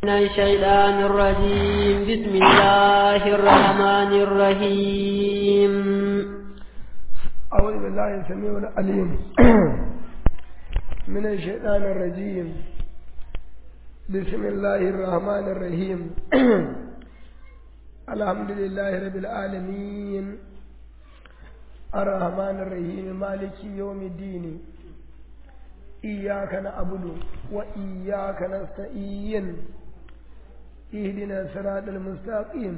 من الشيطان الرجيم بسم الله الرحمن الرحيم أعوذ بالله السميع العليم من الشيطان الرجيم بسم الله الرحمن الرحيم الحمد لله رب العالمين الرحمن الرحيم مالك يوم الدين إياك نعبد وإياك نستعين اهدنا الصراط المستقيم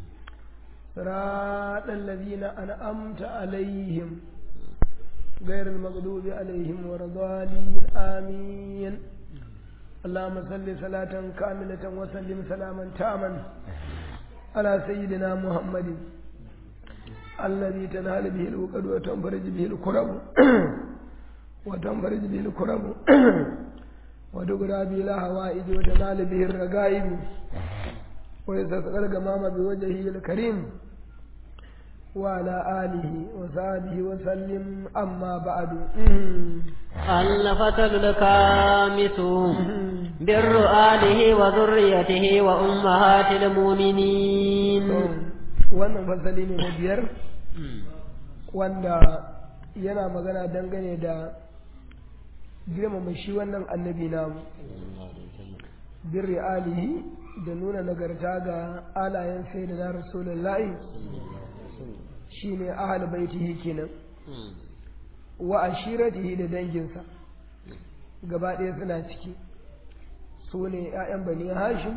صراط الذين أنعمت عليهم غير المغضوب عليهم ولا الضالين آمين اللهم صل صلاة كاملة وسلم سلاما تاما على سيدنا محمد الذي تنال به الوقد وتنفرج به الكرب وتنفرج به الكرب وتقرى به الهوائج وتنال به الرقائب ويستسقى الغمام بوجهه الكريم وعلى آله وصحبه وسلم أما بعد الفصل الخامس بر آله وذريته وأمهات المؤمنين wannan fasali ne na biyar wanda yana magana dangane da girmama shi wannan annabi namu birri alihi da nuna nagarta ga alayen sai da na rasulullahi shi ne ahal baitihi kenan wa ashiratihi da danginsa gaba ɗaya suna ciki su ne 'ya'yan bani hashim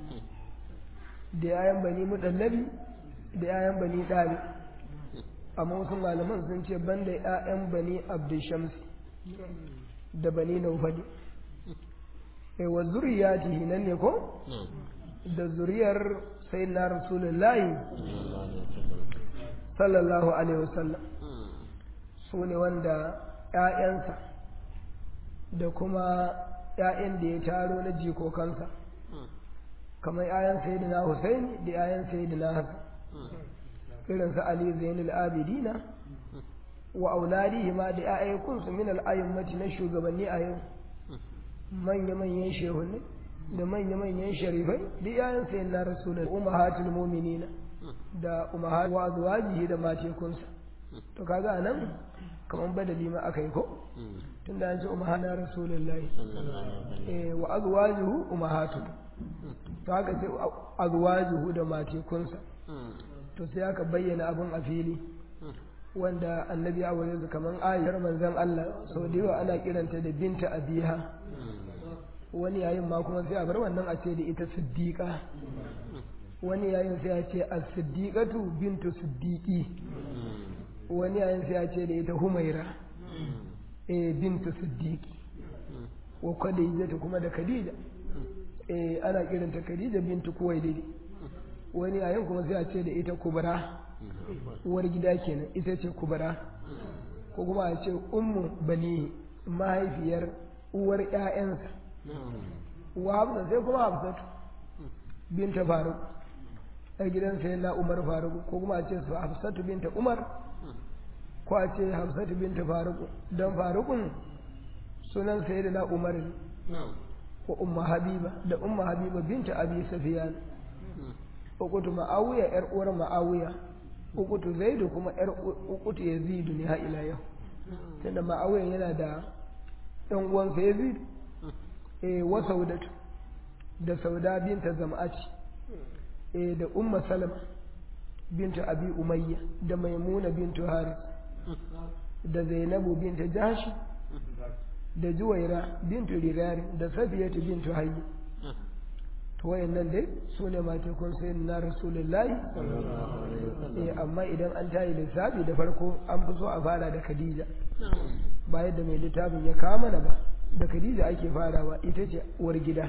da 'ya'yan bani muɗallabi da 'ya'yan bani ɗari amma wasu malaman sun ce banda 'ya'yan bani abdushamsi da bani naufali e wa zuriyatihi nan ne ko da zuriyar sai na rasulullahi sallallahu alaihi wasallam su ne wanda ‘ya'yansa da kuma ‘ya'yan da ya taro na jikokansa kamar ‘ya'yan sayidina Hussein da ‘ya'yan sayidina Hassan irinsu Ali Zainul Abidina wa auladihi ma da ‘ya'yankunsu min al'ayyummati na shugabanni a yau manya-manyan shehunne da manya-manyan sharifai da ‘ya'yan sayidina Rasulullah umahatul muminina da umahar wa zuwajihi da matekunsa to kaga nan kamar badali ma aka yi ko tun da an ce umahana rasulullahi eh wa azwajuhu umahatu to haka sai azwajuhu da matekunsa to sai aka bayyana abin a fili wanda annabi ya aure su kamar ayar manzon Allah sau da yawa ana kiranta da binta abiha wani yayin ma kuma sai a bar wannan a ce da ita siddiqa wani yayin sai ya ce as-siddiqatu bintu siddiqi wani yayin sai ya ce da ita humaira eh bintu siddiqi wa khadija kuma da khadija eh ana kiranta khadija bintu kuwailid wani yayin kuma sai ya ce da ita kubra uwar gida kenan ita ce kubra ko kuma a ce ummu bani mahaifiyar uwar ƴaƴansa wa hafsa sai kuma hafsatu binta faruk a gidan sai na umar faruk ko kuma a ce su hafsatu binta umar ko a ce hafsatu binta faruk don farukun sunan sai da na umar ne ko umma habiba da umma habiba binta abi safiyan ukutu ma'awiya yar uwar ma'awiya ukutu zaidu kuma yar ukutu yazidu ne ha ila yau tunda ma'awiya yana da ɗan uwansa yazidu eh wa saudatu da sauda binta zam'aci eh da umma salama binta abi umayya da maimuna bintu haris da zainabu binta jashi da juwaira bintu rirari da safiyatu bintu hayyi to wayannan dai su ne matekun sai na rasulullahi eh amma idan an tayi lissafi da farko an fi so a fara da khadija ba yadda mai littafin ya kama mana ba da khadija ake farawa ita ce uwar gida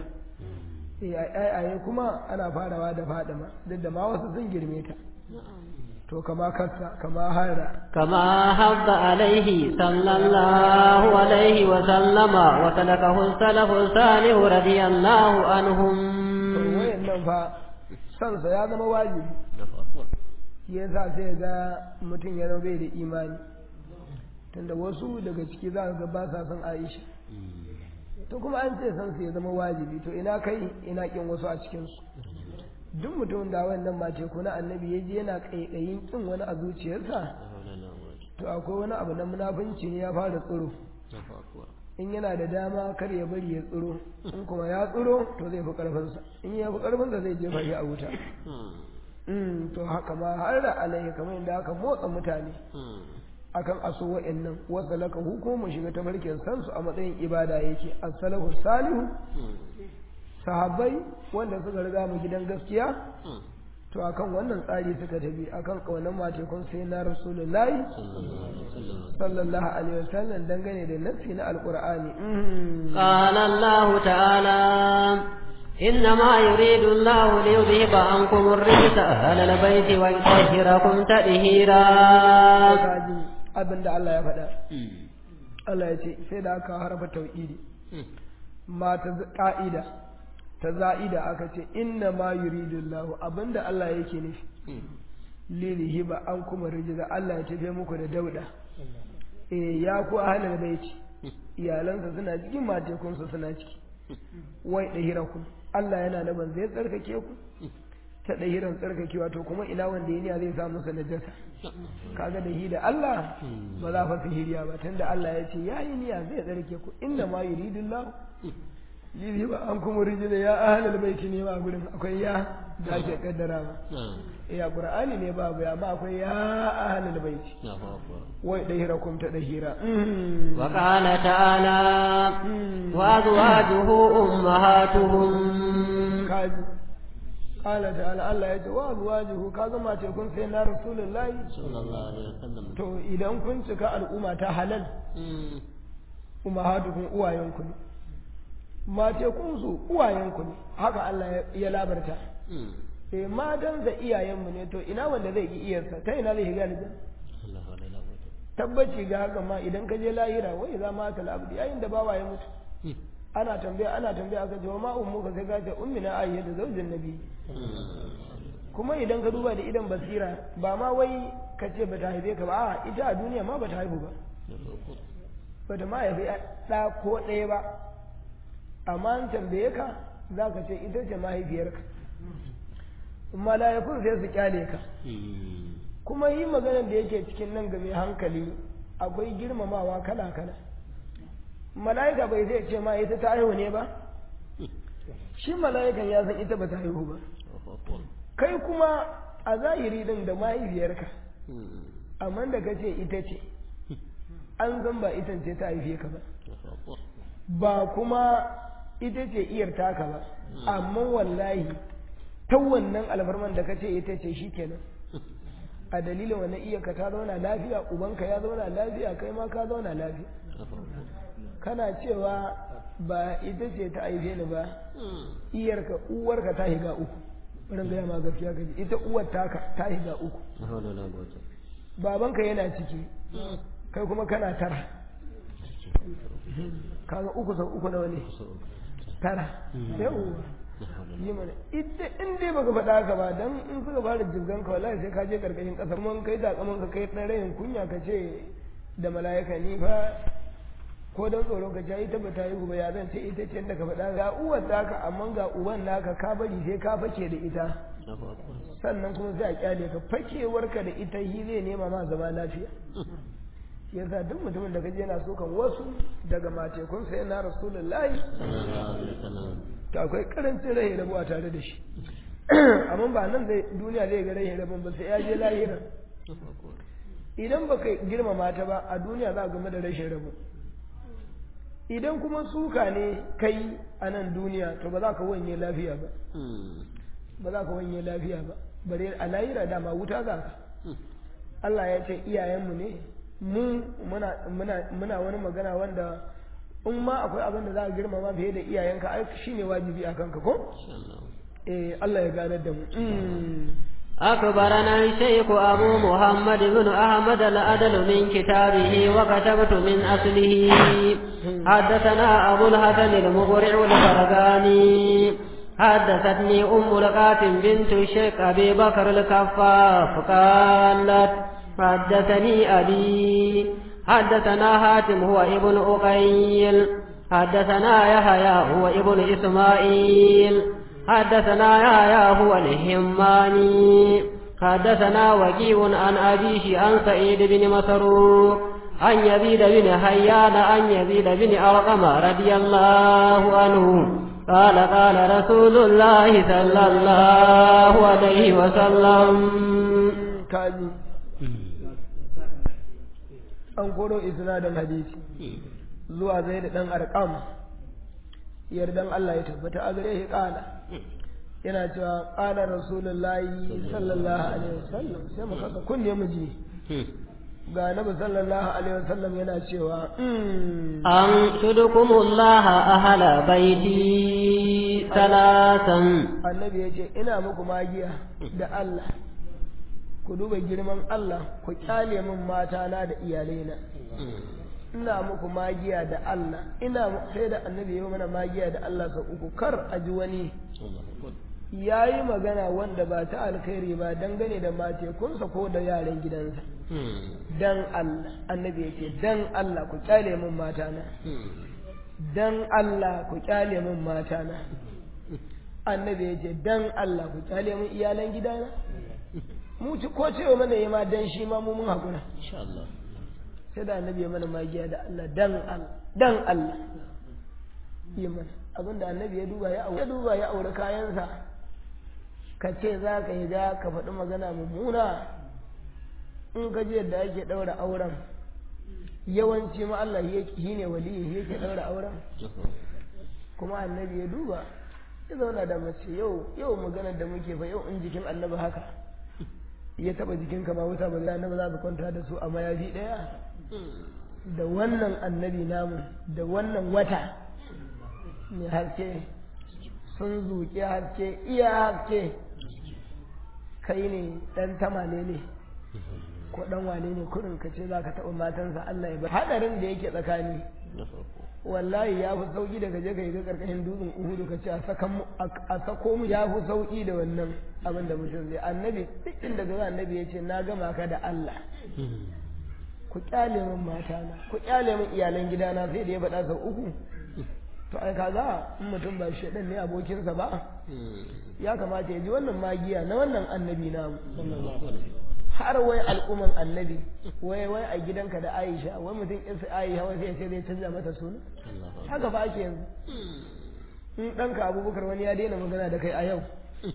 ayaye kuma ana farawa da fadima duk da ma wasu sun girme ta to kama kassa kama hara كما حض عليه صلى الله عليه وسلم وسلكه السلف الصالح رضي الله عنهم wayannan fa sansa ya zama wajibi yasa sai ga mutum ya zama bai da imani tunda wasu daga ciki za ga ba sa son Aisha to kuma an ce san su ya zama wajibi to ina kai ina kin wasu a cikin su duk mutumin da wannan mace ko na annabi ya je yana kaikayin kin wani a zuciyarsa to akwai wani abu na munafunci ne ya fara tsiro in yana da dama kar ya bari ya tsiro in kuma ya tsiro to zai fi karfinsa in ya fi karfinsa zai jefa shi a wuta to haka ma har da alaihi kamar yadda aka motsa mutane akan aso wa'annan wasu laka hukumu shiga ta barkin sansu a matsayin ibada yake as-salahu salihu sahabbai wanda suka riga mu gidan gaskiya to akan wannan tsari suka tafi akan kaunan matekun sai na rasulullahi sallallahu alaihi wasallam dangane da nassi na alqur'ani qala allah ta'ala إنما يريد الله ليذهب عنكم الرجس أهل البيت ويطهركم تطهيرا abin da Allah ya faɗa Allah ya ce sai da aka harfa tauhidi ma ta ƙa'ida ta za'ida aka ce inna ma yuridu Allah abinda Allah yake nufi lilihi ba an kuma rijiza Allah ya tafe muku da dauda eh ya ku ahlul baiti iyalansa suna cikin matekunsa suna ciki wai dahirakum Allah yana naban zai tsarkake ku ta dahiran tsarkakewa to kuma ina wanda ya niya zai samu sa najasa kaga da hi da Allah ba za fa sihiriya ba tunda Allah ya ce yayi niyya zai tsarkake ku inna ma yuridullahu lili ba an kuma rijina ya ahlal baiti ne ma gurin akwai ya da ake kaddara ba ya qur'ani ne babu ya ma akwai ya ahlal baiti wai dahirakum ta dahira wa qala ta'ala wa azwajuhu ummahatuhum kaji qala ta'ala Allah ya ce wa azwajuhu ka zama ce kun sai na rasulullahi sallallahu alaihi wasallam to idan kun cika al'umma ta halal ummahatukum uwayenku ne mace kunsu uwayenku ne haka Allah ya labarta eh matan da iyayenmu ne to ina wanda zai ki iyarsa ta ina zai shiga aljanna tabbaci ga haka ma idan ka je lahira wai za ma ta labdi yayin da bawa ya mutu ana tambaya ana tambaya aka ce wa ma ummuka sai ka ce ummina ayya da zaujin nabi kuma idan ka duba da idan basira ba ma wai ka ce ba ta haife ka ba a ita a duniya ma ba ta haihu ba ba ta ma haifi ɗa ko ɗaya ba amma an tambaye ka za ka ce ita ce mahaifiyarka mala'ikun sai su kyale ka kuma yi maganar da yake cikin nan ga mai hankali akwai girmamawa kala kala mala'ika bai zai ce ma ita ta haihu ne ba shi mala'ikan ya san ita ba ta haihu ba kai kuma a zahiri din da mahaifiyarka amma da ka ce ita ce an zan ba ita ce ta haife ka ba ba kuma ita ce iyar taka ba amma wallahi ta wannan alfarman da kace ita ce shikenan a dalilin wannan iyarka ta zauna lafiya ubanka ya zauna lafiya kai ma ka zauna lafiya kana cewa ba ita ce ta aife ni ba iyarka uwarka ta higa uku bari gaya ma gaskiya kaji ita uwar taka ta higa uku babanka yana ciki kai kuma kana tara kaga uku sau uku nawa ne tara yawwa yi mana ita in dai baka faɗa haka ba dan in suka fara jibgan ka wallahi sai ka je karkashin ƙasa mun kai takaman ka kai ɗan rayin kunya ka ce da mala'ika ni fa ko dan tsoro ka ce ita ba ta yi ba ya zan ce ita ce da ka faɗa ga uwar naka amma ga uban naka ka bari sai ka fake da ita sannan kuma sai a kyale ka fakewarka da ita shi zai nema ma zama lafiya yasa duk mutumin da kaje yana sokan wasu daga matekun sai na rasulullahi to akwai karancin rai rabuwa tare da shi amma ba nan zai duniya zai ga rai rabon ba sai ya je lahira idan ba kai girmama ta ba a duniya za a game da rashin rabo idan kuma suka ne kai a nan duniya to ba za ka wanye lafiya ba ba za ka wanye lafiya ba bare a lahira dama wuta za ka Allah ya ce iyayenmu ne mu muna muna wani magana wanda in ma akwai abin da za a girmama fiye da iyayenka ai shine wajibi a kanka ko eh Allah ya ganar da mu أخبرنا الشيخ أبو محمد بن أحمد الأدل من كتابه وكتبت من أصله حدثنا أبو الحسن المقرع الفرقاني حدثتني أم القاسم بنت الشيخ أبي بكر الكفاف قالت حدثني أبي حدثنا هاتم هو ابن أقيل حدثنا يحيى هو ابن إسماعيل حدثنا يحيى هو الهماني حدثنا وكيع عن أبيه عن سعيد بن مسروق عن يزيد بن حيان عن يزيد بن أرقم رضي الله عنه قال قال رسول الله صلى الله عليه وسلم kaji an koro isnadin hadisi zuwa zai da ɗan arkam yardan Allah ya tabbata a gare shi ƙala yana cewa ƙala rasulullahi sallallahu alaihi wasallam sai mu kasa kunne mu ji ga nabi sallallahu alaihi wasallam yana cewa an tudukumullaha ahla baiti salatan annabi ya ce ina muku magiya da Allah ku duba girman Allah ku kyale min mata na da iyalaina ina muku magiya da Allah ina sai da annabi ya mana magiya da Allah sau uku kar a ji wani ya yi magana wanda ba ta alkhairi ba dangane da matekunsa ko da yaran gidansa dan Allah annabi ya ce dan Allah ku kyale min mata na dan Allah ku kyale min mata na annabi ya ce dan Allah ku kyale min iyalan gidana mu ci ko cewa mana yi ma dan shi ma mu mun hakura insha Allah sai da annabi ya mana magiya da Allah dan Allah dan Allah yi mana abinda annabi ya duba ya aure ya duba ya aure kayansa ka ce za ka yi ga ka faɗi magana mummuna in ka ji yadda ake ɗaura auren yawanci ma Allah shi ne waliyi yake ɗaura auren kuma annabi ya duba ya zauna da mace yau yau maganar da muke fa yau in jikin annabi haka ya taba jikinka ma wuta ba zai annabi za ka kwanta da su a mayafi ɗaya da wannan annabi namu da wannan wata mai haske sun zuƙi haske iya haske kai ne ɗan tamale ne ko ɗan wane ne kurin ka ce za ka taɓa matansa Allah ya bar haɗarin da yake tsakani wallahi ya fi sauƙi daga je ka yi ga ƙarƙashin dutsen uhudu ka ce a sako mu ya fi sauƙi da wannan abin da mutum zai annabi duk inda ga annabi ya ce na gama ka da Allah ku kyale min matana ku kyale min iyalan gidana sai da ya faɗa sau uku to ai kaga in mutum ba shi ne abokinsa ba ya kamata ya ji wannan magiya na wannan annabi namu har wai al'umman annabi wai wai a gidanka da Aisha wai mutum isa Aisha wai sai sai zai canza mata suna haka ba ake yanzu in ɗanka abubakar wani ya daina magana da kai a yau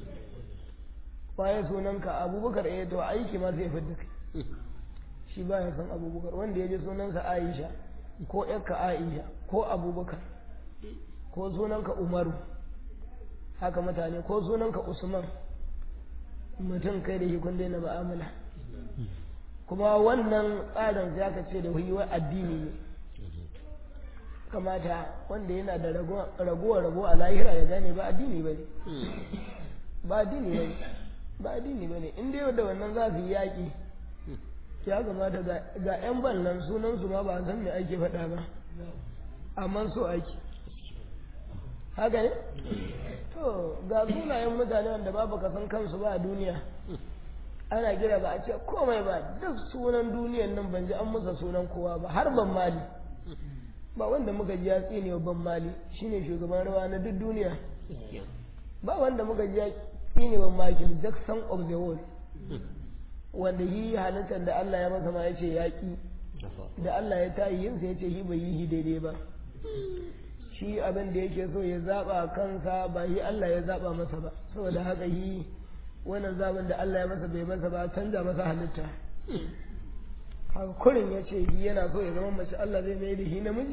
waye sunanka abubakar eh to aiki ma sai fidda kai shi ba ya san abubakar wanda ya ji sunansa Aisha ko ƴarka Aisha ko abubakar ko sunanka Umaru haka mutane ko sunanka Usman mutum kai da shi kun daina ma'amala kuma wannan tsarin sai aka ce da wai addini ne kamata wanda yana da ragowa rabo a lahira ya gane ba addini ba ne ba addini ba ne ba addini ba ne in dai da wannan za su yi yaƙi ya kamata ga 'yan ballan sunansu ma ba san me ake faɗa ba amma so ake haka ne to ga sunayen mutane wanda babu ka san kansu ba a duniya ana kira ba a ce komai ba duk sunan duniyan nan ban ji an musa sunan kowa ba har ban mali ba wanda muka ji ya tsine ban mali shine shugaban rawa na duk duniya ba wanda muka ji ya tsine ban Michael Jackson of the world wanda yi halittar da Allah ya masa ma ya ce yaƙi da Allah ya tayi yin ya ce yi bai yi daidai ba shi abin da yake so ya zaba kansa ba yi Allah ya zaba masa ba saboda haka yi wannan zaben da Allah ya masa bai masa ba canza masa halitta haka kurin ya ce yi yana so ya zama mace Allah zai mai da shi namiji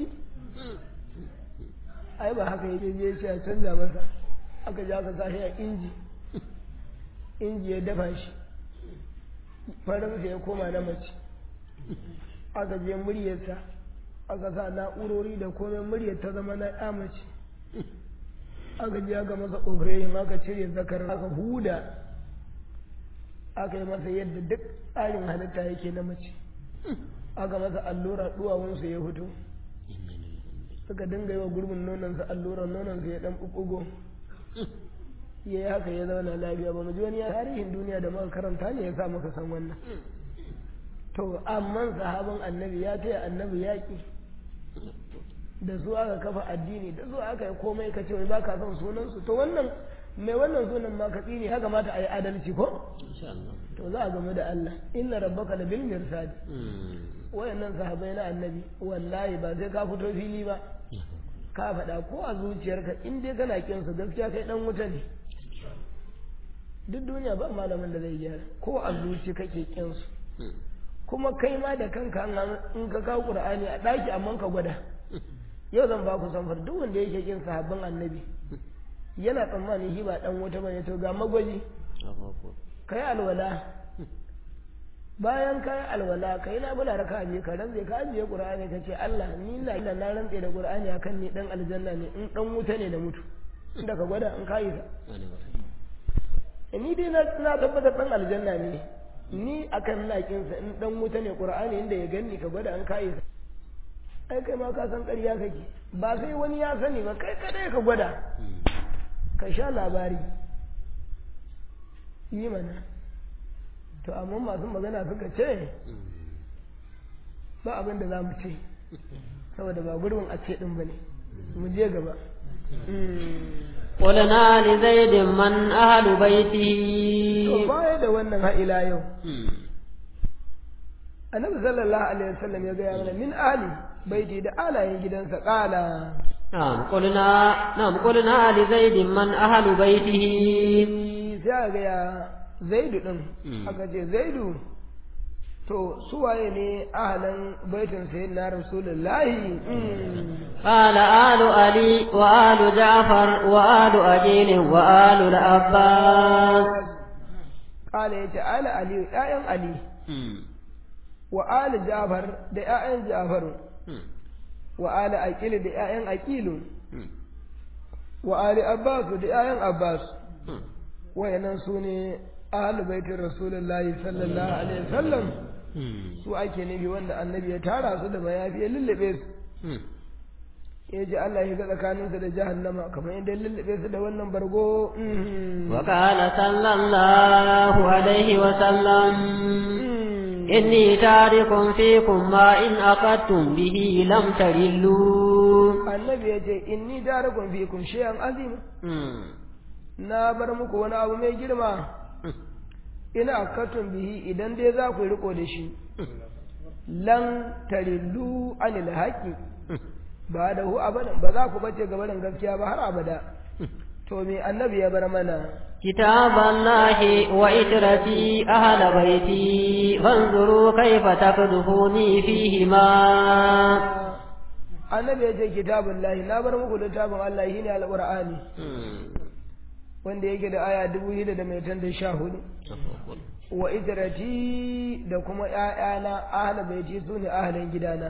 ai ba haka yake ya ce a canza masa aka ji aka sashi a inji inji ya dafa shi farinsa ya koma na mace aka je muryarsa aka sa na'urori da komai muryar ta zama na ya mace aka je aka masa operation aka cire zakar aka huda aka yi masa yadda duk tsarin halitta yake na mace aka masa allura duwawunsa ya fito suka dinga yi wa gurbin nonansa allura nonansa ya dan ɓuɓɓugo ya yi haka ya zauna lafiya ba mu ji wani tarihin duniya da muka karanta ne ya sa muka san wannan to amma sahabin annabi ya taya annabi yaƙi da su aka kafa addini da su aka yi komai ka ce wai ba ka son sunansu to wannan mai wannan sunan ma ka tsine ya kamata a yi adalci ko to za a game da Allah inna rabbaka la bil mirsad wayannan sahabbai na annabi wallahi ba sai ka fito fili ba ka faɗa ko a zuciyarka in dai kana kin su gaskiya kai dan wuta ne duk duniya ba malamin da zai gyara ko a zuci kake kin su kuma kai ma da kanka in ka kawo qur'ani a daki amma ka gwada yau zan ba ku samfar duk wanda yake kin sahabban annabi yana tsammanin shi ba dan wuta bane to ga magwaji kai alwala bayan kai alwala kai na bula raka biyu ka rantse ka ajiye qur'ani ka ce Allah ni na ina na rantse da qur'ani akan ni dan aljanna ne in dan wuta ne da mutu inda ka gwada in kai ka ni dai na na tabbatar dan aljanna ne ni akan na kinsa in dan wuta ne qur'ani inda ya ganni ka gwada in kai ka ai kai ma ka san ƙarya kake ba sai wani ya sani ba kai kadai ka gwada ka sha labari yi mana to amma masu magana suka ce ba abin da za mu ce saboda ba gurbin a ce ɗin ba ne mu je gaba قلنا لزيد من أهل بيته to baya da wannan ha'ila yau annabi sallallahu alaihi wasallam ya gaya mana min ali baiti da alayen gidansa kala نعم قلنا نعم قلنا لزيد من أهل بيته sai aka gaya zaidu din aka ce zaidu to suwaye ne ahalan baitin sayyidina rasulullahi قال آل علي وآل جعفر وآل أجيل وآل العباس kala yace ala ali ƴaƴan ali wa ali jafar da ƴaƴan jafar wa ali aqil da ƴaƴan aqilu wa ali abbas da ƴaƴan abbas wayannan su ne ahlu baitin rasulullahi sallallahu alaihi wasallam su ake nufi wanda annabi ya tara su da mayafi ya lullube su ya ji Allah ya ga tsakaninsu da jahannama kamar yadda ya lullube su da wannan bargo وقال صلى الله عليه وسلم إني تارك فيكم ما إن أخذتم به لم ترلوا annabi ya ce inni darakun fikum shay'an azim na bar muku wani abu mai girma ina akatun bihi idan dai za ku yi riko da shi lan tarillu anil haqi ba da hu abadan ba za ku bace gabarin gaskiya ba har abada to me annabi ya bar mana كتاب الله وإترتي أهل بيتي فانظروا كيف تقذفوني فيهما annabi ya ce kitabun lahi na bar muku littafin Allah shine alqur'ani wanda yake da aya dubu shida da mai tan da sha hudu wa idrati da kuma ƴaƴana ahla baiti su ne ahlan gidana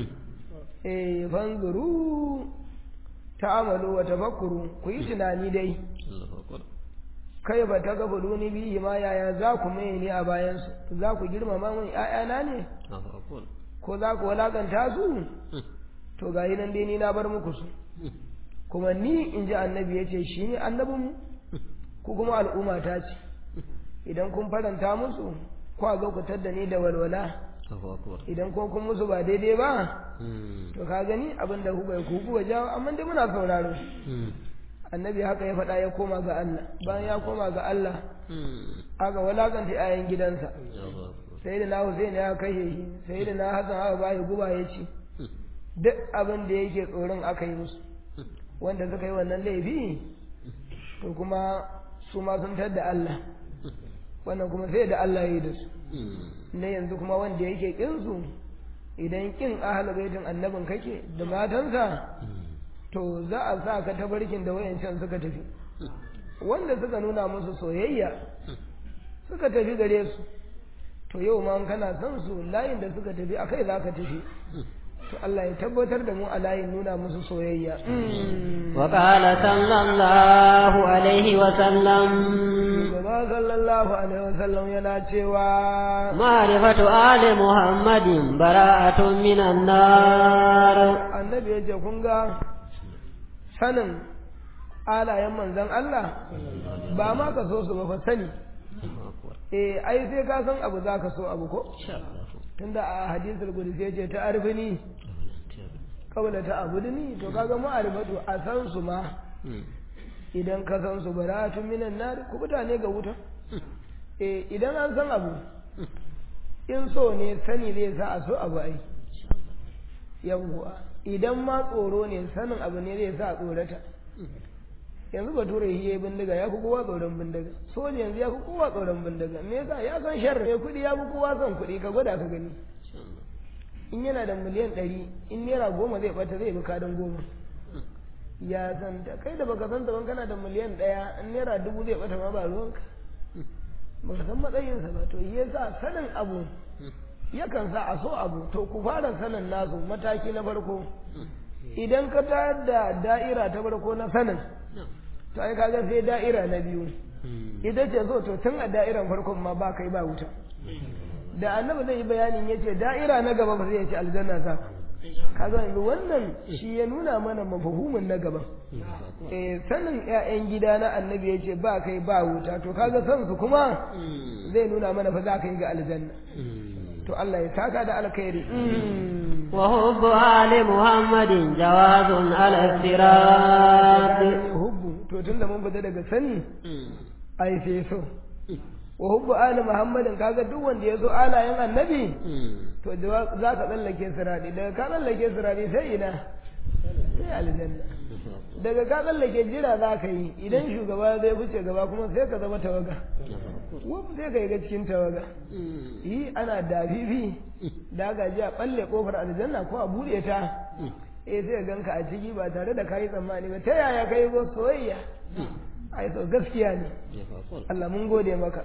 eh fanzuru ta'amalu wa tafakkuru ku yi tunani dai kai ba ta gaba duni bihi ma yaya za ku mai ne a bayan su za ku girmama mun ƴaƴana ne ko za ku walakanta su to ga nan dai ni na bar muku su kuma ni in ji annabi ya ce shi ne annabinmu ku kuma al'umma ta ce idan kun faranta musu kwa zo ku tadda ni da walwala idan ko kun musu ba daidai ba to ka gani abin da kuka ku kuka jawo amma dai muna sauraro annabi haka ya faɗa ya koma ga Allah bayan ya koma ga Allah aka walakanta 'ya'yan gidansa sai da na Hussein ya kashe shi sai da na Hassan aka ba guba ya ci duk abin da yake tsoron aka yi musu wanda suka yi wannan laifi to kuma su ma sun da Allah wannan kuma sai da Allah ya yi da su na yanzu kuma wanda yake kinsu idan kin ahal baitin annabin kake da matansa to za a sa ka tabarkin da wayancan suka tafi wanda suka nuna musu soyayya suka tafi gare su to yau ma kana son su layin da suka tafi akai za ka tafi to Allah ya tabbatar da mu a layin nuna musu soyayya وقال صلى الله عليه وسلم gaba sallallahu alaihi wasallam yana cewa معرفة آل محمد براءة من النار annabi ya ce kun ga sanin alayen manzon Allah ba ma ka so su ba fa sani eh ai sai ka san abu za ka so abu ko tunda a hadisul qudsi ya ce ta arfini kabla ta abudni to kaga ma'arifatu a san su ma idan ka san su baratun minan nar ku mutane ga wuta eh idan an san abu in so ne sani zai sa a so abu ai yawwa idan ma tsoro ne sanin abu ne zai sa a tsorata yanzu bature shi yayi bindiga ya fi kowa tsoron bindiga soja yanzu ya fi kowa tsoron bindiga me yasa ya san sharri mai kuɗi ya fi kowa son kuɗi ka gwada ka gani in yana da miliyan ɗari in naira goma zai ɓata zai bi kadin goma ya san ta kai da baka san ta ban kana da miliyan ɗaya in naira dubu zai ɓata ma ba ruwanka baka san matsayinsa ba to shi yasa sanin abu yakan sa a so abu to ku fara sanin nasu mataki na farko idan ka tayar da da'ira ta farko na sanin to ai kaga sai da'ira na biyu ita ce so to tun a da'iran farkon ma ba kai ba wuta da annabi zai yi bayanin yace da'ira na gaba ba zai ce aljanna za kaga yanzu wannan shi ya nuna mana mafahumin na gaba eh sanin ƴaƴan gida na annabi yace ba kai ba wuta to kaga san su kuma zai nuna mana fa za ka yi ga aljanna to Allah ya saka da alkhairi وحب آل محمد جواز على الصراط hubbu to tunda mun fita daga sani ai sai so wa hubbu ali muhammadin kaga duk wanda ya so alayen annabi to za ka tsallake siradi daga ka tsallake siradi sai ina sai aljanna daga ka tsallake jira za ka yi idan shugaba zai wuce gaba kuma sai ka zama tawaga wuf sai ka yi ga cikin tawaga yi ana dafifi da aka ji a balle kofar aljanna ko a buɗe ta eh sai ganka a ciki ba tare da kayi tsammani ba ta yaya kai go soyayya ai to gaskiya ne Allah mun gode maka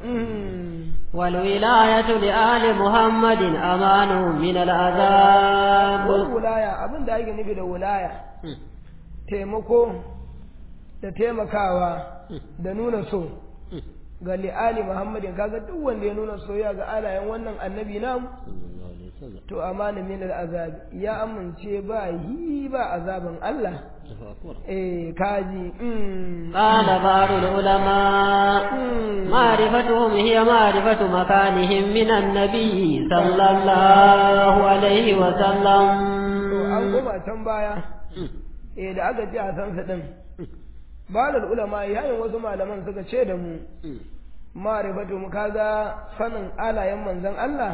والولاية لآل محمد أمان من العذاب wilaya abin da ake nufi da wilaya taimako da taimakawa da nuna so ga li'ali muhammadin kaga duk wanda ya nuna soyayya ga alayen wannan annabi namu to amana min al'azab ya amince ba yi ba azaban Allah eh kaji قال بعض العلماء معرفتهم هي معرفة مكانهم من النبي صلى الله عليه وسلم to an koma can baya eh da aka ji a san sa din balal ulama yayin wasu malaman suka ce da mu ma'rifatu mu kaga sanin alayen manzon Allah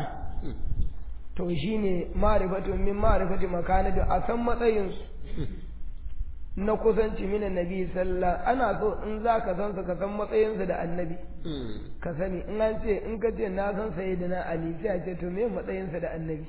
to shine ma'rifatu min ma'rifati makanatu a san matsayin su na kusanci minan nabi sallallahu ana so in za ka san su ka san matsayinsu da annabi ka sani in an ce in ka ce na san sayyidina ali sai a ce to me matsayinsa da annabi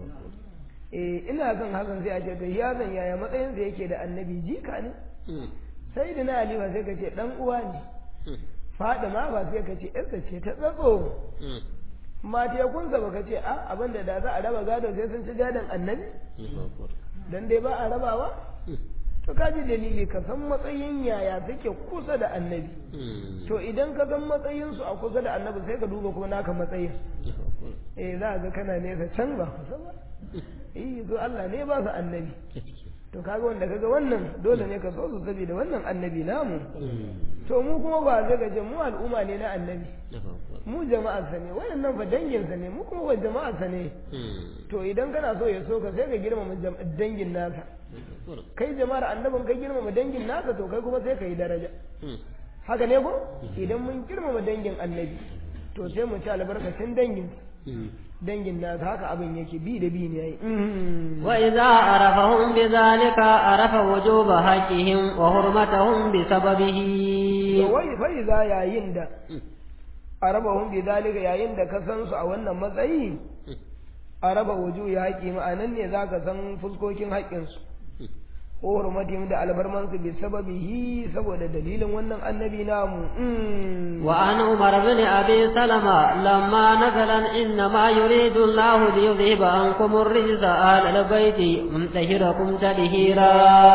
eh ina son hakan sai a ce to ya zan yaya matsayinsa yake da annabi jika ne sayyidina ali ba sai ka ce dan uwa ne fadima ba sai ka ce yarsa ce ta tsatso matekunsa ba ka ce a abinda da za a raba gado sai sun ci gadon annabi dan dai ba a rabawa to ka ji dalili ka san matsayin yaya suke kusa da annabi to idan ka san matsayinsu a kusa da annabi sai ka duba kuma naka matsayin eh za ga kana nesa can ba kusa ba eh to Allah ne ba su annabi to kaga wanda kaga wannan dole ne ka so su saboda wannan annabi namu to mu kuma ba zai gaje mu al'umma ne na annabi mu jama'ar sa ne wayannan fa dangin sa ne mu kuma ba jama'ar sa ne to idan kana so ya so ka sai ka girmama dangin nasa kai jama'ar annabin kai girmama dangin nasa to kai kuma sai ka yi daraja haka ne ko idan mun girmama dangin annabi to sai mu ci albarkacin dangin dangin nasa haka abin yake bi da bi ne yayi وإذا عرفهم بذلك عرف وجوب حقهم وحرمتهم بسببه wai fai za yayin da arabahum bi zalika yayin da ka san su a wannan matsayi araba wuju ya haƙi ma'anan ne za ka san fuskokin haƙƙinsu ko hurmatihim da albarmansu bi sababihi saboda dalilin wannan annabi namu وعن عمر بن أبي سلمة لما نزل إنما يريد الله ليذهب عنكم الرجس أهل البيت ويطهركم تطهيرا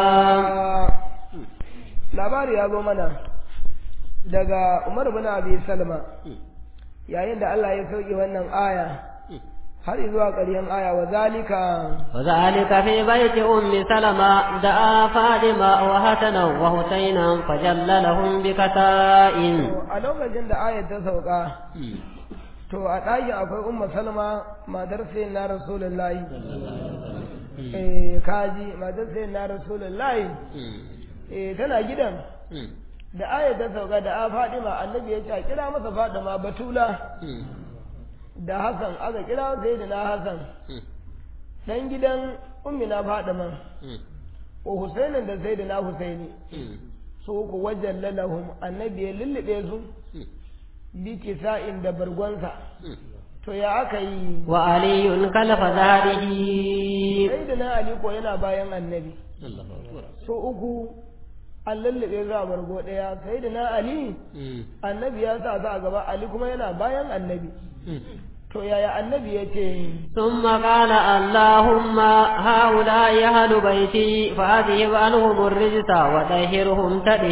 labari ya zo mana daga Umar bin Abi Salma yayin da Allah ya sauke wannan aya har zuwa ƙarshen aya wa zalika وذلك في بيت أم سلمة دعا فاطمة وحسنا وحسينا فجل لهم بكتاء a lokacin da ayat ta sauka to a ɗakin akwai umma salma matar sai na rasulullahi eh kaji matar sai na rasulullahi eh tana gidan da aya ta sauka da a fadima annabi ya ce a kira masa fadima batula da hasan aka kira sai da na hasan dan gidan ummina fadima wa husainin da sai da na husaini su ku wajen lalahum annabi ya lullube su bi kisa'in da bargonsa to ya aka yi wa aliyun kalfa zahrihi sai da na ali ko yana bayan annabi so uku an lullube za a bargo ɗaya sai da na ali annabi ya sa za a gaba ali kuma yana bayan annabi to yaya annabi ya ce ثم قال اللهم هؤلاء أهل بيتي فأذهب عنهم الرجس وطهرهم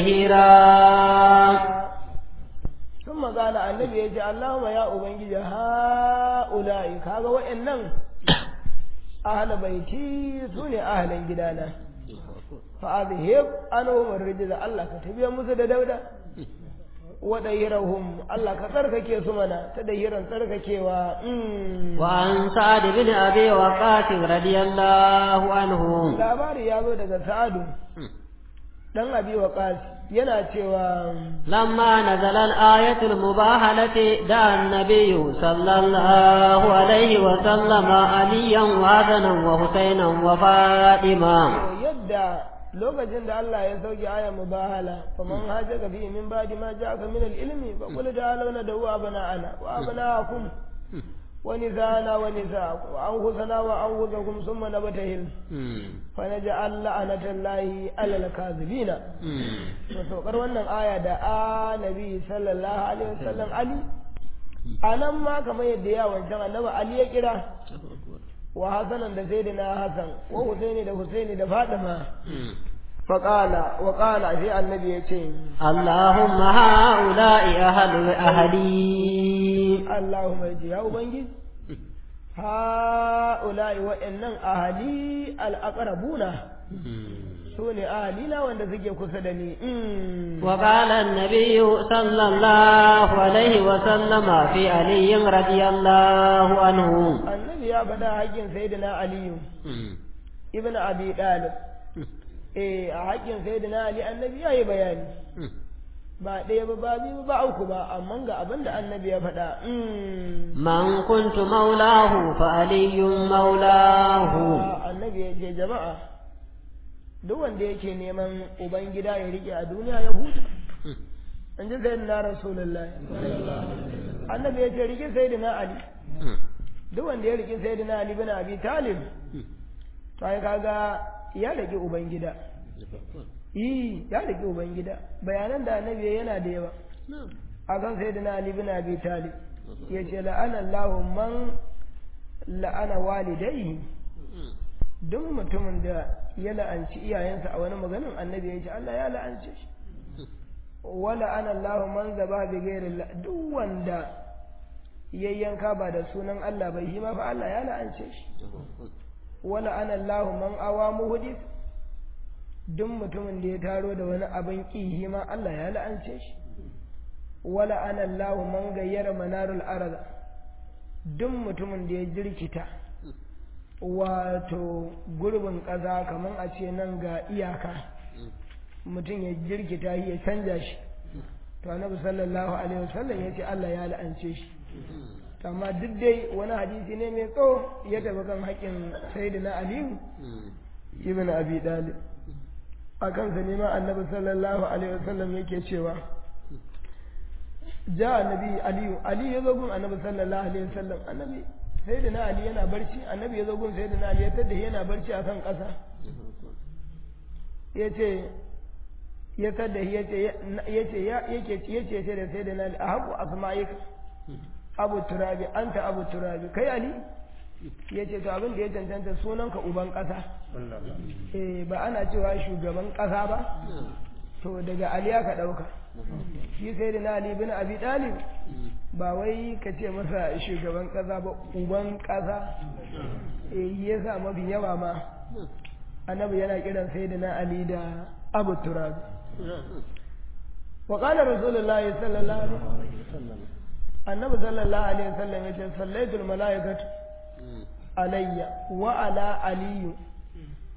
تطهيرا sun magana annabi ya ce Allahumma ya ubangiji ha'ula'i kaga wa'annan ahla baiti su ne ahlan gidana fa azhib anhum ar-rijza Allah ka tabiya musu da dauda wa dahirahum Allah ka tsarkake su mana ta dahiran tsarkakewa mm. وعن سعد بن أبي وقاص رضي الله عنه labari ya zo daga sa'adu dan abi waqas yana cewa لما نزل الآية المباهلة دعا النبي صلى الله عليه وسلم عليا وحسنا وحسينا وفاطمة yadda lokacin da Allah ya sauke ayar mubahala faman hajjaka fi min ba'di ma ja'aka min al-ilmi fa qul ta'alu nadu abna'ana wa abna'akum wa nisana wa nisaakum wa anfusana wa anfusakum thumma nabtahil fa naj'al la'natallahi 'ala al-kadhibina to saukar wannan aya da annabi sallallahu alaihi wasallam ali anan ma kamar yadda ya wancan annabi ali ya kira wa hasanan da sayyidina hasan wa husaini da husaini da fatima faqala wa qala sai annabi ya ce اللهم هؤلاء أهل أهلي allahumma ji ya ubangiji ha'ula'i wa'annan ahali al-aqrabuna su ne ahalina wanda suke kusa da ni Mm. وقال النبي صلى الله عليه وسلم في علي رضي الله عنه annabi ya faɗa haƙƙin sayyidina aliyu ibn abi dalib eh a haƙƙin sayyidina ali annabi ya yi bayani ba ɗaya ba ba biyu ba uku ba amma ga abin da annabi ya faɗa Mm. من كنت مولاه فعلي مولاه annabi ya ce jama'a duk wanda yake neman ubangida ya rike a duniya ya huta in ji sayyidina rasulullah annabi ya ce rike sayyidina ali duk wanda ya rike sayyidina ali bin abi talib to ai kaga ya rike ubangida yi ya rike ubangida bayanan da annabi yana da yawa akan sayyidina ali bin abi talib yace la'ana Allahu man la'ana walidayhi duk mutumin da ya la'anci iyayensa a wani maganin annabi ya ce Allah ya la'ance shi wala ana Allahu man zaba bi ghairi duk wanda ya yanka ba da sunan Allah bai yi ma fa Allah ya la'ance shi wala ana Allahu man awa muhdis duk mutumin da ya taro da wani abin kihi ma Allah ya la'ance shi wala ana Allahu man gayyara manarul arda duk mutumin da ya jirkita wato gurbin ƙasa kamar a ce nan ga iyaka mutum ya jirkita shi ya canja shi to annabi sallallahu alaihi wasallam ya ce Allah ya la'ance shi to amma duk dai wani hadisi ne mai tsawo ya tafi kan haƙƙin sayyidina aliyu ibn abi dalib a kansa ne ma annabi sallallahu alaihi wasallam yake cewa ja annabi aliyu aliyu ya zo gun annabi sallallahu alaihi wasallam annabi sai da na ali yana barci annabi ya zo gun sai da na ali ya tada yana barci a kan ƙasa ya ce ya tada ya ce ya ce ya yake ya ce sai da sai da na ali a haƙu asma'ika abu turabi anta abu turabi kai ali ya ce to abin da ya cancanta sunanka uban ƙasa eh ba ana cewa shugaban ƙasa ba to daga ali aka ɗauka shi sai da na ali bin abi ɗalib ba wai ka ce masa shugaban ƙasa ba uban ƙasa eh ya sa mafi yawa ma annabi yana kiran sai da na ali da abu turab wa qala rasulullahi sallallahu alaihi wasallam annabi sallallahu alaihi wasallam yace sallaitul malaikatu alayya wa ala aliyu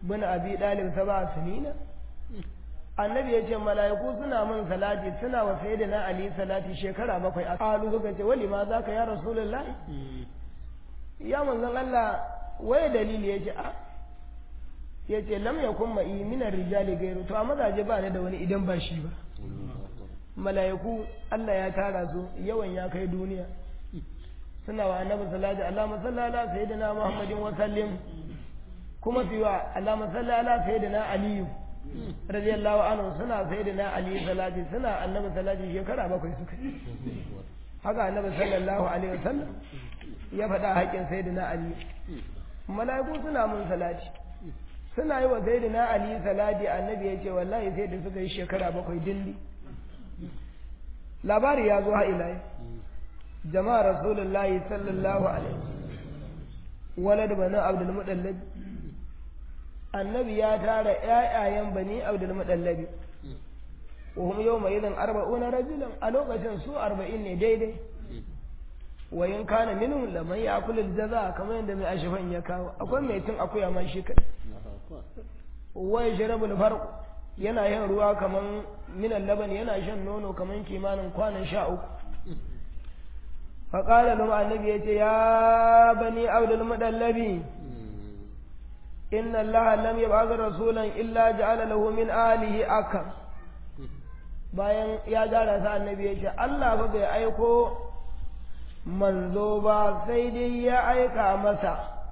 bin abi dalib saba sunina annabi ya ce mala'iku suna min salati suna wa sayyidina ali salati shekara bakwai a kalu suka ce wali ma zaka ya rasulullahi ya manzon Allah waye dalili ya ce a ya ce lam yakun ma'i min rijali gairu to a mazaje ba ni da wani idan ba shi ba mala'iku Allah ya tara su yawan ya kai duniya suna wa annabi salati Allahumma salli ala sayyidina Muhammadin wa sallim kuma fi wa Allahumma salli ala sayyidina Aliyu radiyallahu anhu suna sayyidina Ali salati suna annabi salati shekara bakwai suka haka annabi sallallahu alaihi wasallam ya faɗa haƙƙin sayyidina Ali mala'iku suna mun salati suna yi wa sayyidina Ali salati annabi ya ce wallahi sai da suka yi shekara bakwai dilli labari ya zo ha ila jama'a rasulullahi sallallahu alaihi walad bani abdul mudallab annabi ya tara ƴaƴayen bani abdul mudallab wa hum yawma idan arba'una rajulan a lokacin su arba'in ne daidai wa in kana minhum laman ya'kulu al-jaza kamar yadda mai ashifan ya kawo akwai mai tun akuya ma shi kadai wa yashrabul farq yana yin ruwa kaman minan laban yana shan nono kaman kimanin kwanan sha uku faƙala lum annabi ya ce ya bani abdul mudallabi inna allaha lam yab'ath rasulan illa ja'ala lahu min alihi aka bayan ya gara sa annabi ya ce Allah ba bai aiko manzo ba sai dai ya aika masa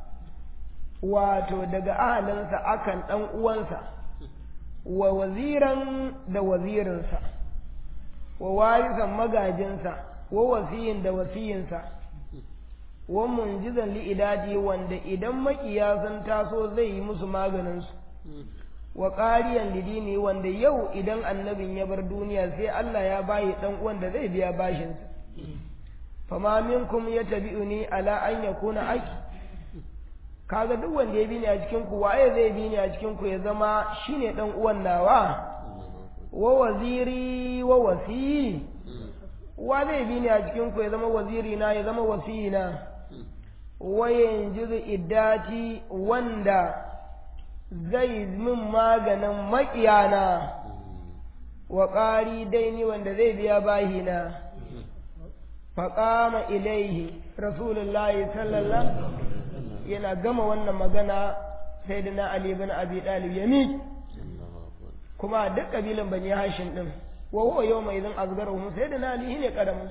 wato daga ahalinsa akan dan uwansa wa waziran da wazirinsa wa warisan magajinsa wa wasiyin da wasiyinsa wa munjizan li'idadi wanda idan makiya sun taso zai yi musu maganinsu wa ƙariyan lidini wanda yau idan annabin ya bar duniya sai Allah ya bayi dan uwan da zai biya bashinsa fama minkum yatabi'uni ala an yakuna aki kaga duk wanda ya bi ni a cikin ku waye zai bi ni a cikin ku ya zama shine dan uwan nawa wa waziri wa wasi wa zai bi ni a cikin ku ya zama waziri na ya zama wasi na wa yanjizu iddati wanda zai min maganin maƙiyana wa ƙari daini wanda zai biya bahina faƙama ilaihi rasulullahi sallallahu yana gama wannan magana sai da na Ali bin Abi Talib ya miƙe kuma duk kabilan bani Hashim din wa huwa yawma idan azgaruhum sai da na Ali ne karamin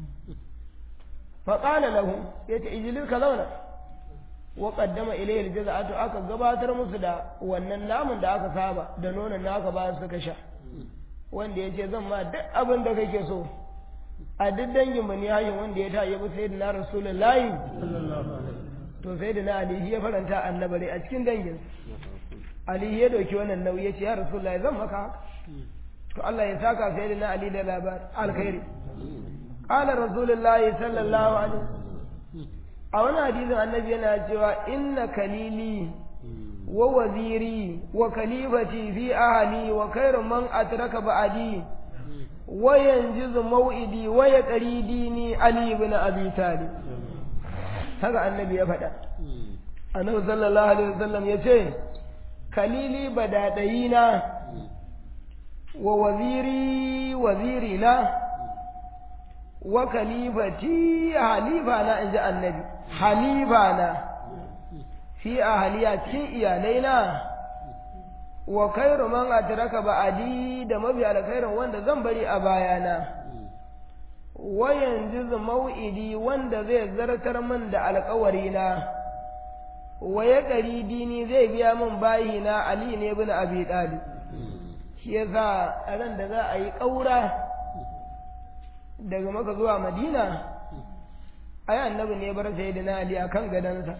fa qala lahum yace ijlis ka zauna wa qaddama ilayhi aljaza'atu aka gabatar musu da wannan namun da aka saba da nonon da aka ba su suka sha wanda yace zan ma duk abin da kake so a duk dangin bani Hashim wanda ya ta yabi sayyidina rasulullahi sallallahu alaihi to sai da na alihi ya faranta annabare a cikin dangin alihi ya dauki wannan nauyi ya ce ya rasulullah zan maka haka to Allah ya saka sai da na ali da labar alkhairi qala rasulullah sallallahu alaihi a wani hadisin annabi yana cewa inna kalili wa waziri wa kalifati fi ahli wa khairu man atraka ba'di wa yanjizu maw'idi wa yaqri dini ali ibn abi talib haka annabi ya faɗa annabi sallallahu alaihi wasallam ya ce kalili badadayina wa waziri waziri na wa kalifati halifa na in ji annabi halifa na fi ahaliya cikin iyalai na wa khairu man atraka ba'adi da mabi alkhairin wanda zan bari a bayana wa yanzu mau'idi wanda zai zartar min da alkawarina wa ya ƙari dini zai biya min bayi na Ali ne bin Abi Talib shi yasa a ran da za a yi ƙaura daga maka zuwa Madina ai annabi ne bar sayyidina Ali akan gadansa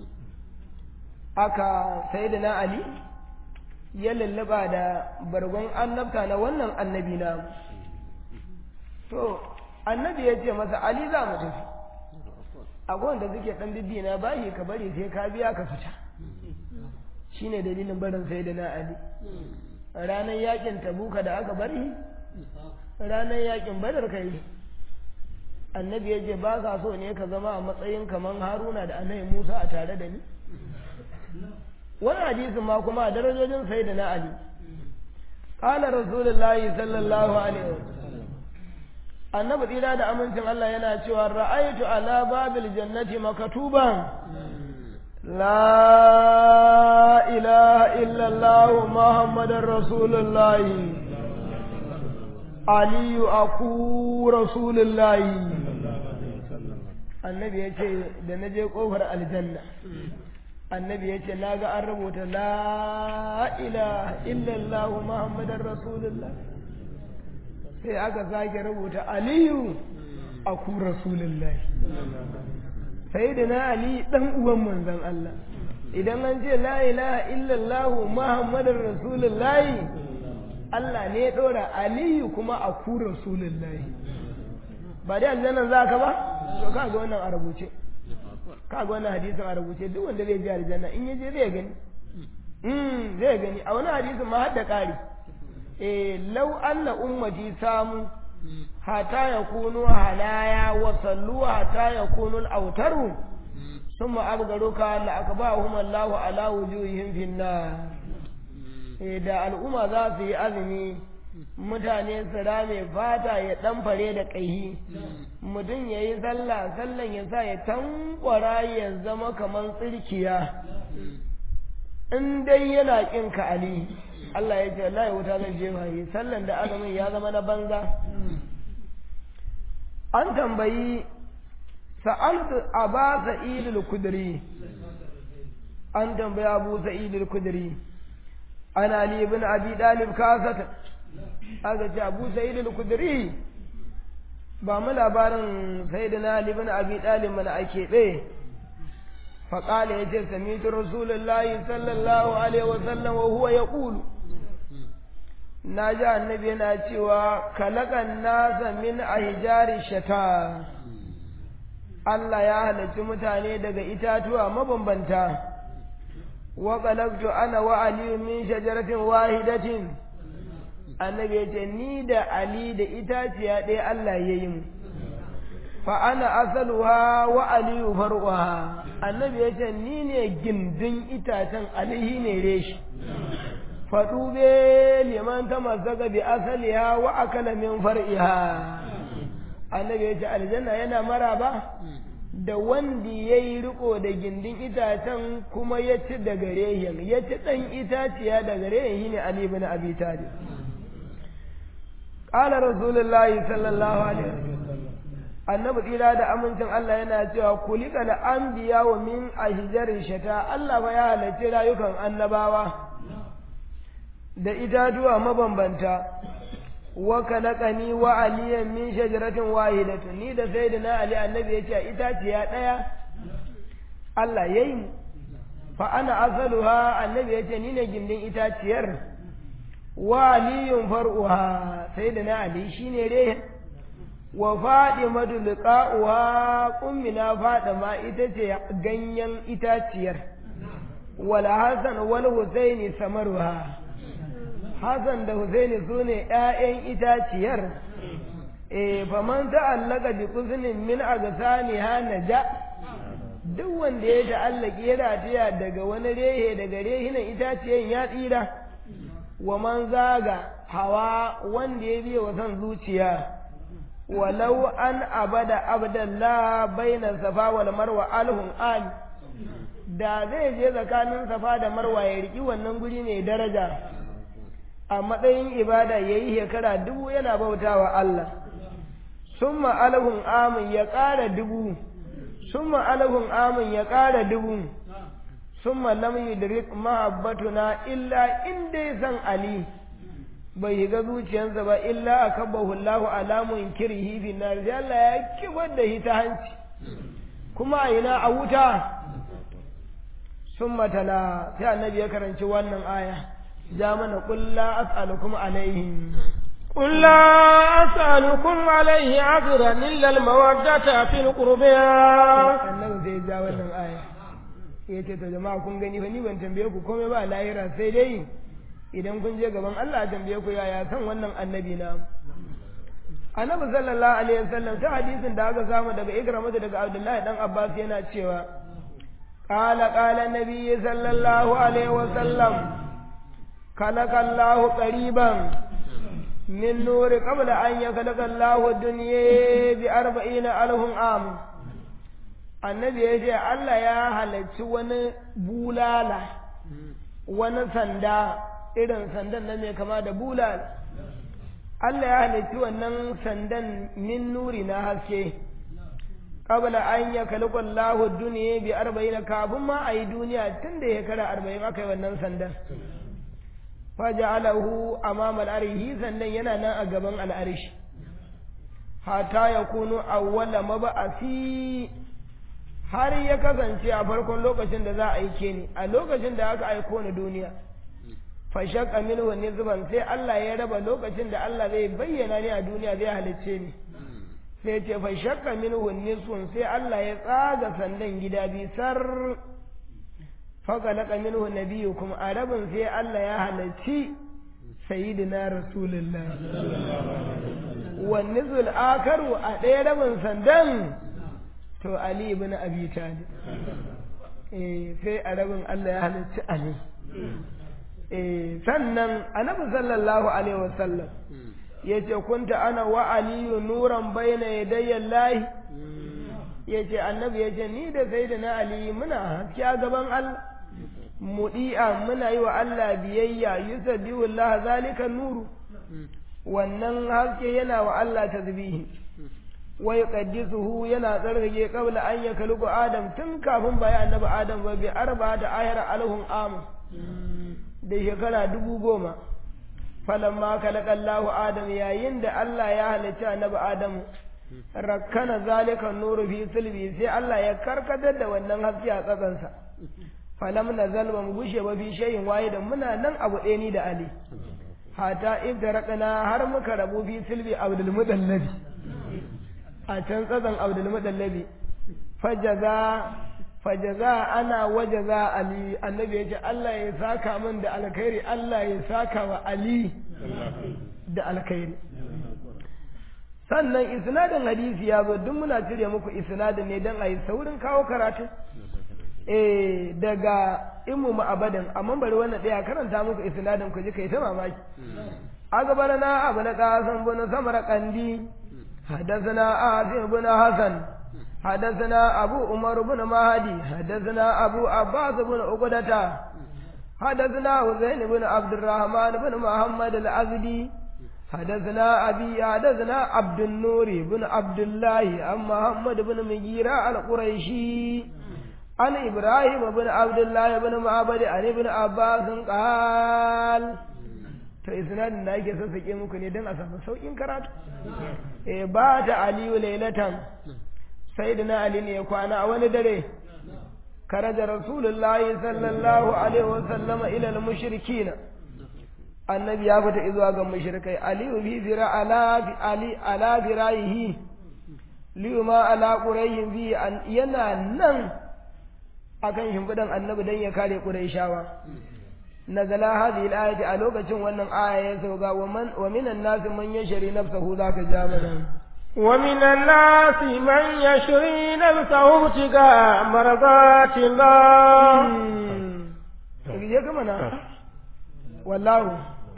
aka sayyidina Ali ya lallaba da bargon annabta na wannan annabi na to annabi ya ce masa ali za mu tafi akwai wanda suke dan bibbi na bayi ka bari sai ka biya ka fita shine dalilin barin sai da na ali ranar yakin tabuka da aka bari ranar yakin badar kai annabi ya ce ba ka so ne ka zama a matsayin kaman haruna da annabi musa a tare da ni wani hadisin ma kuma a darajojin sai da na ali qala rasulullahi sallallahu alaihi wasallam annabi tsira da amincin Allah yana cewa ra'aytu ala babil jannati makatuban la ilaha illa Allah muhammadar rasulullahi aliyu aku rasulullahi annabi ya ce da na je kofar aljanna annabi ya ce na ga an rubuta la ilaha illallah muhammadar rasulullah sai aka sake rubuta aliyu a ku rasulullah sai da na ali dan uwan manzon Allah idan an ce la ilaha illallah muhammadar rasulullah Allah ne ya dora aliyu kuma a ku rasulullah ba dai aljannan za ka ba to ka ga wannan a rubuce ka ga wannan hadisin a rubuce duk wanda zai je aljanna in yaje zai gani mm zai gani a wani hadisin ma har da ƙari eh law anna ummati samu hata yakunu halaya wa sallu hata yakunu al-autaru thumma abgaruka la akbahum Allahu ala wujuhihim fin nar eh da al'umma za su yi azumi mutane su rame fata ya dan fare da ƙaihi mutum ya yi sallah sallan ya sa ya tankwara ya zama kamar tsirkiya in dai yana ƙin ka ali Allah ya ce Allah ya wuta zan jefa yi sallan da azumin ya zama na banza an tambayi sa'altu aba sa'idul kudri an tambayi abu sa'idul kudri ana ali ibn abi dalib kasata aka ce abu sa'id al-kudri ba mu labarin sayyidina ali ibn abi talib mana ake be fa qala yace sami'tu rasulullahi sallallahu alaihi wa sallam wa huwa yaqulu na ji annabi yana cewa kalakan nasa min ahjari shata Allah ya halarci mutane daga itatuwa mabambanta wa qalaqtu ana wa ali min shajaratin wahidatin annabi ya ce ni da Ali da itaciya ɗaya Allah ya yi mu fa ana asaluha wa aliyu far'uha annabi ya ce ni ne gindin itacen alihi ne reshi faɗube liman ta mazaga bi asaliha wa akala min far'iha annabi ya ce aljanna yana maraba da wanda ya yi riko da gindin itacen kuma ya ci da garehin ya ci ɗan itaciya da garehin ne Ali bin Abi Talib قال رسول الله صلى الله عليه وسلم annabi tsira da amincin Allah yana cewa kulika da anbiya wa min ashjarin shata Allah ba ya halarci rayukan annabawa da itatuwa mabambanta wa kalaqani wa aliyan min shajaratin wahidatin ni da sayyidina ali annabi yace a itaciya daya Allah yayi mu fa ana asaluha annabi yace ni ne gindin itaciyar wa aliyun far'uha sai da na ali shine re wa fadimatu liqa'uha ummina fadima ita ce ganyen itaciyar wal hasan wal husaini samaruha hasan da husaini sune ƴaƴan itaciyar eh faman ta'allaka bi qusnin min agsaniha naja duk wanda ya ta'allaki ya ratiya daga wani rehe daga rehinan itaciyan ya tsira wa man zaga hawa wanda ya biya wa son zuciya walau an abada abdallah bainan safa wal marwa alhun an da zai je tsakanin safa da marwa ya riki wannan guri ne daraja a matsayin ibada ya yi shekara dubu yana bautawa Allah summa alhun amin ya ƙara dubu summa alhun amin ya ƙara dubu summa lam yudrik mahabbatuna illa in dai san ali bai shiga zuciyarsa ba illa akabahu Allah ala munkirihi fi nar sai Allah ya kibar da shi ta hanci kuma a ina a wuta summa tala sai annabi ya karanci wannan aya ja mana qul la as'alukum alaihi قل لا أسألكم عليه عذرا إلا المودة في القربى annabi sai ja wannan aya ya ce to jama'a kun gani fa ni ban tambaye ku komai ba lahira sai dai idan kun je gaban Allah tambaye ku yaya san wannan annabi na annabi sallallahu alaihi wasallam ta hadisin da aka samu daga ikramatu daga abdullahi dan abbas yana cewa قال قال النبي صلى الله عليه وسلم خلق الله قريبا من نور قبل أن يخلق الله الدنيا بأربعين ألف عام annabi ya ce Allah ya halarci wani bulala wani sanda irin sandan na mai kama da bulala Allah ya halarci wannan sandan min nuri na haske qabla an ya kalqa Allahu duniya bi arba'in kafin ma ayi duniya tun da ya kara arba'in aka yi wannan sandan faja'alahu amama al-arshi sannan yana nan a gaban al-arshi hata yakunu awwala mab'asi har ya kasance a farkon lokacin da za a aike ni a lokacin da aka aiko ni duniya fashaqqa minhu nizban sai Allah ya raba lokacin da Allah zai bayyana ni a duniya zai halicce ni sai ce fashaqqa minhu nizbun sai Allah ya tsaga sandan gida bi sar faƙalaƙa minhu nabiyukum a rabin sai Allah ya halarci sayyidina rasulullah wani zul akaru a ɗaya rabin sandan to Ali ibn Abi Talib eh sai a rabin Allah ya halarci Ali eh sannan annabi sallallahu alaihi wasallam yace kunta ana wa aliyu nuran bayna yadayya Allah yace annabi yace ni da sayyidina Ali muna haske a gaban Allah mudi'a muna yi wa Allah biyayya yusabbihu Allah zalika nuru wannan haske yana wa Allah tasbihi wa yuqaddisuhu yana tsarkake qabla an yakhluqu adam tun kafin bai annabi adam ba bi arba da ayar alhum am da shekara dubu goma falamma khalaqa Allah adam yayin da Allah ya halitta annabi adam rakkana zalika nuru fi silbi sai Allah ya karkatar da wannan haske a tsakansa falam nazal ba mu gushe ba fi shayin waye da muna nan abu ɗaya ni da Ali hata ibtaraqna har muka rabu fi silbi abdul mudallabi a can tsadan abdul mudallabi fajaza fajaza ana wajaza Ali annabi ya ce Allah ya saka min da alkhairi Allah ya saka wa Ali da alkhairi sannan isnadin hadisi ya zo duk muna cire muku isnadin ne don a yi saurin kawo karatu eh daga imu ma'abadan amma bari wannan ɗaya karanta muku isnadin ku ji kai ta mamaki أخبرنا أبن قاسم بن سمر قندي حدثنا آسم بن حسن حدثنا أبو عمر بن مهدي حدثنا أبو عباس بن عقدة حدثنا حسين بن عبد الرحمن بن محمد الأزدي حدثنا أبي حدثنا عبد النور بن عبد الله عن محمد بن مجيرة القريشي عن إبراهيم بن عبد الله بن معبد عن ابن عباس قال to isnadin da ake sassake muku ne don a samu saukin karatu eh ba ta aliyu lailatan sai da na ali ne ya kwana a wani dare karaja rasulullahi sallallahu alaihi wasallama ila al-mushrikina annabi ya fita izuwa ga mushrikai aliyu bi zira ala fi ali ala firayihi liyu ma ala qurayhin bi yana nan akan shimfidan annabi dan ya kare qurayshawa nazala hadhihi al-ayati a lokacin wannan aya ya sauka wa man wa minan nas man yashri nafsahu zaka jamana ومن الناس من يشري نفسه ابتغاء مرضات الله ya kama na wallahu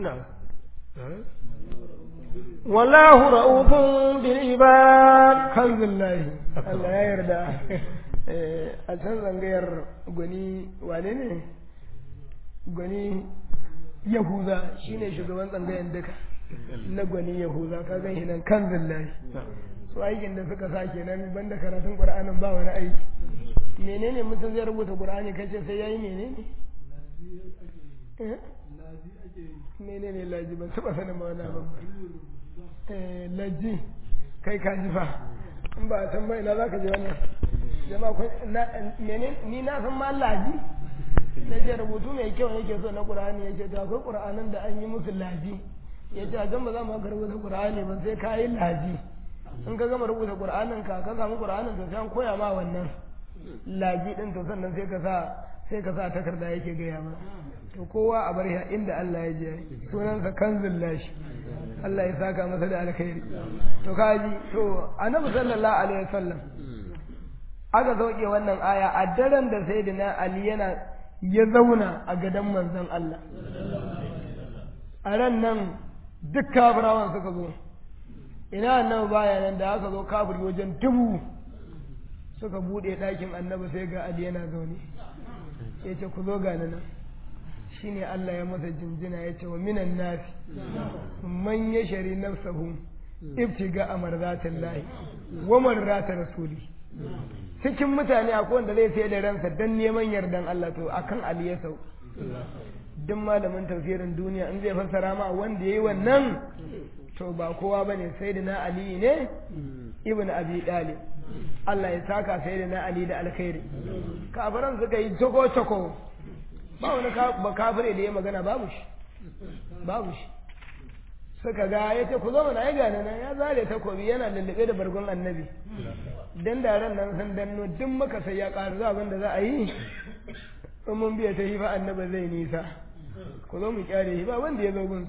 والله رؤوف بالعباد alhamdulillah Allah ya yarda a can zangayar gwani wane ne gwani yahuza shine shugaban tsangayen duka na gwani yahuza ka gan shi nan kan zillahi su aikin da suka sa kenan banda karatun qur'anin ba wani aiki menene mutum zai rubuta qur'ani kace sai yayi menene menene laji ban taba sanin ma wani abin eh laji kai ka ji fa in ba san ba ina zaka je wannan jama'a ko ni na san ma laji na ce rubutu mai kyau yake so na qur'ani yake to akwai qur'anin da an yi musu laji ya ce a ba za mu ka rubuta qur'ani ba sai ka yi laji in ka gama rubuta qur'anin ka ka samu qur'anin to sai an koya ma wannan laji din to sannan sai ka sa sai ka sa takarda yake gaya ma to kowa a bar ya inda Allah ya je sunansa kanzul lashi Allah ya saka masa da alkhairi to kaji to annabi sallallahu alaihi wasallam aka sauke wannan aya a daren da sayyidina ali yana ya zauna a gadon manzon Allah a ran nan duk kafirawan suka zo ina annabi baya nan da aka zo kafir wajen dubu suka bude ɗakin annabi sai ga ali yana zaune ya ce ku zo gani nan shine Allah ya masa jinjina ya ce wa minan nasi man ya shari nafsahu ibtiga amarzatin lahi wa marrata rasuli cikin mutane akwai wanda zai sai da ransa dan neman yardan Allah to akan Ali ya sau duk malamin tafsirin duniya in zai fassara ma wanda yayi wannan to ba kowa bane sai da na Ali ne ibn Abi Talib Allah ya saka sai da na Ali da alkhairi kafiran suka yi toko toko ba wani ba kafire da ya magana babu shi babu shi suka ga ya ce ku zama na ya gane nan ya zare takobi yana lullube da bargon annabi dan daren nan sun danno duk maka sai ya ƙaru za abin da za a yi in mun biya ta hifa annabi zai nisa ku zo mu kyare hifa wanda ya zo gun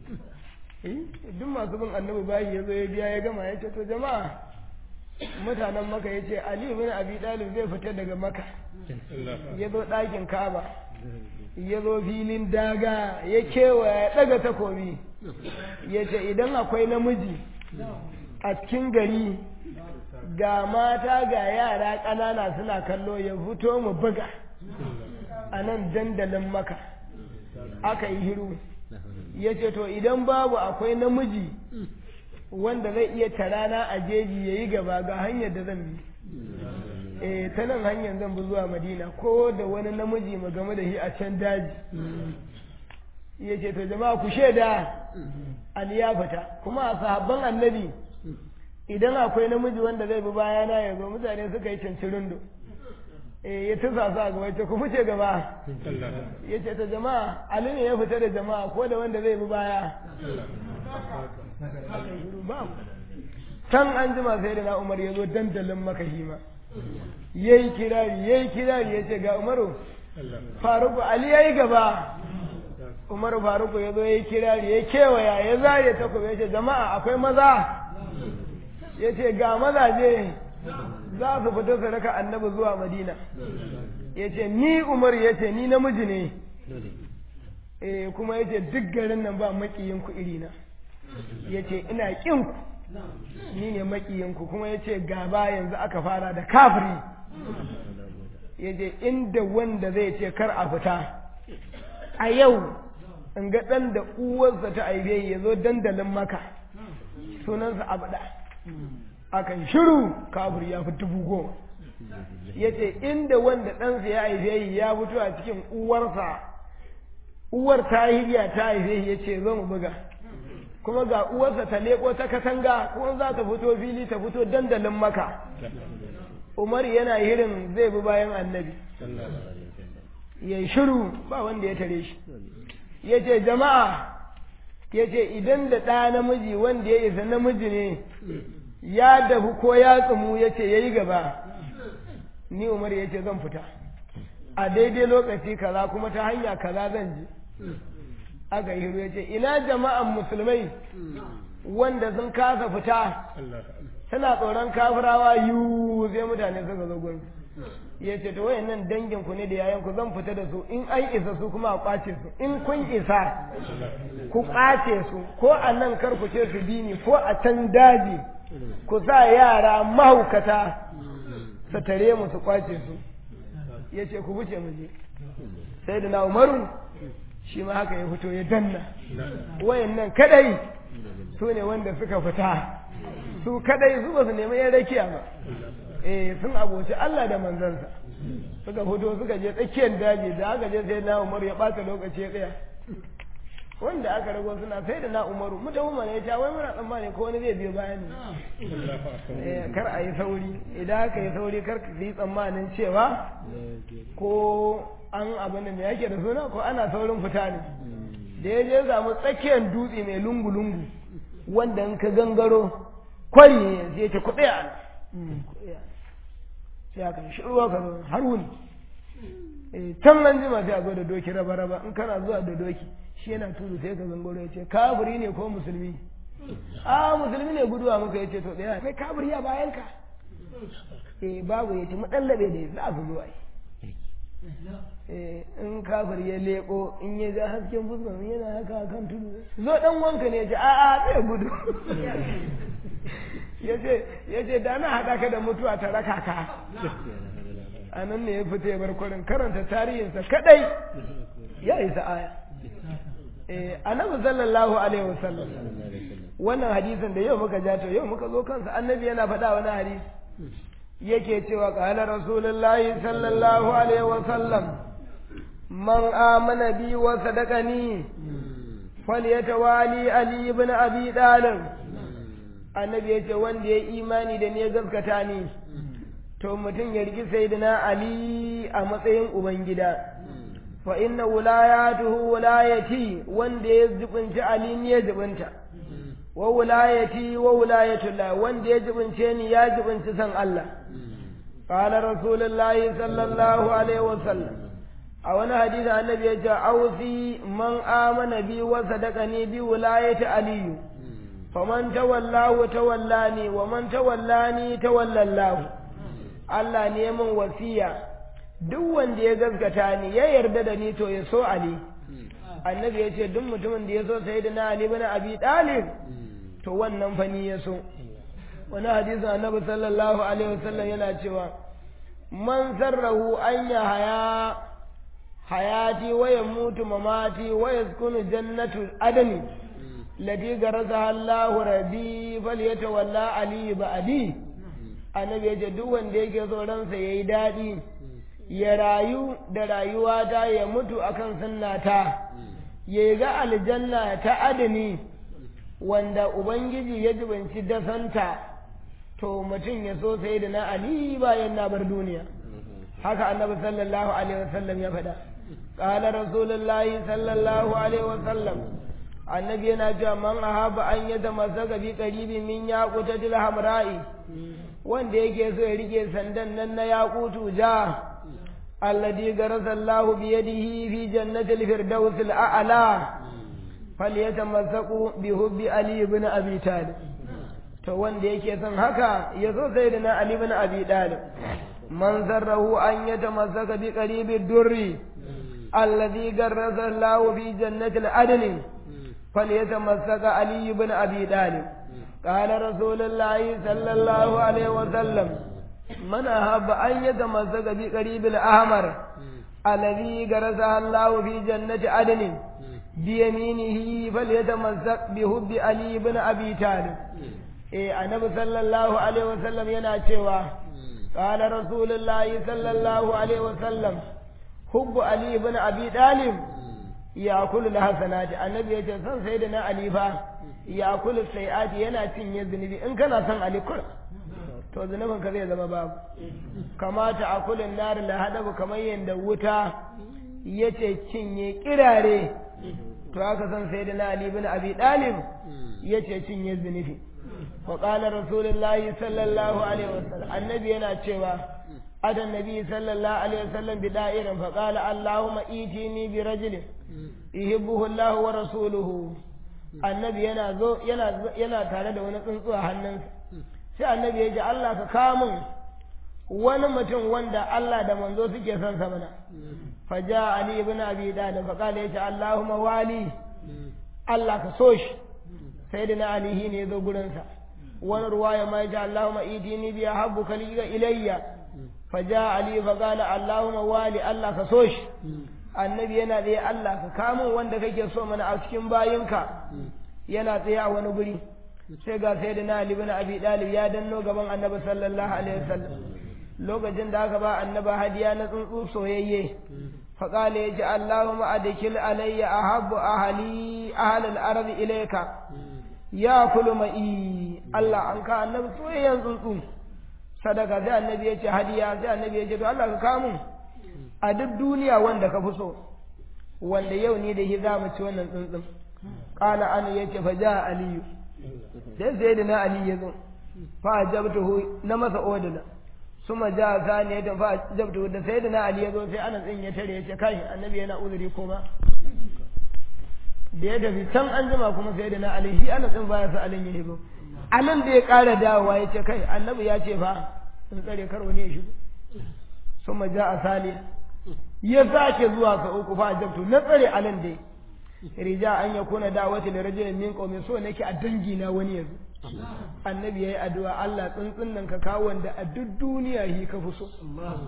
duk masu bin annabi bayi ya zo ya biya ya gama ya ce to jama'a mutanen maka ya ce ali bin abi dalib zai fita daga maka ya zo ɗakin kaba ya zo filin daga ya kewaya ya ɗaga takobi ya ce idan akwai namiji a cikin gari ga mata ga yara ƙanana suna kallo ya fito mu buga a nan dandalin maka aka yi hiru ya ce to idan babu akwai namiji wanda zai iya tarana a jeji ya yi gaba ga hanyar da zan bi eh ta nan hanyar zan bi zuwa madina ko da wani namiji mu game da shi a can daji ya ce to jama'a ku shaida ali ya fita kuma a sahabban annabi idan akwai namiji wanda zai bi bayana ya zo mutane suka yi cincirindo eh ya tusa su a gaba ce ku fice gaba ya ce ta jama'a ali ne ya fita da jama'a ko da wanda zai bi baya can an jima sai da na umar ya zo dandalin makahima ya yi kirari ya yi kirari ya ce ga umaru faruku ali ya yi gaba umaru faruku ya zo ya yi kirari ya kewaya ya zare takobi ya ce jama'a akwai maza ya ce ga mazaje za su fita su raka annabi zuwa madina ya ce ni umar ya ce ni namiji ne eh kuma ya ce duk garin nan ba maƙiyinku irina ya ce ina ƙinku ni ne maƙiyinku kuma ya ce gaba yanzu aka fara da kafiri ya ce inda wanda zai ce kar a fita a yau in ga ɗan da uwarsa ta aibe ya zo dandalin maka sunansa abada akan shiru kafir ya fi dubu goma ya ce inda wanda ɗansa ya haife ya fito a cikin uwarsa uwar ta hiriya ta haife ya ce zo mu buga kuma ga uwarsa ta leko ta katanga kuma za ta fito fili ta fito dandalin maka umar yana hirin zai bi bayan annabi ya shiru ba wanda ya tare shi ya ce jama'a ya ce idan da ɗa namiji wanda ya isa namiji ne ya dahu ko ya tsumu ya ce ya yi gaba ni umar ya ce zan fita a daidai lokaci kaza kuma ta hanya kaza zan ji aka yi hiru ya ce ina jama'an musulmai wanda sun kasa fita tana tsoron kafirawa yiwu sai mutane suka zo gurin ya ce to wayannan dangin ku ne da yayan ku zan fita da su in an isa su kuma a kwace su in kun isa ku kwace su ko a nan kar ku ce su bi ni ko a can daji ku sa yara mahaukata su tare mu su kwace su ya ce ku wuce mu je sai da na umaru shi ma haka ya fito ya danna wayannan kadai su ne wanda suka fita su kadai su ba su nemi yan rakiya ba eh sun aboci Allah da manzansa suka fito suka je tsakiyar daji da aka je sai na umaru ya bata lokaci ya tsaya wanda aka rago suna sai da na umaru mu tafi mana ya ce wai muna tsammani ko wani zai biyo bayan ne kar a yi sauri idan aka yi sauri kar ka yi tsammanin cewa ko an abin da me yake da suna ko ana saurin fita ne da ya je samu tsakiyar dutse mai lungu-lungu wanda in ka gangaro kwari ne sai ya ce kuɗi a sai aka shi ruwa ka zo har wuni can nan jima sai a zo da doki raba-raba in kana zuwa da doki shi yana tudu sai ka zangoro ya ce kafiri ne ko musulmi a musulmi ne guduwa muka ya ce to ɗaya kai kafiri a bayan ka eh babu ya ci madallabe da za su zuwa eh in kafir ya leko in ya ga hasken fuskar yana haka kan tudu zo dan wanka ne ya ce a a zai gudu ya ce da na haɗa ka da mutuwa ta raka ka a nan ne ya fita ya bar kwarin karanta tarihinsa kadai ya isa aya annabi sallallahu alaihi wasallam wannan hadisin da yau muka ja to yau muka zo kansa annabi yana faɗa wani hadisi yake cewa qala rasulullahi sallallahu alaihi wasallam man amana bi wa sadaqani falyatawali ali ibn abi talib annabi yace wanda ya imani da ne gaskata ni to mutum ya riki sayyidina ali a matsayin ubangida fa inna wilayatuhu wilayati wanda ya jibinci ali ne ya jibinta wa wilayati wa wilayatullah wanda ya jibince ni ya jibinci san Allah qala rasulullahi sallallahu alaihi wasallam a wani hadisi annabi ya ce ausi man amana bi wa sadaqani bi wilayati aliyu faman tawallahu tawallani wa man tawallani tawallallahu Allah ne min wasiya duk wanda ya gaskata ni ya yarda da ni to ya so Ali annabi ya ce duk mutumin da ya so sayyidina Ali bin Abi Talib to wannan fa ni ya so wani hadisin annabi sallallahu alaihi wasallam yana cewa man sarrahu an ya haya hayati wa yamutu mamati wa yaskunu jannatu adani lati garaza Allahu rabbi falyatawalla ali ba'di annabi yace duk wanda yake so ransa yayi dadi ya rayu da rayuwa ta ya mutu akan sunnata ya ga aljanna ta adani wanda ubangiji ya jibanci dasanta to mutum ya so sai da na ali bayan na bar duniya haka annabi sallallahu alaihi wasallam ya faɗa qala rasulullahi sallallahu alaihi wasallam annabi yana cewa man ahaba an ya zama zaga bi qaribi min yaqutatil hamra'i wanda yake so ya rike sandan nan na yaqutu ja alladhi garasa Allahu bi yadihi fi jannatil firdaus al'ala falyatamassaku bi hubbi ali ibn abi talib to wanda yake son haka ya zo sai da na ali ibn abi talib man zarrahu an yatamassaka bi qaribi durri alladhi garasa Allahu fi jannatil adnin فليتمسك علي بن أبي طالب قال رسول الله صلى الله عليه وسلم من أحب أن يتمسك بقريب الأحمر الذي غرسها الله في جنة عدن بيمينه فليتمسك بحب علي بن أبي طالب إيه النبي صلى الله عليه وسلم يناتشوا قال رسول الله صلى الله عليه وسلم حب علي بن أبي طالب ya kulu da hasanati annabi ya ce son sai da na alifa ya kulu sai'ati yana cinye zunubi in kana son alikur to zunubin ka zai zama babu kamata a kulin nari la hadabu kamar yadda wuta ya ce cinye kirare to haka son sai da na ali bin abi dalib ya ce cinye zunubi wa qala rasulullahi sallallahu alaihi wasallam annabi yana cewa أتى النبي صلى الله عليه وسلم بدائر فقال اللهم إيتيني برجل يحبه الله ورسوله النبي yana zo yana yana tare da wani tsuntsu a hannunsa sai annabi ya ce Allah ka kamun wani mutum wanda Allah da manzo suke son sa mana faja ali ibn abi dalib fa qala ya ce Allahumma wali Allah ka so shi sayyidina ali ne ya zo gurin sa wani ruwaya ma ya ce Allahumma idini bi habbuka ilayya faja ali fa qala allahumma wali allah ka so shi annabi yana tsaye allah ka kamo wanda kake so mana a cikin bayinka yana tsaye a wani guri sai ga sai da na ali bin abi dalib ya danno gaban annabi sallallahu alaihi wasallam lokacin da aka ba annaba hadiya na tsuntsu soyayye fa qala yaji allahumma adkil alayya ahabbu ahli ahli al-ardi ilayka ya kulu ma'i allah an ka annabi soyayyen tsuntsu sadaka sai annabi ya ce hadiya sai annabi ya ce to Allah ka kamun a duk duniya wanda ka fi so wanda yau ne da shi za mu ci wannan tsuntsun qala an ya ce fa ja aliyu sai sai da na ali ya zo fa ajabtuhu na masa odana suma ja sani ya fa ajabtuhu da sai da na ali ya zo sai ana tsin ya tare ya ce kai annabi yana uzuri kuma da ya tafi can an jima kuma sai da na ali shi ana tsin baya sa alin ya hibo a nan da ya ƙara dawowa ya ce kai annabi ya ce fa in tsare kar wani ya shigo sun ja a saliya ya sake zuwa sa uku fa ajabtu na tsare alan dai rija an ya kuna dawati da rajulin min qaumin so nake a dangi na wani yanzu annabi yayi addu'a Allah tsuntsun nan ka kawo wanda a duk duniya hi ka fi so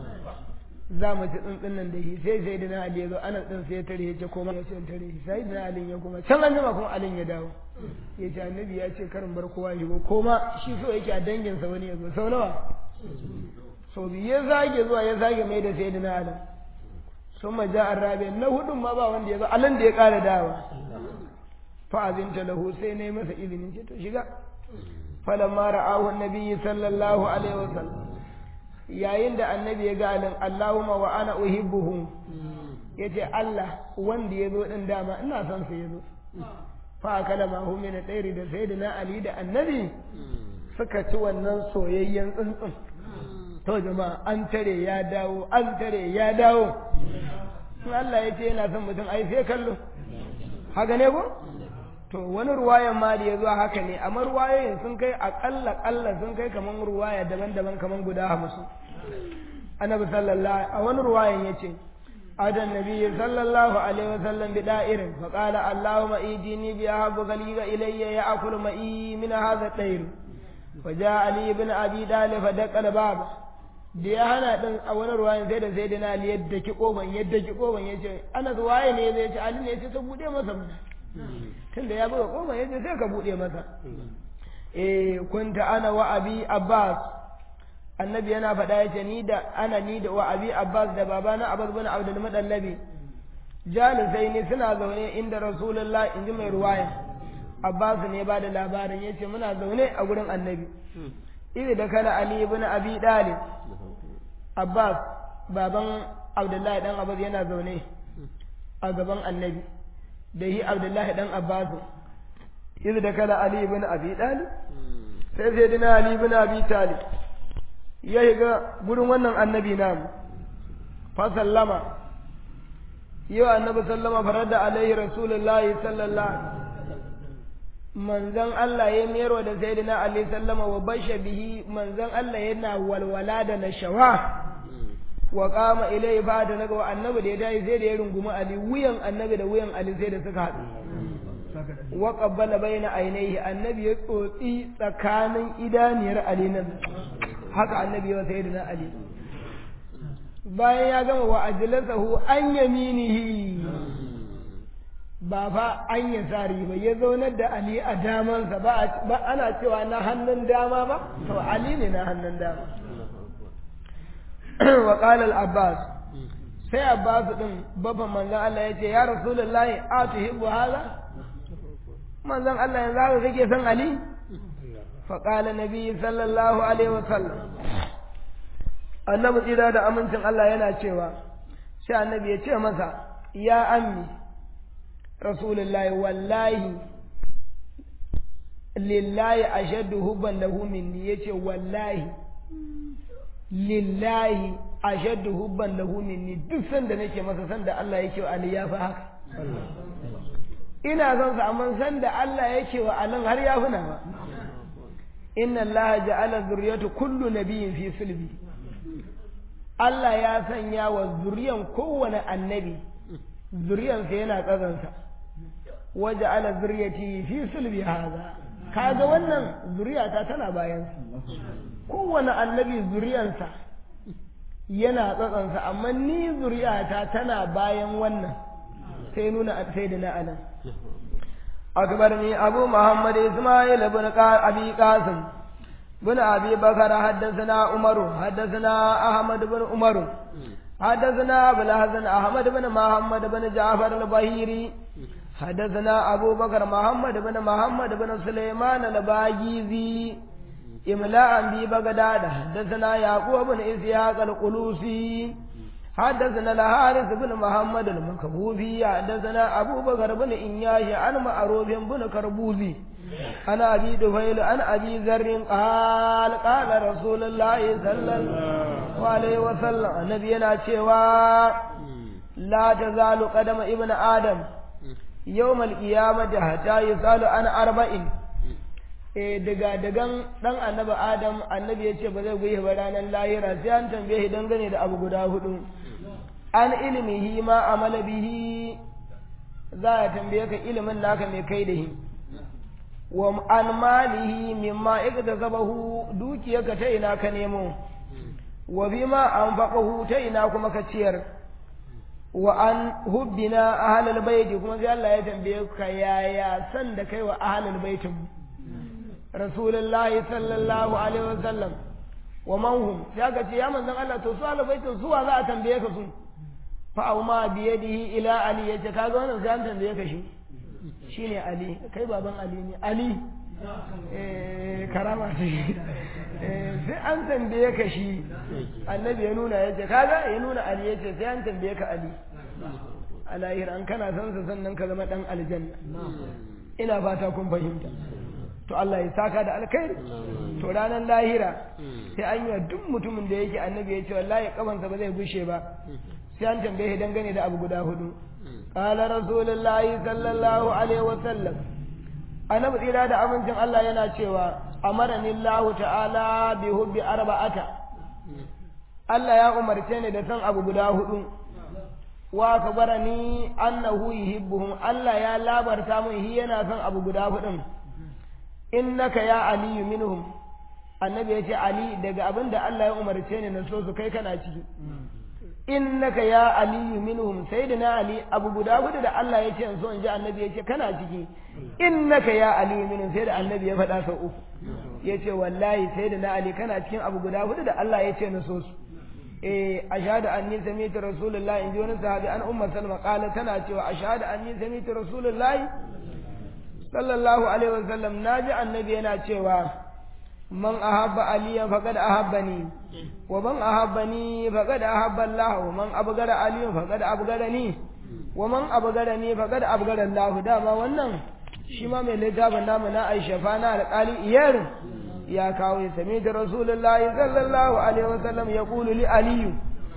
za mu ci tsuntsun nan da hi sai sai da na Ali ya zo ana tsin sai ya tare ya ce koma ya ce in tare shi sai da na Ali ya kuma can an jima kuma Ali ya dawo ya ce annabi ya ce karin bar kowa ya shigo koma shi so yake a danginsa wani ya zo sau nawa sau biyu ya zage zuwa ya zage mai da sai da na Ali sun ma ja rabi na hudun ma ba wanda ya zo alan da ya ƙara dawa fa'azinta lahu sai na yi masa izinin ce to shiga falamma ra'ahu annabi sallallahu alaihi wasallam yayin da annabi ya ga alin Allahumma wa ana uhibbuhu yace Allah wanda ya zo din dama ina son sa ya zo fa akala ma hu min tsairi da sayyidina Ali da annabi suka ci wannan soyayyen tsuntsun to jama'a an tare ya dawo an tare ya dawo in Allah ya ce yana son mutum ai sai kallo haka ne ko to wani ruwayan ma da ya zuwa haka ne amma ruwayoyin sun kai akalla kalla sun kai kaman ruwaya daban-daban kaman guda hamsin annabi sallallahu a wani ruwayan yace adan nabiyyi sallallahu alaihi wasallam bi da'irin fa qala allahumma idini bi ahabbu galiga ilayya ya akulu ma'i min hadha at-tayr fa jaa ali ibn abi dalib fa daqal baba da ya hana din a wani ruwayan sai da sai da na yadda ki koban yadda ki koban yace anas waye ne zai ce ali ne yace ta bude masa tunda ya buga koma yace sai ka bude masa eh kunta ana wa abi abbas annabi yana faɗa yace ni da ana ni da wa abi abbas da babana abbas bin abdul madallabi jalisai ne suna zaune inda rasulullah inji mai ruwaya abbas ne ba da labarin yace muna zaune a gurin annabi idan da kana ali ibn abi dalib abbas baban abdullahi dan abbas yana zaune a gaban annabi da yi abdullahi dan abbasu iz da kala ali ibn abi talib sai sai dina ali ibn abi talib ya shiga gurin wannan annabi namu fa sallama yau annabi sallama farada alaihi rasulullahi sallallahu manzon Allah ya mayarwa da sayyidina ali sallama wa basha bihi manzon Allah yana walwala da nashawa wa kama ilai fa da naga annabi da ya dai sai da ya rungumi ali wuyan annabi da wuyan ali sai da suka haɗu wa qabbala baina ainihi annabi ya tsotsi tsakanin idaniyar ali nan haka annabi ya sai da ali bayan ya gama wa ajlasahu an yaminihi ba fa an ya sari ba ya zaunar da ali a damansa ba ana cewa na hannun dama ba to ali ne na hannun dama wa qala al-abbas sai abbas din babban manzon Allah yace ya rasulullahi atuhibbu hadha manzon Allah yanzu haka kake son ali fa qala nabi sallallahu alaihi wa sallam annabi tsira da amincin Allah yana cewa sai annabi ya ce masa ya ammi rasulullahi wallahi lillahi ashaddu hubban lahu minni yace wallahi lillahi ashaddu hubban lahu minni duk sanda nake masa sanda Allah yake wa Ali ya fi haka ina son sa amma sanda Allah yake wa Ali har ya fi nawa inna Allah ja'ala zurriyatu kullu nabiyyin fi sulbi Allah ya sanya wa zuriyan kowane annabi zuriyansa yana tsazansa waje ala zuriyati fi sulbi haza kaga wannan zuriyata tana bayansa kowane annabi zuriyansa yana tsatsansa amma ni zuriyata tana bayan wannan sai nuna sai da na anan akbarni abu muhammad isma'il ibn abi qasim بن أبي بكر حدثنا عمر حدثنا أحمد بن عمر حدثنا أبو الحسن أحمد بن محمد بن جعفر البهيري حدثنا أبو بكر محمد بن محمد بن سليمان الباجيزي إملاء ببغداد حدثنا يعقوب بن إسحاق القلوسي حدثنا الحارث بن محمد المكبوبي حدثنا أبو بكر بن إنياش عن معروف بن كربوزي عن أبي دفيل عن أبي ذر قال قال رسول الله صلى الله عليه وسلم نبينا شوى لا تزال قدم ابن آدم يوم القيامة حتى يسأل عن أربع eh daga dagan dan annabi adam annabi ya ce ba zai guye ba ranar lahira sai an tambaye shi dangane da abu guda hudu an ilmihi ma amala bihi za a tambaye ka ilimin naka mai kai da shi wa an malihi mimma iktasabahu dukiyarka ta ina ka nemo wa bima anfaqahu ta ina kuma ka ciyar wa an hubbina ahlul baiti kuma sai Allah ya tambaye ka yaya san da kai wa ahlul baitin rasulullahi sallallahu alaihi wasallam wa man hum sai ka ce ya manzon Allah to su ahlul baitin su wa za a tambaye ka su fa auma bi yadihi ila ali yace kaga wannan sai an tambaye ka shi shine ali kai baban ali ne ali eh karama ce sai an tambaye ka shi annabi ya nuna yace kaga ya nuna ali yace sai an tambaye ka ali a lahira an kana san sa sannan ka zama dan aljanna ina fata kun fahimta to Allah ya saka da alkhairi to ranar lahira sai an yi duk mutumin da yake annabi ya ce wallahi kafansa ba zai gushe ba sai an tambaye dangane da abu guda hudu qala rasulullahi sallallahu alaihi wa sallam annabi tsira da amincin Allah yana cewa amarani Allah ta'ala bi hubbi arba'ata Allah ya umarce ni da san abu guda hudu wa akbarani annahu yuhibbuhum Allah ya labarta min shi yana son abu guda hudun innaka ya aliyu minhum annabi ya ce ali daga abin da Allah ya umarce ni na so su kai kana ciki innaka ya aliyu minhum sayyidina ali abu guda hudu da Allah ya ce in so in ji annabi ya ce kana ciki innaka ya aliyu minhum sai da annabi ya faɗa sau uku ya ce wallahi sayyidina ali kana cikin abu guda hudu da Allah ya ce na so su eh ashhadu anni sami'tu rasulullahi in ji wani sahabi an umma salma qala tana cewa ashhadu anni sami'tu rasulullahi sallallahu alaihi wasallam naji annabi yana cewa man ahabba aliyan faqad ahabbani wa man ahabbani faqad ahabba Allah wa man abgara aliyan faqad abgarani wa man abgarani faqad abgara Allah dama wannan shi ma mai littafin namu na Aisha fa na alƙali iyar ya kawo ya sami da Rasulullahi sallallahu alaihi wasallam ya kulu li aliyu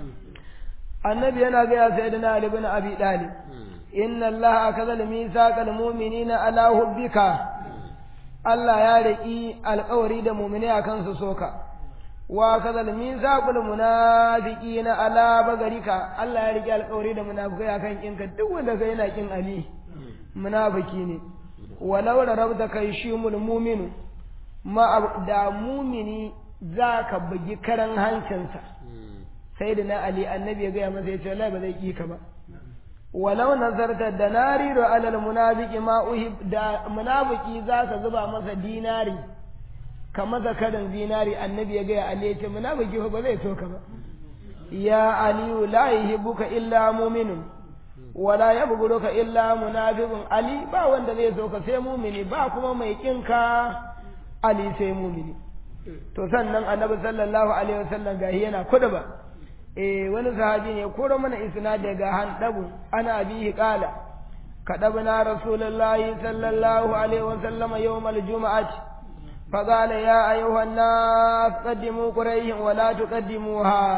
annabi yana ga ya sayyidina Ali ibn Abi Talib inna Allah akaza al-mithaqal mu'minina ala hubbika Allah ya riki alƙawari da mu'mini akan su soka wa akaza al-mithaqal munafiqina ala bagarika Allah ya riki alƙawari da munafikai akan kinka duk wanda kai yana kin Ali munafiki ne walau rabta kai shimul mu'minu ma da mumini za ka bugi karan hancinsa sai da na Ali annabi ya gaya masa ya ce wallahi ba zai ƙi ka ba walau nazarta da nari da alal munafiki ma uhib da munafiki za ka zuba masa dinari ka masa karin zinari annabi ya gaya Ali ya ce munafiki ba zai so ka ba ya aliyu la yuhibbuka illa mu'minun wala yabghuruka illa munafiqun ali ba wanda zai so ka sai mumini ba kuma mai kinka ali sai mumini to sannan annabi sallallahu alaihi wasallam gahi yana kuda ba eh wani sahabi ne koro mana isna daga handabu ana bihi qala kadabna rasulullahi sallallahu alaihi wasallam yawmal jumu'ati فقال يا أيها الناس قدموا قريش ولا تقدموها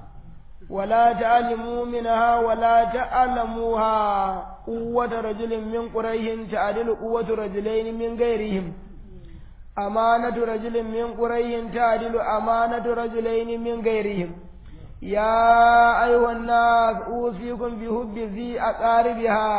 ولا تعلموا منها ولا تعلموها قوة رجل من قريش تعدل قوة رجلين من غيرهم أمانة رجل من قريش تعدل أمانة رجلين من غيرهم يا أيها الناس أوصيكم بحب ذي أقاربها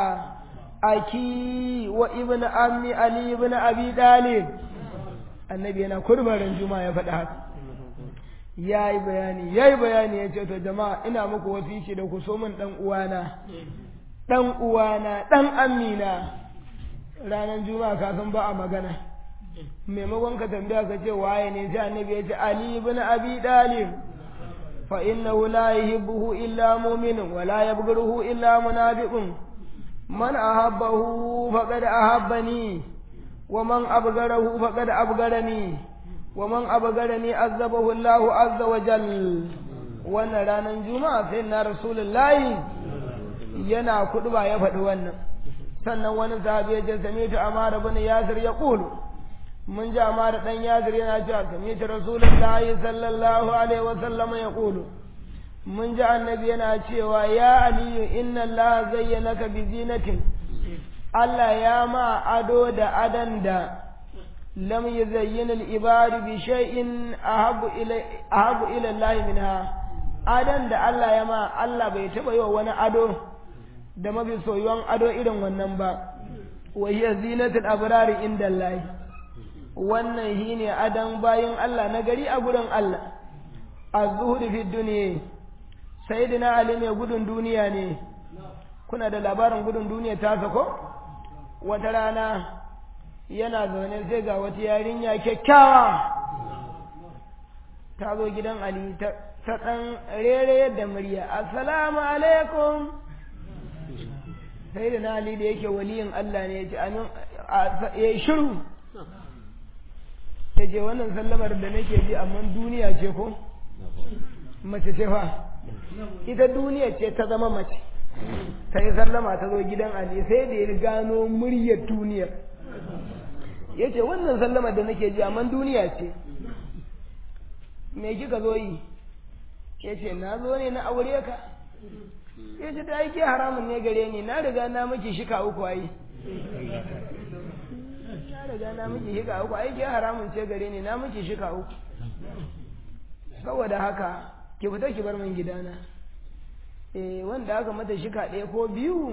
أكي وابن أمي علي بن أبي طالب النبي أنا كربا رنجما يفتحك ya yi bayani ya yi bayani ya ce to jama'a ina muku wasici da ku so min ɗan uwana ɗan uwana ɗan amina ranar juma'a kafin ba a magana maimakon ka tambaya ka ce waye ne sai annabi ya ce ali ibn abi dalib fa innahu la yuhibbuhu illa mu'minun wa la yabghuruhu illa munafiqun man ahabbahu faqad ahabbani wa man abgharahu faqad abgharani wa man abgarani azabahu Allahu azza wa jal wannan ranar juma'a sai na rasulullahi yana kuduba ya faɗi wannan sannan wani sahabi ya ce sami'tu amara bin yasir ya qulu mun ji amara dan yasir yana cewa sami'tu rasulullahi sallallahu alaihi wa sallam ya qulu mun ji annabi yana cewa ya aliyu inna allaha zayyanaka bi zinatin Allah ya ma ado da adan da lam yuzayyin al-ibad bi shay'in ahabu ila ahabu ila Allah minha adan da Allah ya ma Allah bai taba yi wa wani ado da mafi soyuwan ado irin wannan ba wa hiya zinatul abrari inda Allah wannan shine adan bayin Allah na gari a gurin Allah az-zuhud fi dunya sayyidina Ali mai gudun duniya ne kuna da labarin gudun duniya ta sako wata rana yana zaune sai ga wata yarinya kyakkyawa ta zo gidan Ali ta ɗan rere da murya assalamu alaikum sai da na Ali da yake waliyin Allah ne ya ce amin ya yi shiru ya ce wannan sallamar da nake ji amma duniya ce ko mace ce fa ita duniya ce ta zama mace ta yi sallama ta zo gidan Ali sai da ya gano muryar duniyar ya ce wannan sallamar da nake ji amma duniya ce me kika zo yi ya ce na zo ne na aure ka ya ce ta aiki haramun ne gare ni na riga na miki shika uku ai na riga na miki shika uku aiki haramun ce gare ni na miki shika uku saboda haka ki fita ki bar min gidana eh wanda aka mata shika ɗaya ko biyu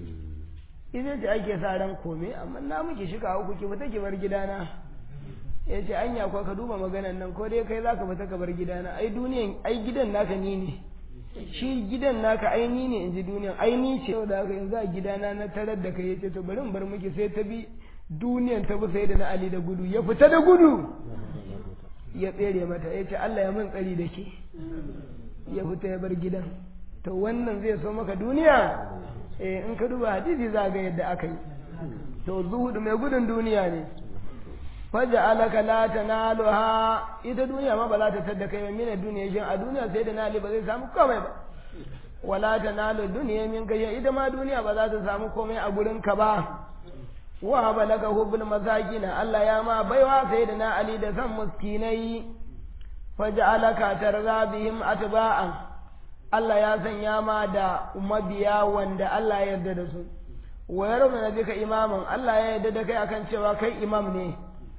ita ce ake sa ran kome amma na miki shika uku ki fita ki bar gidana ya ce anya ko ka duba maganan nan ko dai kai zaka fita ka bar gidana ai duniyan ai gidan naka ni ne shi gidan naka ai ni ne in ji duniyan ai ni ce da haka yanzu a gidana na tarar da kai yace to bari in bar miki sai ta bi duniyan ta bi sai da na Ali da gudu ya fita da gudu ya tsere mata yace Allah ya mun tsari da ke ya fita ya bar gidan to wannan zai so maka duniya eh in ka duba hadisi za ga yadda aka yi to zuhudu mai gudun duniya ne faja'alaka la tanaluha ita duniya ma ba za ta tadda kai min duniya shin a duniya sai da nali ba zai samu komai ba wala tanalu duniya min kai ita ma duniya ba za ta samu komai a gurin ka ba wa balaka hubbul masakin Allah ya ma baiwa sai da na ali da san muskinai faja'alaka tarza bihim atba'an Allah ya sanya ma da mabiya wanda Allah ya yarda da su wa yarda bika imaman Allah ya yarda da kai akan cewa kai imam ne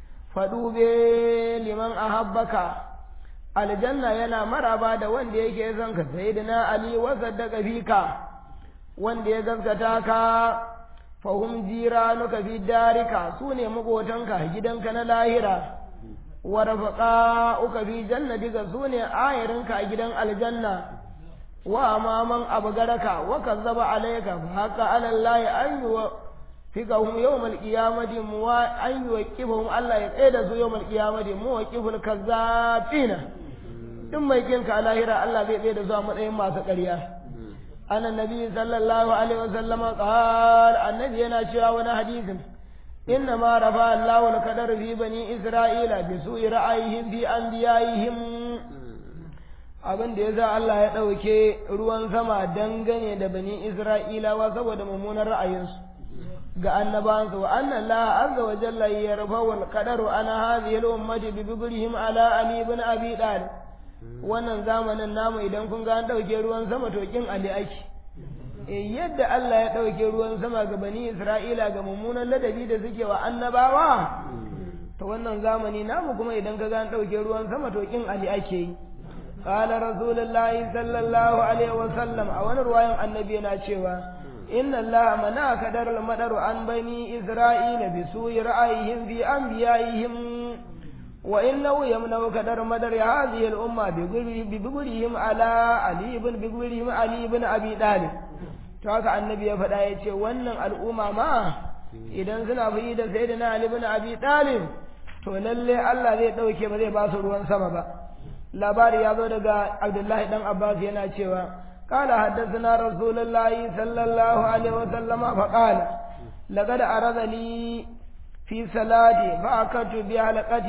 faɗube liman ahabbaka aljanna yana maraba da wanda yake son ka sayyidina ali wa saddaka fika wanda ya gaskata ka fahum jiranuka fi darika sune makotanka gidanka na lahira wa rafaqa'uka fi jannatika sune ayarinka a gidan aljanna wa amaman abgaraka wa kazzaba alayka fa haqa ala allahi an yuwa fikahum yawmal qiyamati muwa an yuqifhum Allah ya tsaye da su yawmal qiyamati muwaqiful kazzabina duk mai kinka a lahira Allah zai tsaye da su a matsayin masu ƙarya ana nabi sallallahu alaihi wasallama qal annabi yana cewa wani hadisin inna ma rafa Allahu al-qadar fi bani isra'ila bi su'i ra'ayihim fi anbiya'ihim abin da yasa Allah ya dauke ruwan sama dangane da bani isra'ilawa saboda mummunan ra'ayinsu ga annabansa wa anna Allah azza wa jalla yarfa'u al-qadaru ana hadhihi al-ummati bi bigrihim ala ali ibn abi talib wannan zamanin namu idan kun ga an dauke ruwan sama to kin ali ake eh yadda Allah ya dauke ruwan sama ga bani Isra'ila ga mummunan ladabi da suke wa annabawa to wannan zamani namu kuma idan ka ga an dauke ruwan sama to kin ali ake yi قال رسول الله صلى الله عليه وسلم a wani ruwayan annabi yana cewa إن الله منع كدر المدر عن بني إسرائيل بسوء رأيهم في أنبيائهم وإنه يمنع كدر مدر هذه الأمة ببقرهم على علي بن بقرهم علي بن أبي طالب haka annabi ya faɗa ya ce wannan al'umma ma idan suna fi da sai da na Ali bin Abi Talib to lalle Allah zai ɗauke ba zai ba su ruwan sama ba labari ya zo daga Abdullahi dan Abbas yana cewa قال حدثنا رسول الله صلى الله عليه وسلم فقال لقد أرد لي في صلاتي فأكدت بحلقة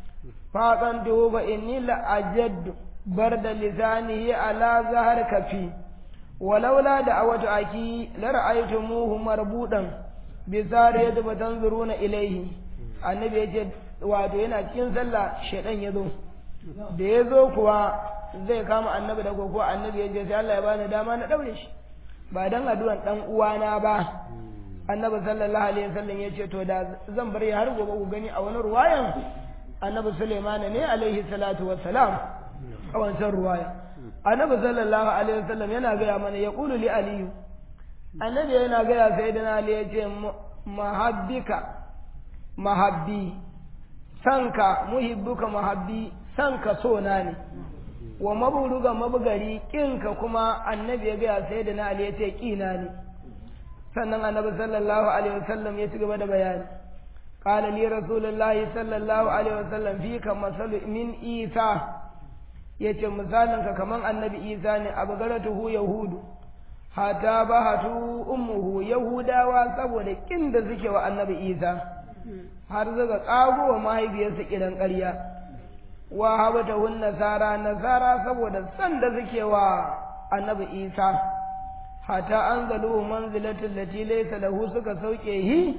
فأقنته فإني لأجد برد لسانه على ظهر كفي ولولا دعوة أخي لرأيتموه مربوطا بسارية فتنظرون إليه النبي يجد wato yana cikin sallah shaidan ya zo da ya zo kuwa zai kama annabi da koko annabi ya je sai Allah ya bani dama na daure shi ba dan addu'an dan uwana ba annabi sallallahu alaihi wasallam ya ce to da zan bar ya har gobe ku gani a wani ruwayan annabi Sulaiman ne alaihi salatu wassalam a wancan ruwaya annabi sallallahu alaihi wasallam yana gaya mana ya qulu li aliyu annabi yana gaya sayyidina ali ya ce mahabbika mahabbi sanka muhibbuka mahabbi sanka sona ne wa maburuga mabugari kinka kuma annabi ya gaya sayyidina ali ya ce kina ne sannan annabi sallallahu alaihi wasallam ya ci gaba da bayani قال لي رسول الله صلى الله عليه وسلم فيك مثل من إيسى yace misalinka kaman annabi isa ne abu garatuhu yahudu hata ba hatu ummuhu yahudawa saboda kin da suke wa annabi isa har suka kago wa mahaifiyarsa kiran ƙarya wa habata hun nasara nasara saboda san da suke wa annabi isa hata an zalu manzilatul lati laysa lahu suka sauke hi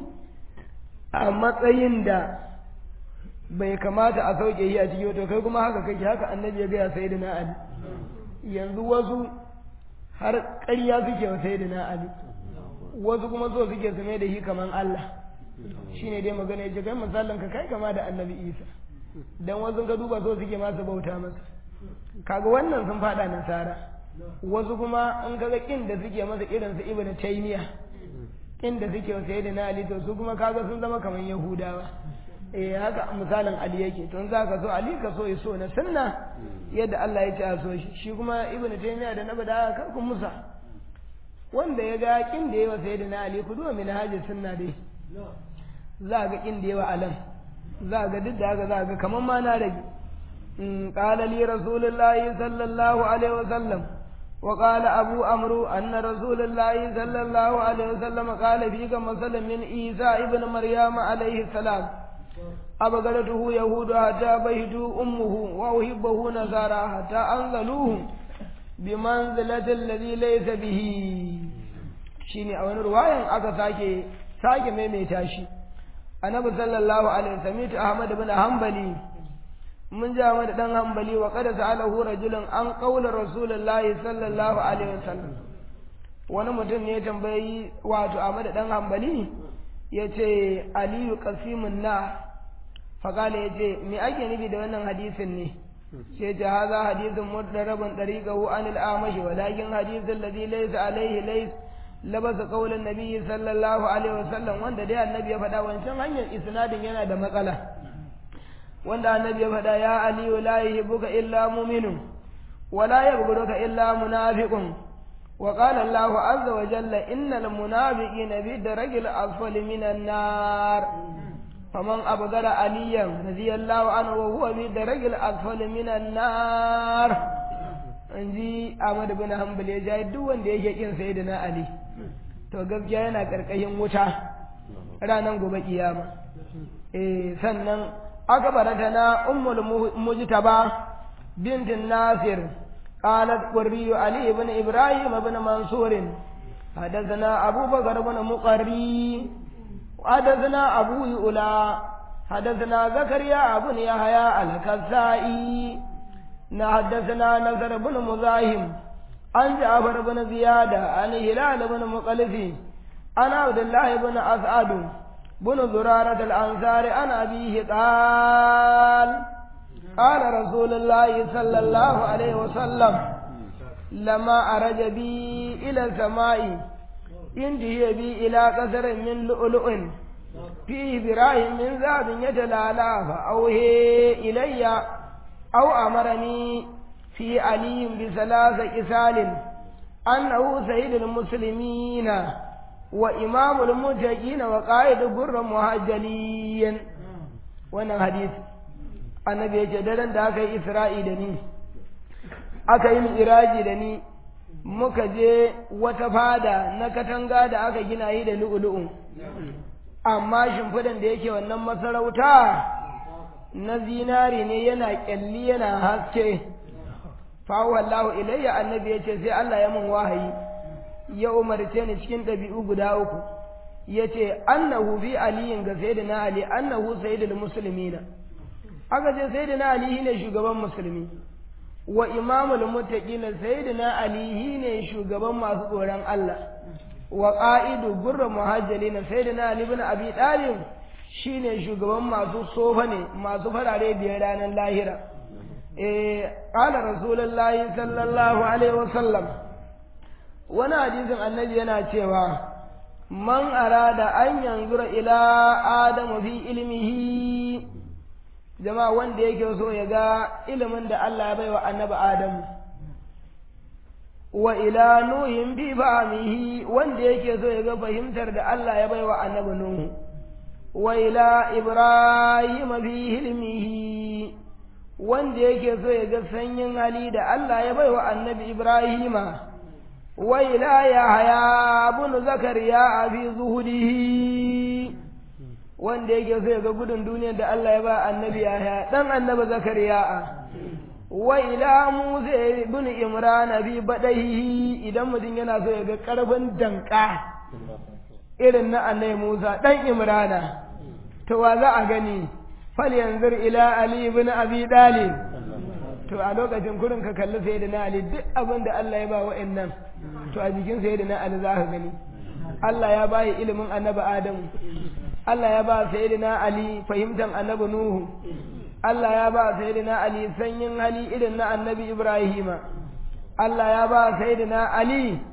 a matsayin da bai kamata a sauke yi a ciki to kai kuma haka kake haka annabi ya gaya sai na ali yanzu wasu har ƙarya suke wa sai na ali wasu kuma so suke su mai da shi kaman Allah shine dai magana yace kai misalin ka kai kama da annabi Isa dan wasu ka duba so suke masu bauta masa kaga wannan sun fada nasara wasu kuma in kaga kin da suke masa irin su ibnu taymiya kin da suke wa sayyidina ali to su kuma kaga sun zama kaman yahudawa eh haka misalin Ali yake to za ka so Ali ka so so na sunna yadda Allah ya ce a so shi shi kuma Ibn Taymiyyah da Nabi da kar ku musa wanda ya ga kin da yawa sayyidina Ali ku duba min haji sunna dai za ga kin da yawa alam za ga duk da haka za ga kaman ma na rage in qala li rasulullahi sallallahu alaihi wasallam وقال أبو أمرو أن رسول الله صلى الله عليه وسلم قال فيك مثلا من عيسى ابن مريم عليه السلام أبغلته يهود حتى بيت أمه وأحبه نصارى حتى أنزلوه بمنزلة الذي ليس به shine a wani ruwayan aka sake sake maimaita shi annabi sallallahu alaihi wasallam ta Ahmad ibn Hanbali mun ji Ahmad dan Hanbali wa qad sa'alahu rajulun an qawla rasulullahi sallallahu alaihi wasallam wani mutum ne ya tambayi wato Ahmad dan Hanbali yace aliyu qasimun na faƙala ya ce me ake nufi da wannan hadisin ne sai ce haza hadisin mudarabin ɗariƙahu an al'amashi walakin hadisin ladhi laysa alaihi lays labasa qaulin nabiyyi sallallahu alaihi wasallam wanda dai annabi ya faɗa wancan hanyar isnadin yana da matsala wanda annabi ya faɗa ya aliyu la yuhibbuka illa mu'minun wa la yabghuduka illa munafiqun wa qala Allahu azza wa jalla innal munafiqina fi darajil asfali minan nar فمن أبغر عليا رضي الله عنه وهو في درج الأسفل من النار inji Ahmad bin Hanbal ya jayi duk wanda yake kin sayyidina Ali to gaskiya yana karkashin wuta ranar gobe kiyama eh sannan aka barata na ummul mujtaba bint Nasir qalat qurri Ali ibn Ibrahim ibn Mansur حدثنا أبو بكر بن مقري حدثنا أبو يؤلا حدثنا زكريا بن يحيى الكسائي حدثنا نصر بن مزاحم عن جعفر بن زيادة عن هلال بن مقلف عن عبد الله بن أسعد بن زرارة الأنصار عن أبيه قال قال رسول الله صلى الله عليه وسلم لما أرج بي إلى السماء انتهي بي إلى قصر من لؤلؤ فيه براهيم من ذهب يتلالى فأوهي إلي أو أمرني في علي بثلاث كسال أنه سيد المسلمين وإمام المتقين وقائد بر مهجلين وانا حديث annabi ya ce daren da aka yi isra'i da ni aka yi iraji da ni muka je wata fada na katanga da aka gina yi da lu'ulu'u amma shimfidan da yake wannan masarauta na zinari ne yana kyalli yana haske fawo Allahu ilayya annabi ya ce sai Allah ya mun wahayi ya umarce ni cikin ɗabi'u guda uku ya ce annahu fi aliyin ga sayyidina ali annahu sayyidul muslimina aka ce sayyidina ali ne shugaban musulmi wa imamul muttaqina sayyidina ali ne shugaban masu tsoron Allah wa qa'idu gurra muhajjalin sayyidina ali ibn abi talib shine shugaban masu sofa ne masu farare biyar ranar lahira eh qala rasulullahi sallallahu alaihi wasallam wani hadisin annabi yana cewa man arada an yanzura ila adamu fi ilmihi jama'a wanda yake so ya ga ilimin da Allah ya baiwa annabi adamu wa ila nuhin fi fahmihi wanda yake so ya ga fahimtar da Allah ya baiwa annabi nuhu wa ila ibrahim fi hilmihi wanda yake so ya ga sanyin hali da Allah ya baiwa annabi ibrahima wa ila yahya ibn zakariya fi zuhudihi wanda yake so ya ga gudun duniyar da Allah ya ba annabi yahya dan annabi zakariya wa ila musa ibn imran fi badaihi idan mutum yana so ya ga karfin danka irin na annabi musa dan imrana to wa za a gani fal yanzur ila ali ibn abi dalib to a lokacin kurin ka kalli sayyidina ali duk abin da Allah ya ba wa'annan to a jikin sayyidina ali za ka gani Allah ya ba ilimin annabi adamu Allah ya ba sayyidina ali fahimtar annabi nuhu Allah ya ba Sayyidina Ali sanyin hali irin na Annabi Ibrahima Allah ya ba Sayyidina Ali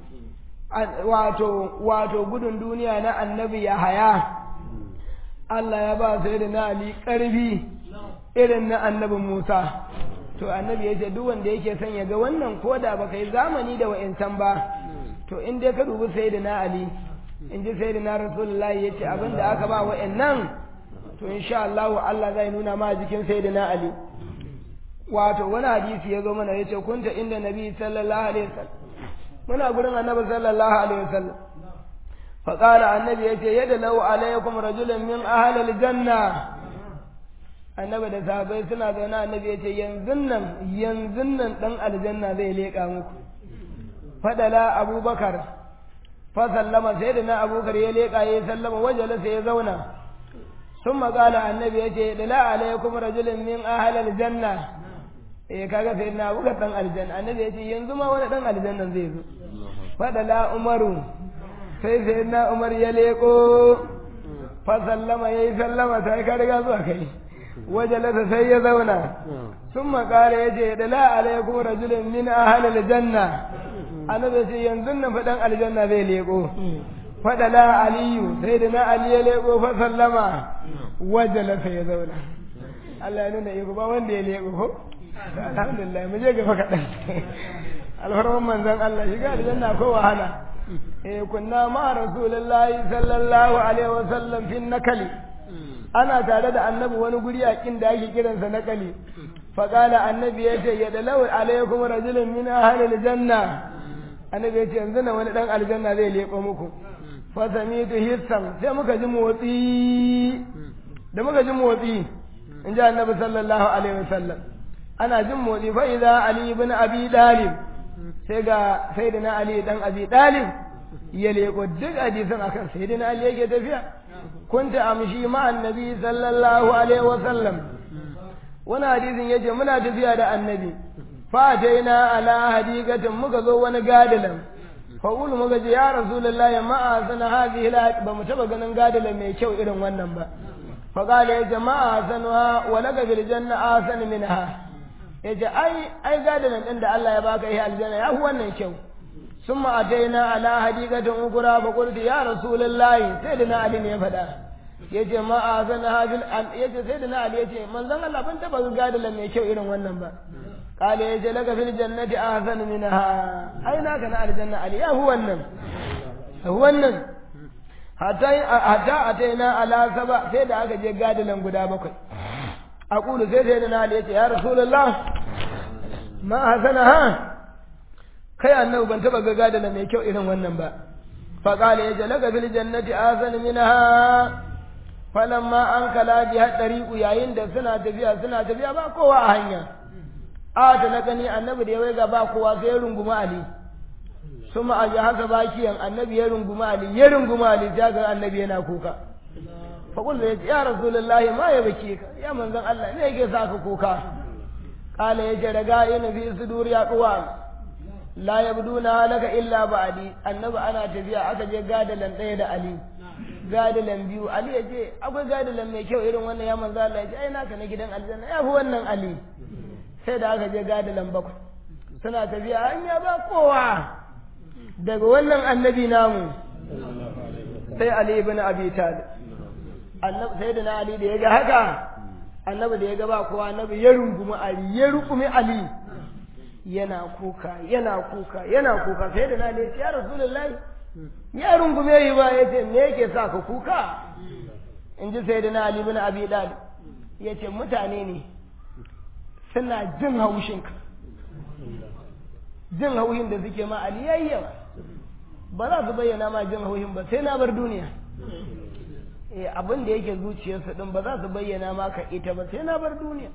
wato wato gudun duniya na Annabi Yahaya Allah ya ba Sayyidina Ali ƙarfi irin na Annabi Musa to Annabi ya ce duk wanda yake son ya ga wannan koda ba kai zamani da wa'incan ba to in dai ka dubi Sayyidina Ali in ji Sayyidina Rasulullahi ya ce abin da aka ba wa'annan to insha Allah Allah zai nuna ma jikin sayyidina Ali wato wani hadisi ya zo mana yace kunta inda nabi sallallahu alaihi wasallam muna gurin annabi sallallahu alaihi wasallam fa qala annabi yace yada law alaikum rajulun min ahli aljanna annabi da sahabbai suna zaune annabi yace yanzu nan yanzu nan dan aljanna zai leka muku fadala abubakar fa sallama sayyidina abubakar ya leka ya sallama wajala sai ya zauna ثم قال النبي يجي لا عليكم رجل من أهل الجنة eh kaga sai na buga dan aljanna annabi yace yanzu ma wani dan aljanna zai zo fada la umaru sai sai na umar ya leko fa sallama yayi sallama sai ka riga zuwa kai wajalasa sai ya zauna summa qala yace da la alaikum rajulun min ahli aljanna annabi yace yanzu nan fa dan aljanna zai leko fada la aliyu sai da na ali ya leko fa sallama wajalasa ya zauna Allah ya nuna iko ba wanda ya leko ko alhamdulillah mu je gaba kaɗan alfarman manzon Allah shiga aljanna ko wahala eh kunna ma rasulullahi sallallahu alaihi wa sallam fi nakali ana tare da annabi wani guri a kin da ake kiransa nakali fa qala annabi yace ya dalau alaikum rajulun min ahli aljanna annabi yace yanzu na wani dan aljanna zai leko muku fa samitu hissan sai muka ji motsi da muka ji motsi in ji annabi sallallahu alaihi wa sallam ana jin motsi fa idza ali ibn abi dalib sai ga sayyidina ali dan abi dalib ya leko duk hadisin akan sayyidina ali yake tafiya kunta amshi ma annabi sallallahu alaihi wa sallam wani hadisin yace muna tafiya da annabi fa ataina ala hadiqatin muka zo wani gadalan fa ulu muka ce ya rasulullahi ma asana hadhihi la ba mu taba ganin gadalan mai kyau irin wannan ba fa qala ya jama'a sanuha wa laka bil janna asana minha ya ce ai ai gadanin ɗin da Allah ya baka yi aljanna ya fi wannan kyau sun ma'ataina ala hadikatin ukura ba kulti ya rasulullahi sai da na ali ne ya faɗa ya ce ma'a zan hajil ya ce sai da na ali ya ce manzon Allah ban taɓa ga gadalan mai kyau irin wannan ba kale ya ce laka fil jannati ahsan minha ai naka na aljanna ali ya fi wannan wannan hatta hatta ataina ala saba sai da aka je gadalan guda bakwai aqulu sai sai da na ali ya ce ya rasulullah ma hasanaha kai annabi ban taba ga gadana mai kyau irin wannan ba fa qala ya jalaka fil jannati azan minha falamma an kala ji hadariku yayin da suna tafiya suna tafiya ba kowa a hanya a ta na gani annabi da ya waiga ba kowa sai ya runguma ali suma a ji haka bakiyan annabi ya runguma ali ya runguma ali ta ga annabi yana kuka fa kullu ya ya rasulullahi ma ya bake ka ya manzon Allah ne yake saka kuka kala ya ce daga ina fi sudur ya kuwa la yabduna laka illa ba'di annabi ana tafiya aka je gadalan ɗaya da ali gadalan biyu ali ya ce akwai gadalan mai kyau irin wannan ya manzo Allah ya ce ai naka na gidan aljanna ya fi wannan ali sai da aka je gadalan bakwai suna tafiya an ya ba kowa daga wannan annabi namu sai ali ibn abi talib annabi sai da na ali da ya ga haka annabi da ya ga ba kowa annabi ya rungumi ali ya rukumi ali yana kuka yana kuka yana kuka sai da na ali ya ce ya rasulullahi ya rungume yi ba ya ce me yake sa ka kuka in ji sai da na ali ibn abi talib ya ce mutane ne suna jin haushinka jin haushin da suke ma ali yayi yawa ba za su bayyana ma jin haushin ba sai na bar duniya eh abin da yake zuciyarsu din ba za su bayyana ma ka ita ba sai na bar duniya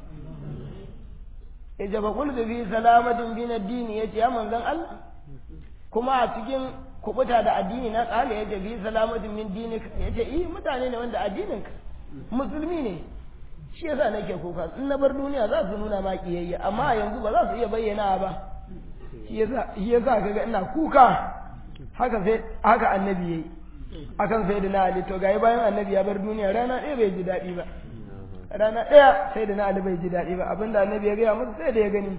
ya jaba kul da fi salamatin bin addini yace ya manzon Allah kuma a cikin kubuta da addini na kala yace fi salamatin min dinika yace eh mutane ne wanda addininka musulmi ne shi yasa nake kuka in na bar duniya za su nuna ma kiyayya amma yanzu ba za su iya bayyana ba shi yasa shi yasa kaga ina kuka haka sai haka annabi yayi akan sai da na Ali to gayi bayan annabi ya bar duniya rana ɗaya bai ji daɗi ba rana ɗaya sai da na Ali bai ji daɗi ba abinda annabi ya gaya musu sai da ya gani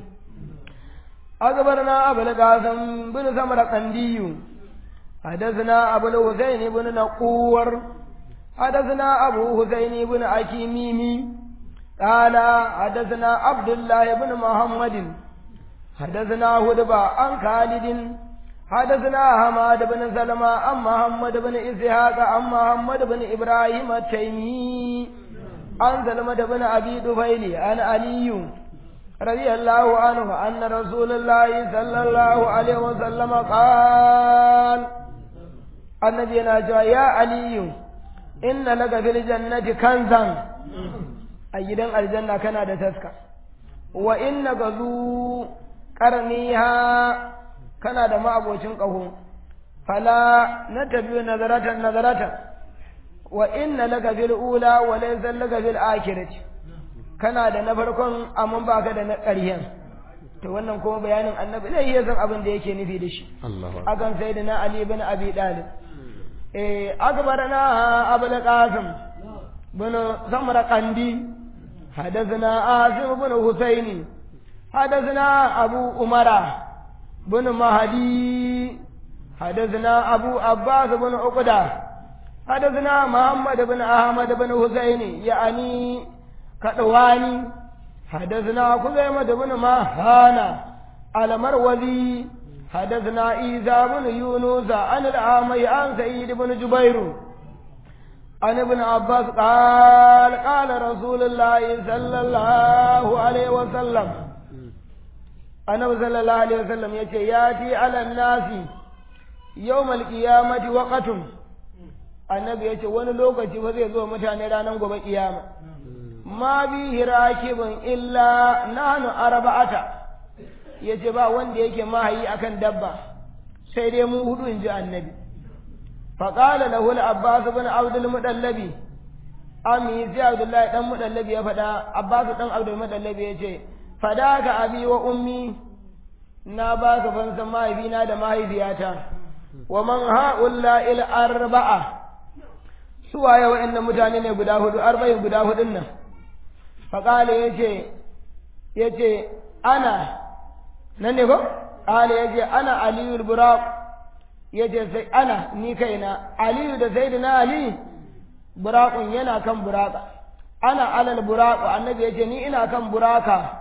أخبرنا أبو القاسم بن سمر قندي حدثنا أبو الحسين بن نقور حدثنا أبو حسين بن أكيميمي قال حدثنا عبد الله بن محمد حدثنا هدبة عن خالد حدثنا حماد بن سلمة عن محمد بن إسحاق عن محمد بن إبراهيم التيمي عن سلمة بن أبي دفيل عن علي رضي الله عنه أن رسول الله صلى الله عليه وسلم قال النبي ناجوا يا علي إن لك في الجنة كنزا أيضا الجنة كان تسكى وإنك ذو قرنيها kana da ma'abocin ƙaho fala na tafi nazaratan nazaratan wa inna laka fil ula wa laysa laka fil akhirati kana da na farkon amma baka da na ƙaryan to wannan kuma bayanin annabi zai iya san abin da yake nufi da shi akan sayyidina ali ibn abi talib eh akbarana abul qasim bin samra qandi حدثنا عاصم بن حسين حدثنا أبو أمرة بن مهدي حدثنا أبو عباس بن عقدة حدثنا محمد بن أحمد بن حسين يعني كدواني حدثنا خزيمة بن مهانا المروزي حدثنا عيسى بن يونس عن العامي عن سعيد بن جبير عن ابن عباس قال قال رسول الله صلى الله عليه وسلم annabi sallallahu alaihi wasallam yace yati ala nasi yawmal qiyamati waqatun annabi yace wani lokaci ba zai zo mutane ranar gobe kiyama ma bi hirakibun illa nahnu arba'ata yace ba wanda yake mahayi akan dabba sai dai mu hudu inji annabi faqala lahu al-abbas ibn abd al-mudallabi ami sai abdullahi dan mudallabi ya faɗa abbas dan abdul mudallabi yace fadaka abi wa ummi na ba ka fansan mahaifina da mahaifiyata wa man ha'ulla il arba'a su waye wa'annan mutane ne guda hudu arba'in guda hudun nan faƙale ya ce ya ce ana nan ne ko ƙale ya ce ana aliyu buraq ya ce sai ana ni kaina aliyu da sai na ali buraqun yana kan buraka ana alal buraqu annabi ya ce ni ina kan buraka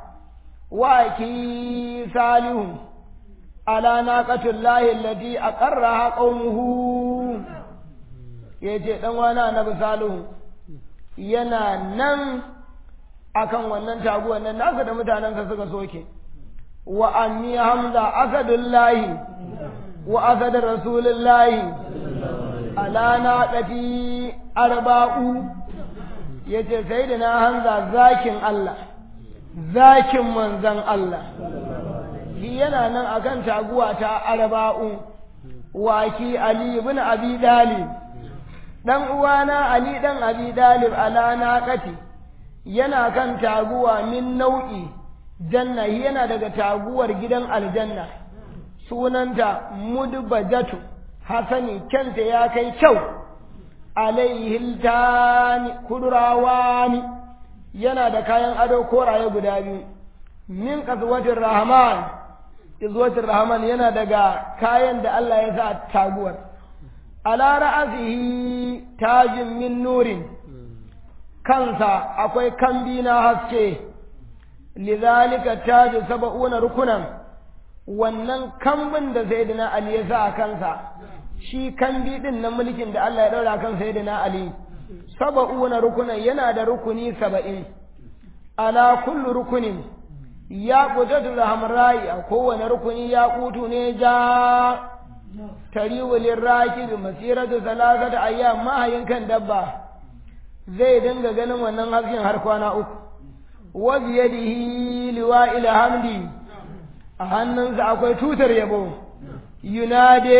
waki salihun ala naqatul lahi allati aqarraha qaumuhu yace dan wani annabi salihu yana nan akan wannan taguwar nan nasa da mutanensa suka soke wa anni hamza asadullahi wa asad rasulullahi ala naqati arba'u yace sayyidina hamza zakin Allah zakin manzan Allah shi yana nan akan taguwa ta arba'u waki Ali ibn Abi Dalib dan uwana Ali dan Abi Dalib ala naqati yana kan taguwa min nau'i janna yana daga taguwar gidan aljanna sunanta mudbajatu hasani kyanta ya kai kyau alaihi tani kudrawani yana da kayan ado koraye guda biyu min kaswatin rahman izwatin rahman yana daga kayan da Allah ya sa taguwar ala ra'asihi tajin min nurin kansa akwai kambi na haske lidhalika taji sab'una rukunan wannan kambin da sayyidina ali ya sa a kansa shi kambi din na mulkin da Allah ya daura kan sayyidina ali sab'una rukunan yana da rukuni saba'in ala kullu rukunin ya qutatu hamrai a kowane rukuni ya kutu ne ja tariwu lirrakib masiratu salasata ayyam mahayin kan dabba zai dinga ganin wannan hasken har kwana uku wa biyadihi liwa'il hamdi a hannunsa akwai tutar yabo yunade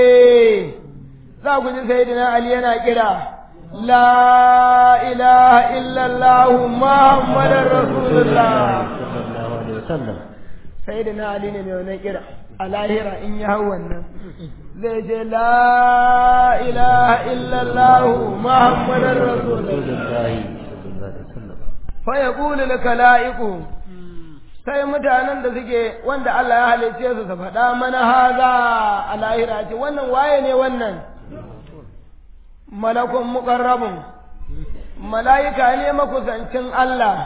za ku ji sayyidina ali yana kira la ilaha illallah muhammadar rasulullah sayyidina ali ne mai wannan kira a lahira in ya hau wannan zai ce la ilaha illallah muhammadar rasulullah fa yaqulu laka la'iqu sai mutanen da suke wanda Allah ya halice su su faɗa mana haza a lahira ce wannan waye ne wannan malakun muqarrabun mala'ika ne makusancin Allah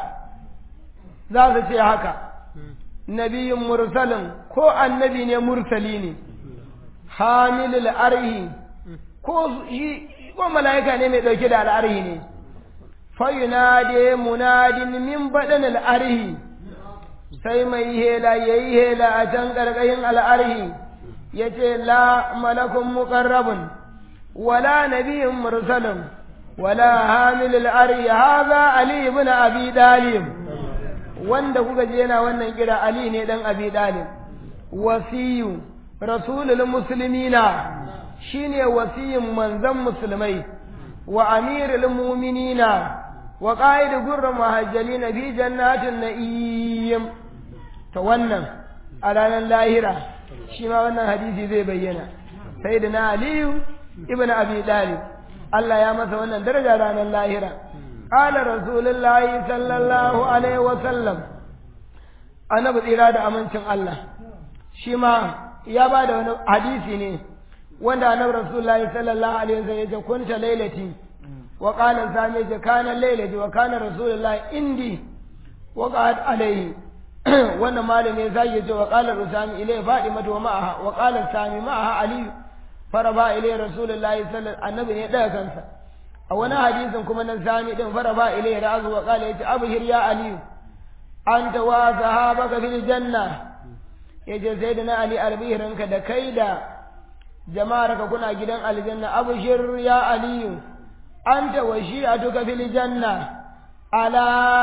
za su ce haka nabiyin mursalin ko annabi ne mursali ne hamilul arhi ko ko mala'ika ne mai ɗauke da al'arhi ne fayunade munadin min baɗin al'arhi sai mai hela ya yi hela a can ƙarƙashin al'arhi ya ce la malakun muƙarrabun wala nabiyin mursalin wala hamilul arhi haza ali ibn abi dalib wanda kuka je yana wannan kira ali ne dan abi dalib wasiyu rasulul muslimina shine wasiyin manzon musulmai wa amirul mu'minina wa qa'id gurr muhajjalin fi jannatin na'im to wannan a ranar lahira shi ma wannan hadisi zai bayyana sayyidina aliyu ibn abi dalib Allah ya masa wannan daraja ranar lahira qala rasulullahi sallallahu alaihi wa sallam annabi tsira da amincin Allah shi ma ya ba da wani hadisi ne wanda annabi rasulullahi sallallahu alaihi wa sallam ya ce kunta lailati wa qala sami ce kana lailati wa kana rasulullahi indi wa qad alaihi wannan malami zai ya ce wa qala rusami ilai fadimatu wa ma'aha wa qala sami ma'aha ali faraba ilai rasulullahi sallallahu annabi ne daga kansa a wani hadisin kuma nan sami din faraba ilai ra'zu wa qala yace abhir ya ali anta wa sahabaka fil janna yace sayyidina ali albihirinka da kai da jama'ar ka kuna gidan aljanna abshir ya ali anta wa shi'atuka fil janna ala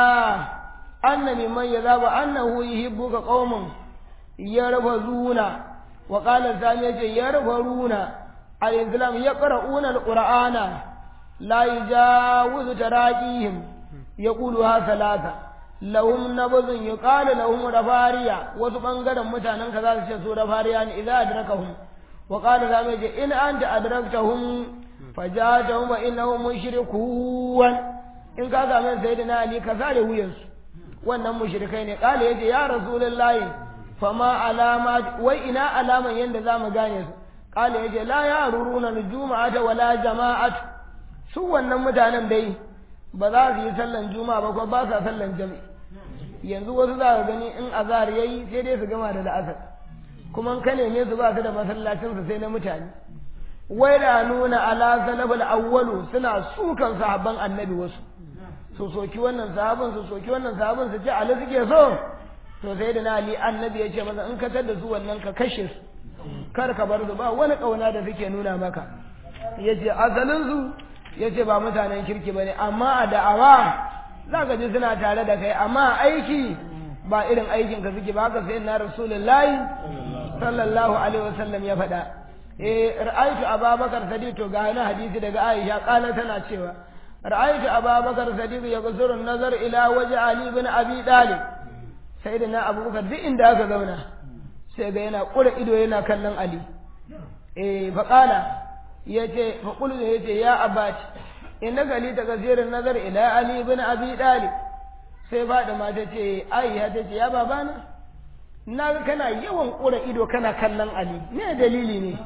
anna mimman yadhabu annahu yuhibbuka qaumun yarfazuna wa qala sami yace yarfaruna al-islam yaqra'una al-qur'ana la yujawizu taraqihim yaquluha salata lahum nabzun yuqalu lahum rafariya wasu bangaren mutanen ka za su ce su rafariya ne idza adrakahum wa qala sami yace in anta adraktahum fajatahum wa innahum mushrikun in ka ga mai sayyidina ali ka sare wuyansu wannan mushrikai ne kala yace ya rasulullahi fama alama wai ina alaman yanda zamu gane su kala yace la ya ruruna nujuma'ata wala jama'at su wannan mutanen dai ba za su yi sallan juma'a ba ko ba sa sallan jami'i yanzu wasu za ka gani in azhar yayi sai dai su gama da la'asar kuma in ka neme su ba su da masallacin su sai na mutane wai da nuna ala salafal awwalu suna sukan sahabban annabi wasu su soki wannan sahabin su soki wannan sahabin su ce ali suke so to sai da na ali annabi ya ce masa in ka tada su wannan ka kashe su kar ka bar su ba wani kauna da suke nuna maka yace asalin su yace ba mutanen kirki bane amma a da'awa za ka ji suna tare da kai amma aiki ba irin aikin ka suke ba haka sai na rasulullahi sallallahu alaihi wasallam ya faɗa eh ra'aytu ababakar sadiq to ga wani hadisi daga aisha kala tana cewa رأيت أبا بكر صديق يقصر النظر إلى وجه علي بن أبي طالب سيدنا أبو بكر دي إن داك زونا sai ga yana ƙura ido yana kallon ali eh faƙala ya ce faƙulu ya ce ya abati inna gali ta kasirin nazar ila ali bin abi dalib sai Fadima ta ce Aisha ta ce ya babana na ga kana yawan ƙura ido kana kallon Ali me dalili ne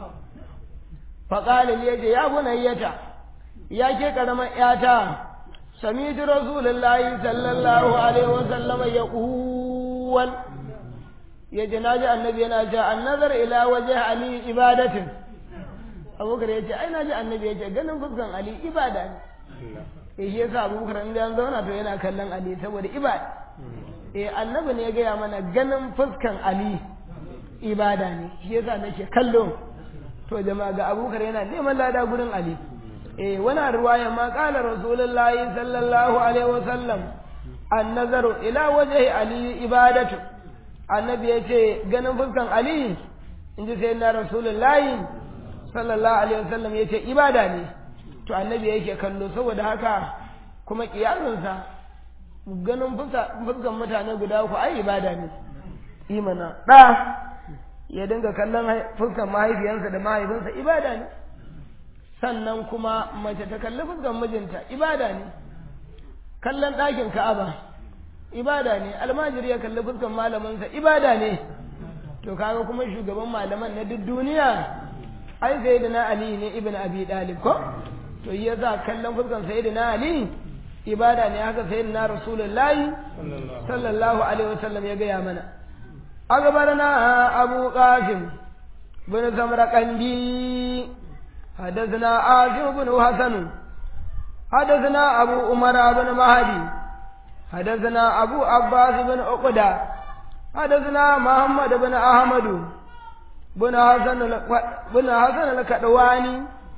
faqala ya ce ya bunayyata ya ke karamar yata sami'tu rasulullahi sallallahu alaihi wa sallama yaqul ya ji naji annabi yana cewa an nazar ila wajhi ali ibadatin abubakar ya ce ai naji annabi ya ce ganin fuskan ali ibada ne eh shi yasa abubakar in ya zauna to yana kallon ali saboda ibada eh annabi ne ya gaya mana ganin fuskan ali ibada ne shi yasa nake kallo to jama'a ga abubakar yana neman lada gurin ali eh wani ruwaya ma qala rasulullahi sallallahu alaihi wasallam an nazaru ila wajhi ali ibadatu annabi ya ce ganin fuskan ali in ji sai na rasulullahi sallallahu alaihi wasallam ya ce ibada ne to annabi yake kallo saboda haka kuma kiyasinsa ganin fuskan mutane guda uku ai ibada ne imana ɗa ya dinga kallon fuskan mahaifiyansa da mahaifinsa ibada ne sannan kuma mace ta kalli fuskan mijinta ibada ne kallon ɗakin ka'aba ibada ne almajiri ya kalli fuskan malaminsa ibada ne to kaga kuma shugaban malaman na duk duniya ai sayyidina ali ne ibn abi dalib ko to ya za kallon fuskan sayyidina ali ibada ne haka sayyidina rasulullahi sallallahu alaihi wasallam ya gaya mana أخبرنا أبو قاسم بن سمرقندي حدثنا عاصم بن حسن حدثنا أبو عمر بن مهدي حدثنا أبو عباس بن عقدة حدثنا محمد بن أحمد بن حسن بن حسن الكدواني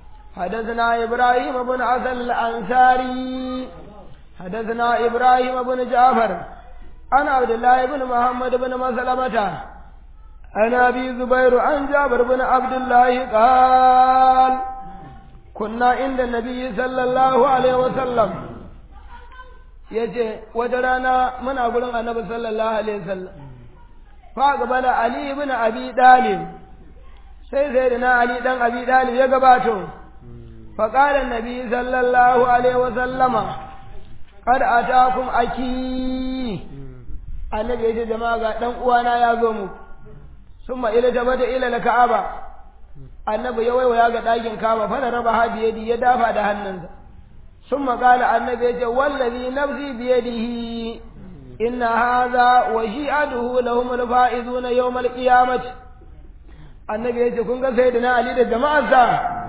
حدثنا إبراهيم بن حسن الأنصاري حدثنا إبراهيم بن جعفر عن عبد الله بن محمد بن مسلمة عن أبي زبير عن جابر بن عبد الله قال كنا عند النبي صلى الله عليه وسلم yace wata rana muna gurin annabi sallallahu alaihi wasallam fa gabala ali ibn abi dalib sai sai na ali dan abi dalib ya gabato fa qala annabi sallallahu alaihi wasallama qad atakum aki annabi ya ce jama'a ga dan uwana ya zo mu summa ila tabata ila al-ka'aba annabi ya waiwaya ga dakin kaba fa raba hadi yadi ya dafa da hannunsa summa qala annabi ya ce wallazi nafsi bi yadihi inna hadha wa shi'aduhu lahum al-fa'izuna yawm al-qiyamah annabi ya ce kun ga sayyidina ali da jama'arsa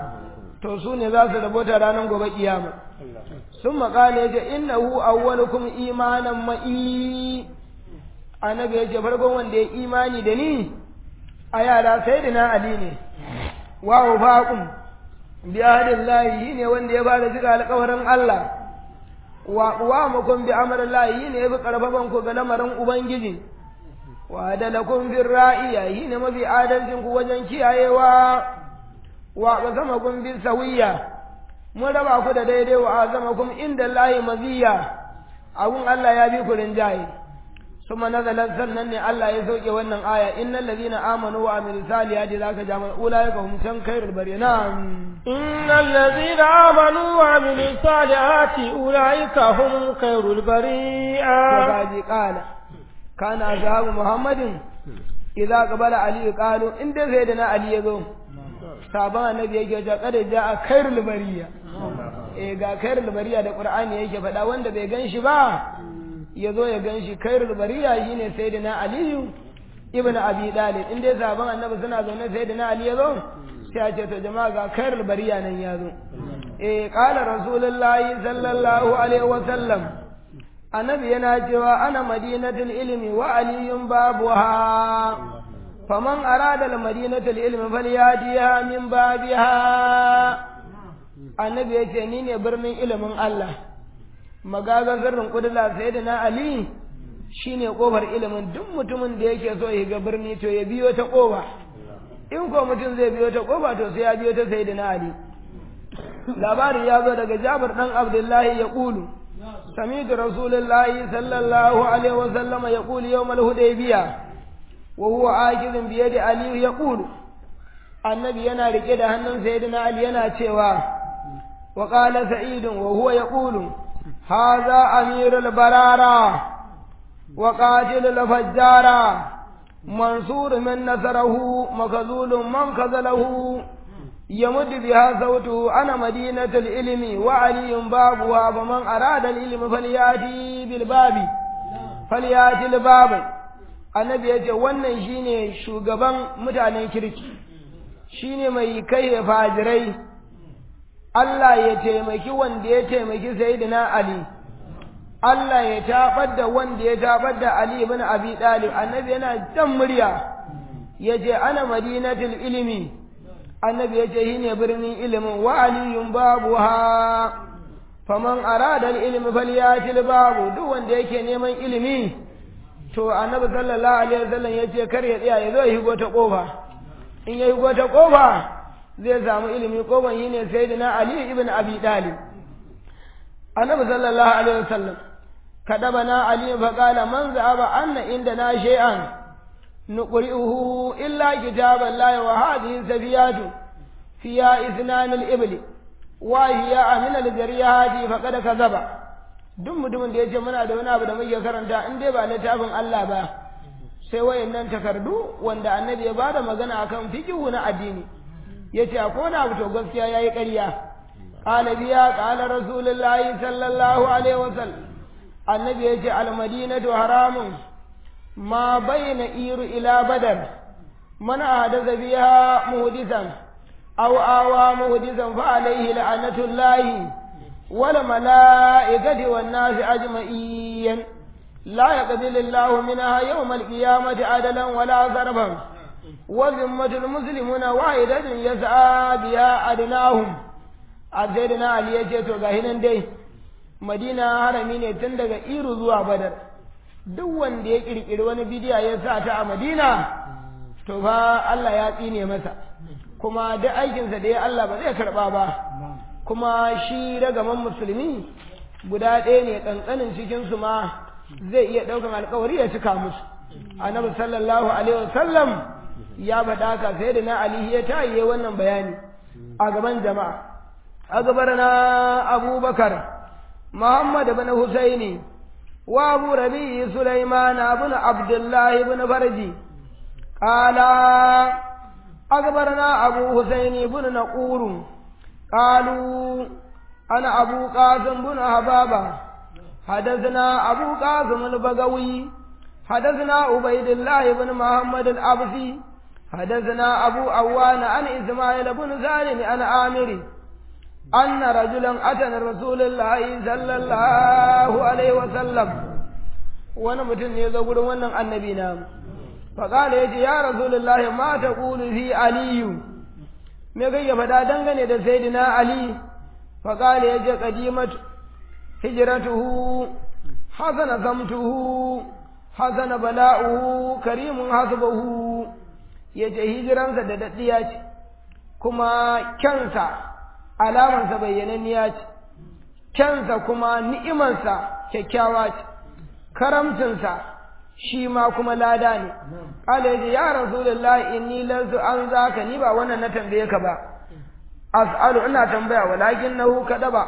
to su ne za su rabota ranar gobe kiyama summa qala ya ce innahu awwalukum imanan ma'i annabi ya ce farkon wanda ya imani da ni a yara sai da na ali ne wa ufaqum bi ahdillahi ne wanda ya bada shiga alƙawarin Allah wa wa mukum bi amrillahi ne bi karfafan ku ga lamarin ubangiji wa adalakum bir ra'iya ne mafi adalcin ku wajen kiyayewa wa qasamakum bis sawiya mun raba ku da daidai wa azamakum inda Allah maziya abun Allah ya bi ku rinjaye ثم نزل سنن الله يسوق wannan aya innal ladina amanu wa amilus salihati zaka jama ulaika hum kan khairul bari na'am innal ladina amanu wa amilus salihati ulaika hum khairul bari'a kaji qala kana ashabu muhammadin idza qabala ali qalu in dai sai da na ali yazo saban annabi yake ta kada ja khairul bariya eh ga khairul bariya da qur'ani yake faɗa wanda bai gan shi ba ya zo ya gan shi kairul bariya shi ne sai na aliyu ibn abi dalib in dai sabon annabi suna zaune sai na ali ya zo sai a ce to jama'a ga kairul bariya nan ya zo eh qala rasulullahi sallallahu alaihi wa sallam annabi yana cewa ana madinatul ilmi wa aliyun babuha faman arada al madinatul ilmi falyatiha min babiha annabi yace ni ne birnin ilimin Allah magagan sirrin kudula sai da na Ali shine kofar ilimin duk mutumin da yake so ya ga birni to ya biyo ta kofa in ko mutum zai biyo ta kofa to sai ya biyo ta sai da na Ali labari ya zo daga Jabir dan Abdullahi ya kulu sami'tu rasulullahi sallallahu alaihi wa sallama ya kulu yawmal hudaybiya wa huwa akizun bi yadi ali yaqulu annabi yana rike da hannun sayyidina ali yana cewa wa qala sa'id wa huwa yaqulu hadha amirul barara wa qatilul fajjara منصور من نصره مخذول من خذله يمد بها صوته أنا مدينة العلم وعلي بابها فمن أراد العلم فليأتي بالباب فليأتي الباب annabi ya ce wannan shine shugaban mutanen kirki shine mai kai fajirai Allah ya taimaki wanda ya taimaki sayyidina Ali Allah ya tabar da wanda ya tabar da Ali ibn Abi Talib annabi yana jan murya yace ana madinatul ilmi annabi yace shine birnin ilimin wa aliyun babuha faman arada al-ilmi falyatil babu duk wanda yake neman ilimi to annabi sallallahu alaihi wasallam yace kar ya tsaya ya zo ya higo ta kofa in ya higo ta kofa zai samu ilimi kofan shine sayyidina Ali ibn Abi Talib annabi sallallahu alaihi wasallam كتبنا علي فقال من ذهب أن عندنا شيئا نقرئه إلا كتاب الله وهذه سفيات فيها إثنان الإبل وهي من الجريات فقد كذب duk mutumin da ya ce muna da wani abu da muke karanta in dai ba littafin Allah ba sai wayannan takardu wanda annabi ya bada magana akan fiqhu na addini yace akwai wani abu to gaskiya yayi ƙarya qala biya qala rasulullahi sallallahu alaihi wasallam annabi ya ce almadinatu haramun ma bayna iru ila badar man ahdatha biha muhdisan aw awa muhdisan fa alayhi la'natullahi wal malaikati wan nas ajma'in la yaqbalu Allahu minha yawm al-qiyamati adalan wala zarban wa zimmatul muslimuna wahidatun yas'a biha adnahum azaidina ali yace to gahi nan dai madina harami ne tun daga iru zuwa badar duk wanda ya kirkiri wani bidiya ya sa ta a madina to fa Allah ya tsine masa kuma duk aikinsa da ya Allah ba zai karba ba kuma shi ragaman musulmi guda ɗaya ne ƙanƙanin cikinsu ma zai iya ɗaukan alkawari ya cika musu annabi sallallahu alaihi wasallam ya faɗa ka sai da na ali ya tayi wannan bayani a gaban jama'a a gabar na abubakar محمد بن حسين وابو ربيع سليمان بن عبد الله بن فرجي قال أخبرنا أبو حسين بن نقور قالوا أنا أبو قاسم بن حبابة حدثنا أبو قاسم البغوي حدثنا عبيد الله بن محمد الأبسي حدثنا أبو أوان عن إسماعيل بن سالم عن عامر أن رجلا أتى رسول الله صلى الله عليه وسلم وانا متن يقول وانا النبي نام فقال يجي يا رسول الله ما تقول في علي me kai ya faɗa dangane da sayyidina Ali faqala yaje qadimat hijratuhu hasana zamtuhu hasana bala'uhu karimun hasbuhu yace hijiransa da daddiya ce kuma kyansa alamansa bayyananniya ce kyansa kuma ni'imansa kyakkyawa ce karamcinsa shi ma kuma lada ne ƙala ya ce ya rasulullah inni lanzu an zaka ni ba wannan na tambaye ka ba as'alu ina tambaya walakin nahu kadaba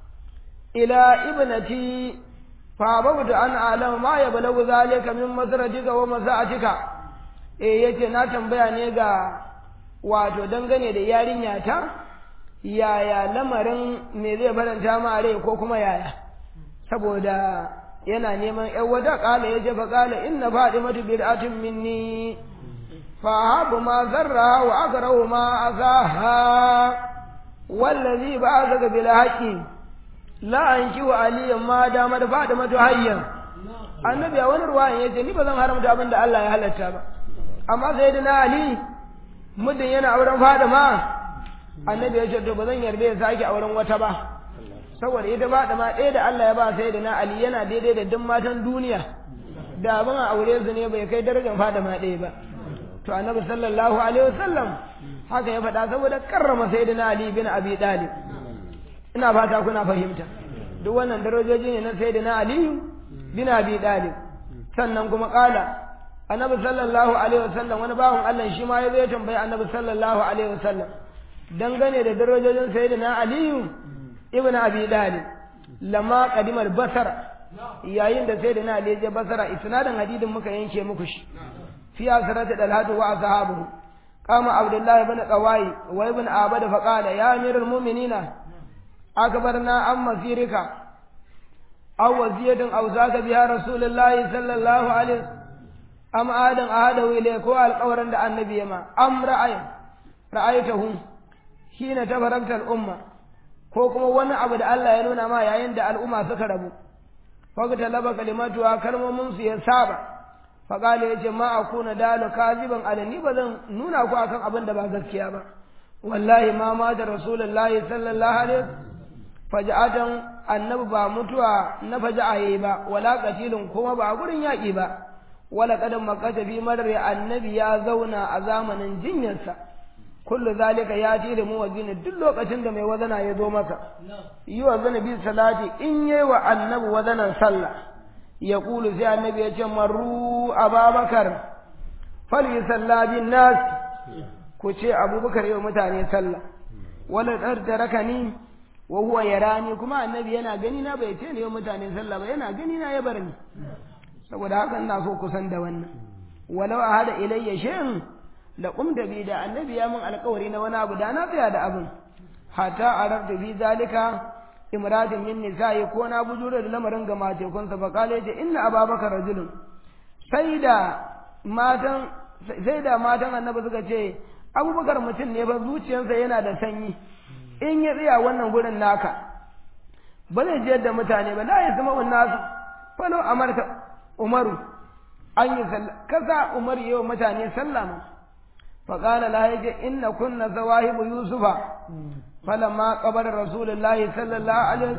ila ibnati fa babu an alama ma ya balagu zalika min masratika wa masa'atika eh yace na tambaya ne ga wato dangane da yarinya ta yaya lamarin me zai faranta ma rai ko kuma yaya saboda yana neman ƴan wata ƙala ya ce fa ƙala inna fadimatu bid'atun minni fa habu ma zarra wa akrahu ma azaha wallazi ba'athaka bil haqqi la anki wa aliyan ma dama da fadimatu hayyan annabi a wani ruwayan yace ni ba zan haramta abin da Allah ya halatta ba amma sayyidina ali muddin yana auren fadima annabi ya ce to ba zan yarda ya sake auren wata ba saboda ita ba da ma ɗaya da Allah ya ba sai da na Ali yana daidai da duk matan duniya da abin a aure su ne bai kai darajar fada ma ɗaya ba to annabi sallallahu alaihi wasallam haka ya faɗa saboda karrama sayyidina Ali bin Abi Talib ina fata kuna fahimta duk wannan darajoji ne na sayyidina Ali bin Abi Talib sannan kuma kala annabi sallallahu alaihi wasallam wani bawan Allah shi ma ya zo ya tambayi annabi sallallahu alaihi wasallam dangane da darajojin sayyidina aliyu ibn abi dalib lamma qadimal basara yayin da sayyidina ali ya je basara isnadin hadidin muka yanke muku shi fi asrati dalhatu wa ashabuhu qama abdullah ibn qawai wa ibn abad fa qala ya amirul mu'minina akbarna an masirika aw waziyatan aw zaka biha rasulullahi sallallahu alaihi am adan ahadahu ilay ko alqawran da annabi yama am ra'ay ra'aytahu hina tabarakta al-umma ko kuma wani abu da Allah ya nuna ma yayin da al'umma suka rabu fagta laba kalimatu kalmomin su ya saba faƙali ya ce ma a kuna dalu kaziban alani ba zan nuna ku akan abin da ba gaskiya ba wallahi ma ma da rasulullahi sallallahu alaihi faja'atan annabi ba mutuwa na faja'a yayi ba wala qatilun kuma ba gurin yaƙi ba wala qadan makata fi marri annabi ya zauna a zamanin jinyarsa kullu zalika ya ji da muwazzin duk lokacin da mai wazana ya zo maka yi wa bi salati in yayi wa annabi wazanan sallah ya kulu sai annabi ya ce marru ababakar fali salla bin nas ku ce abubakar yau mutane sallah wala taraka ni wa huwa yarani kuma annabi yana gani na bai ce ne yau mutane sallah ba yana gani na ya bar ni saboda haka ina so kusan da wannan walau ahada ilayya shay'in la qumta bi da annabi ya min alƙawari na wani abu da na tsaya da abin hatta arabta bi zalika imradin min nisa'i ko na bujuro da lamarin ga matekunsa fa kale ce inna ababakar rajulun sai da matan sai da matan annabi suka ce abubakar mutum ne fa zuciyarsa yana da sanyi in ya tsaya wannan gurin naka ba zai jiyar da mutane ba la ya zama nasu falo amarta umaru an yi sallah kasa umar yi wa mutane sallah ma fa qala la yaje inna kunna zawahibu yusufa falamma qabara rasulullahi sallallahu alaihi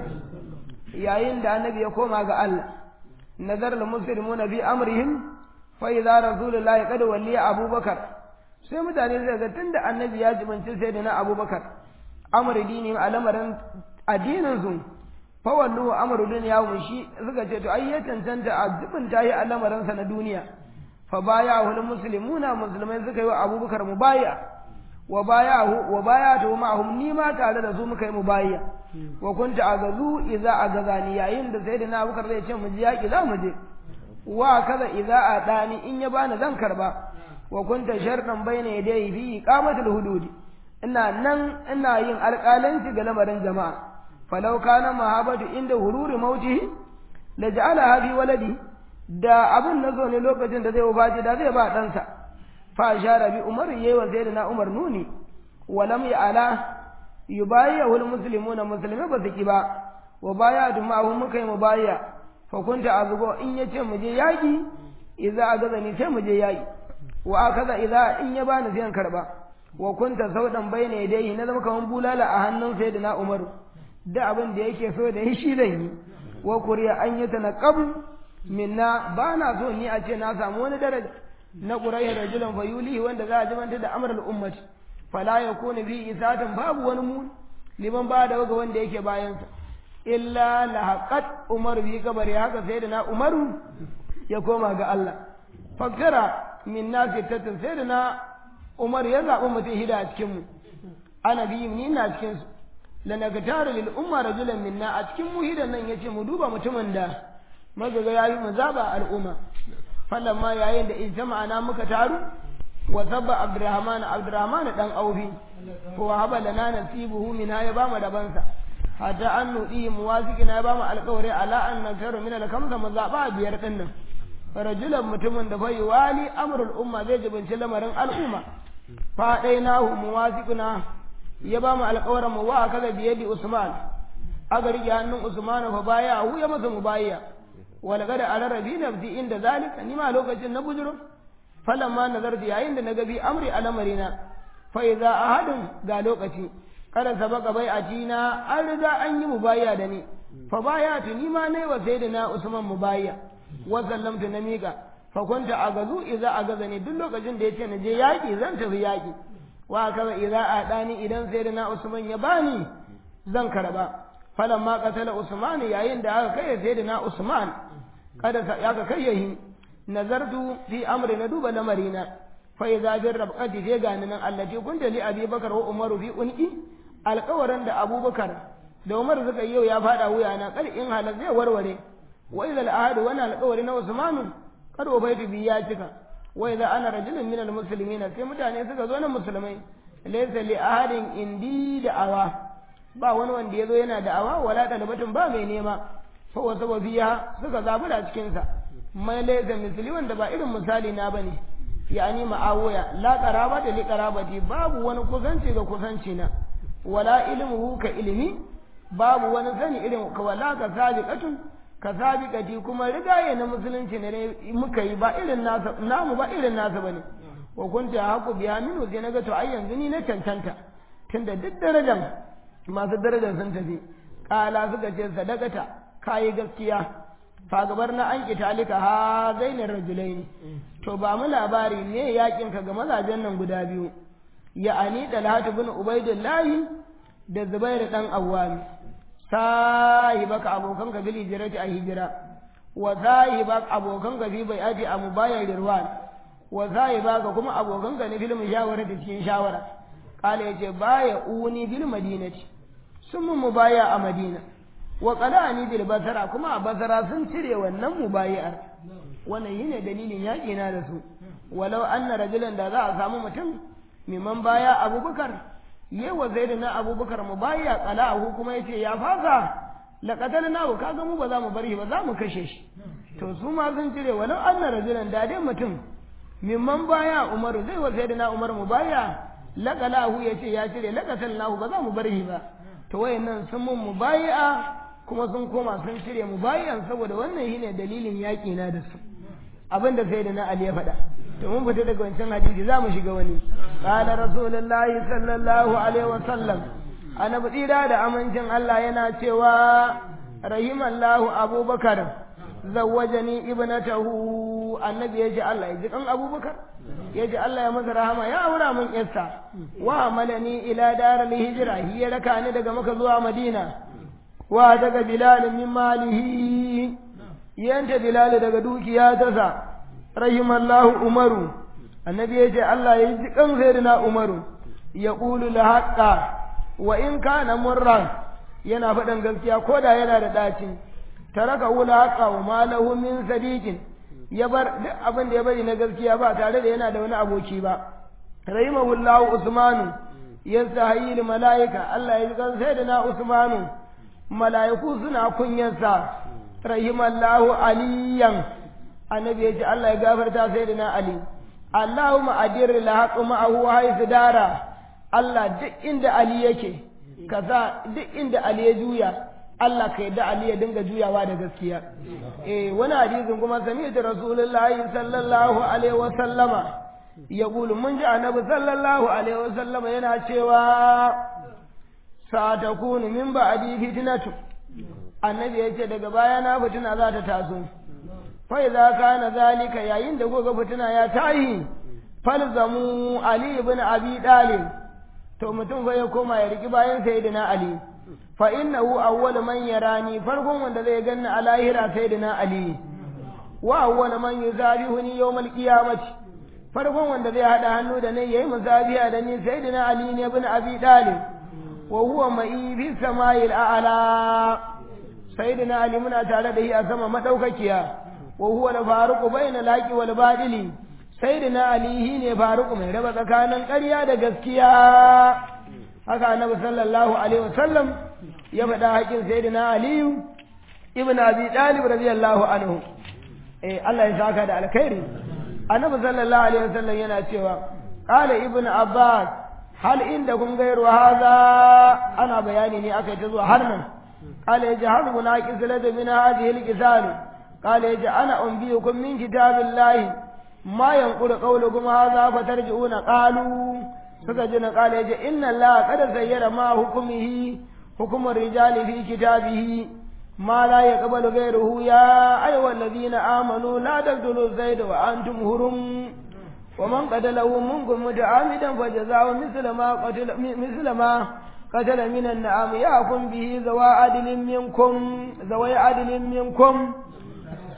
yayin da annabi ya koma ga Allah nazar al muslimuna bi amrihim fa idza rasulullahi qad waliya abubakar sai mutane zai ga tunda annabi ya jibanci sai da na abubakar amri dini a lamarin addinin su fa wallu amru dunya mu shi suka ce to ai ya cancanta a jibin tayi a lamarin sa na duniya fa baya hul muslimuna musulmai suka yi wa abubakar mubaya wa bayahu wa bayatu ma'hum ni ma tare da su muka yi mubayya wa kunta agazu idza agazani yayin da sayyidina abubakar zai ce mu ji yaki za mu je wa kaza idza adani in ya bani zan karba wa kunta shartan bayna yadayhi fi iqamatil hududi ina nan ina yin alƙalanci ga lamarin jama'a falau kana mahabatu inda hururi mautihi la ja'ala bi waladi da abin na zo ne lokacin da zai wafaci da zai ba ɗansa fa shara bi umar yayi wa sayyidina umar nuni wa lam ya'ala yubayyahu almuslimuna muslimai ba su ki ba wa baya ma'ahu muka yi mubayya fa kunta azugo in yace mu je yaki idza agazani sai mu je yaki wa akaza idza in ya bani sai karba wa kunta saudan bayna yadayhi na zama kaman bulala a hannun sayyidina umar da abin da yake so da shi zan yi wa kuriya an yi tanaqabu minna ba na so ni a ce na samu wani daraja na ƙurayya rajulan fayuli wanda za a jimanta da amral ummati fala yakunu bi isatan babu wani mu liman ba da ga wanda yake bayansa illa lahaqat umar bi kabari haka sai da na umaru ya koma ga Allah fakkara min nasi tatin sai da na umar ya zaɓi mutum hida a cikin mu ana bi ni ina cikin su lanagtaru lil umma rajulan minna a cikin mu hidan nan yace mu duba mutumin da magaga yayi mu zaba al'umma falamma yayin da ijtama'ana muka taru wa sabba abdurrahman abdurrahman dan aufi ko haba lana nasibuhu min ya ba mu dabansa hatta an nudi muwaziqina ya ba mu alƙawari ala an nakaru min al-kamsa mu zaba biyar din nan rajulan mutumin da bai wali amrul umma zai jibinci lamarin al'umma fa dainahu muwaziquna ya ba mu alƙawarin mu wa kaza biyadi usman aga rike hannun usman fa baya hu ya masa mubayya walaqad alarabi nafsi inda zalika ni ma lokacin na bujuro falamma nazarti yayin da naga bi amri alamarina fa idza ahadun ga lokaci kada sabaka bai atina an riga an yi mubayya da ni fa bayatu ni ma nayi wa sayyidina usman mubayya wa sallamtu na miƙa fa kunta agazu idza agazani duk lokacin da yace na je yaki zan tafi yaki wa kaza idza adani idan sayyidina usman ya bani zan karba falamma qatala usman yayin da aka kai sayyidina usman kada ya ka kai yahi nazartu fi amri na duba lamarina fa idza bir rabqati je gani nan allati kunta li abi bakar wa umaru fi unqi alƙawarin da abubakar da umar suka yau ya fada wuya na kar in halal zai warware wa idza al-ahad wa ana alƙawari na usmanu kar ubaitu bi ya cika wa idza ana rajulun min al-muslimina sai mutane suka zo na musulmai laysa li ahadin indi da awa ba wani wanda ya zo yana da awa wala talabatun ba mai nema fa wasa biya suka zabura cikin sa mai laysa misli wanda ba irin misali na bane yani ma'awiya la qarabata li qarabati babu wani kusanci ga kusanci na wala ilmuhu ka ilmi babu wani sani irin ka wala ka sabiqatun ka sabiqati kuma rigaye na musulunci ne muka yi ba irin nasa namu ba irin nasa bane wa kunta haku biya minu sai naga to ai yanzu ni na cancanta tunda duk darajar masu darajar sun tafi kala suka ce sadakata kayi gaskiya fagabar na an kitalika ha zainin rajulaini to ba mu labari ne yakin ka ga mazajen nan guda biyu ya'ani dalhatu bin ubaidillahi da zubairu dan awwami sahibaka abokan ka bil hijrati a hijira wa sahibaka abokan ka bi bai'ati a mubayar rirwan wa sahibaka kuma abokan ka ne fil mushawara da cikin shawara kala yace baya uni bil madinati sun mu mubaya a madina wa qalani bil basara kuma a basara sun cire wannan mubayar wannan yine dalilin yaƙi na da su walau anna rajulan da za a samu mutum miman baya abubakar yewa zai na abubakar mu baya qala'ahu kuma yace ya fasa laqatal nahu kaga mu ba za mu bar shi ba za mu kashe shi to su ma sun cire walau anna rajulan da dai mutum mimman baya umaru zai wa zai na umar mu baya laqalahu yace ya cire laqatal nahu ba za mu bar shi ba to wayannan sun mun mubai'a kuma sun koma sun cire mubai'an saboda wannan shine dalilin yaƙi na da su abin da sai da na Ali ya faɗa to mun fita daga wancan hadisi za mu shiga wani qala rasulullahi sallallahu alaihi wa sallam annabi tsira da amincin Allah yana cewa rahimallahu abubakar zawwajani ibnatahu annabi ya ce Allah ya ji kan abubakar ya ce Allah ya masa rahama ya aura min yarsa wa malani ila daral hijra hiya raka ni daga maka zuwa madina wa daga bilal min malihi yanta bilal daga dukiya ta sa rahimallahu umaru annabi ya ce Allah ya ji kan sayyidina umaru ya qulu la haqqa wa in kana murran yana faɗin gaskiya ko da yana da ɗacin taraka wula haqqa wa malahu min sadiqin ya bar duk abin da ya bari na gaskiya ba tare da yana da wani aboki ba rahimahullahu usmanu yastahayil malaika Allah ya kan sai da na usmanu malaiku suna kunyarsa rahimallahu aliyan annabi ya ce Allah ya gafarta sai da na ali Allahumma adir la haqqa ma'ahu haythu dara Allah duk inda ali yake kaza duk inda ali ya juya Allah ka yadda Ali ya dinga juyawa da gaskiya eh wani hadisin kuma sami da Rasulullahi sallallahu alaihi wa sallama ya gulu mun ji annabi sallallahu alaihi wa sallama yana cewa satakunu min ba'di fitnatu annabi ya ce daga baya na fitina za ta taso fa idza kana zalika yayin da goga fitina ya tahi falzamu Ali ibn Abi Talib to mutum fa ya koma ya riki bayan sayyidina Ali fa innahu awwal man yarani farkon wanda zai ganni a lahira sayyidina ali wa awwal man yuzabihuni yawm alqiyamati farkon wanda zai hada hannu da ni yayi muzabiya da ni sayyidina ali ne ibn abi talib wa huwa ma'i fi sama'il a'la sayyidina ali muna tare da shi a sama madaukakiya wa huwa al-faruqu bayna al-haqi wal badili sayyidina ali ne faruqu mai raba tsakanin ƙarya da gaskiya haka annabi sallallahu alaihi wasallam ya faɗa haƙin sayyidina aliyu ibn abi talib radiyallahu anhu eh Allah ya saka da alkhairi annabi sallallahu alaihi wasallam yana cewa qala ibn abbas hal indakum ghayru hadha ana bayani ne akai ta zuwa har nan qala yajhalu munaqis lad min hadhihi alqisal qala yaja ana umbiyukum min kitabillahi ma yanqulu qawlukum hadha fatarji'una qalu suka ji na kala ya ce inna Allah kada zayyara ma hukumihi hukumar rijali fi kitabihi ma la yaqbalu ghayruhu ya ayyuhal ladina amanu la taqtulu zayda wa antum hurum wa man qatalahu minkum muta'ammidan fajaza'u mithla ma qatala mithla ma qatala min an-na'am ya'kum bihi zawa adlin minkum zawai adlin minkum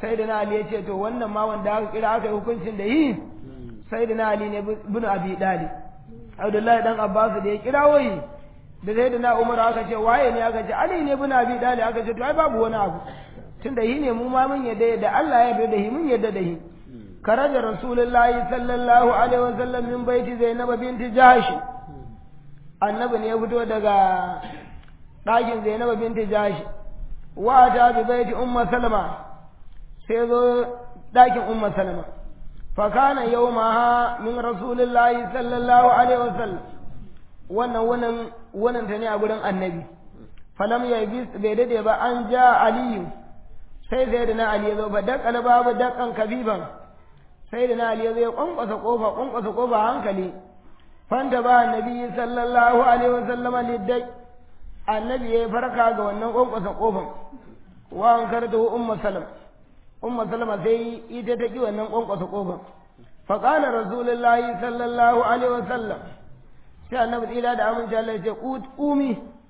sai da na ali ya ce to wannan ma wanda aka kira aka yi hukuncin da yi sai da na ali ne bin abi dali abdullahi dan abbas da ya kira wai da sai da na umar aka ce waye ne aka ce ali ne bin abi dali aka ce to ai babu wani abu tunda yi ne mu ma mun yadda da Allah ya yarda da hi mun yadda da hi karaja rasulullahi sallallahu alaihi wasallam min baiti zainab binti jahsh annabi ne ya fito daga ɗakin zainab binti jahsh wa ta bi baiti umma salama sai zo ɗakin umma salama fa kana yawmaha min rasulillahi sallallahu alaihi wasallam wannan wannan wannan ta ne a gurin annabi falam ya bi bai dade ba an ja aliyu sai sai da na ali ya zo ba dakala babu dakan kabiban sai da na ali ya zo ya kwankwasa kofa kwankwasa kofa hankali fanta ba annabi sallallahu alaihi wasallama liddai annabi ya farka ga wannan kwankwasa kofan wa an karta umma salam umma salama sai ita ta ki wannan kwankwasa kofan fa qala rasulullahi sallallahu alaihi wasallam sai annabi tsira da aminci Allah ya ce umi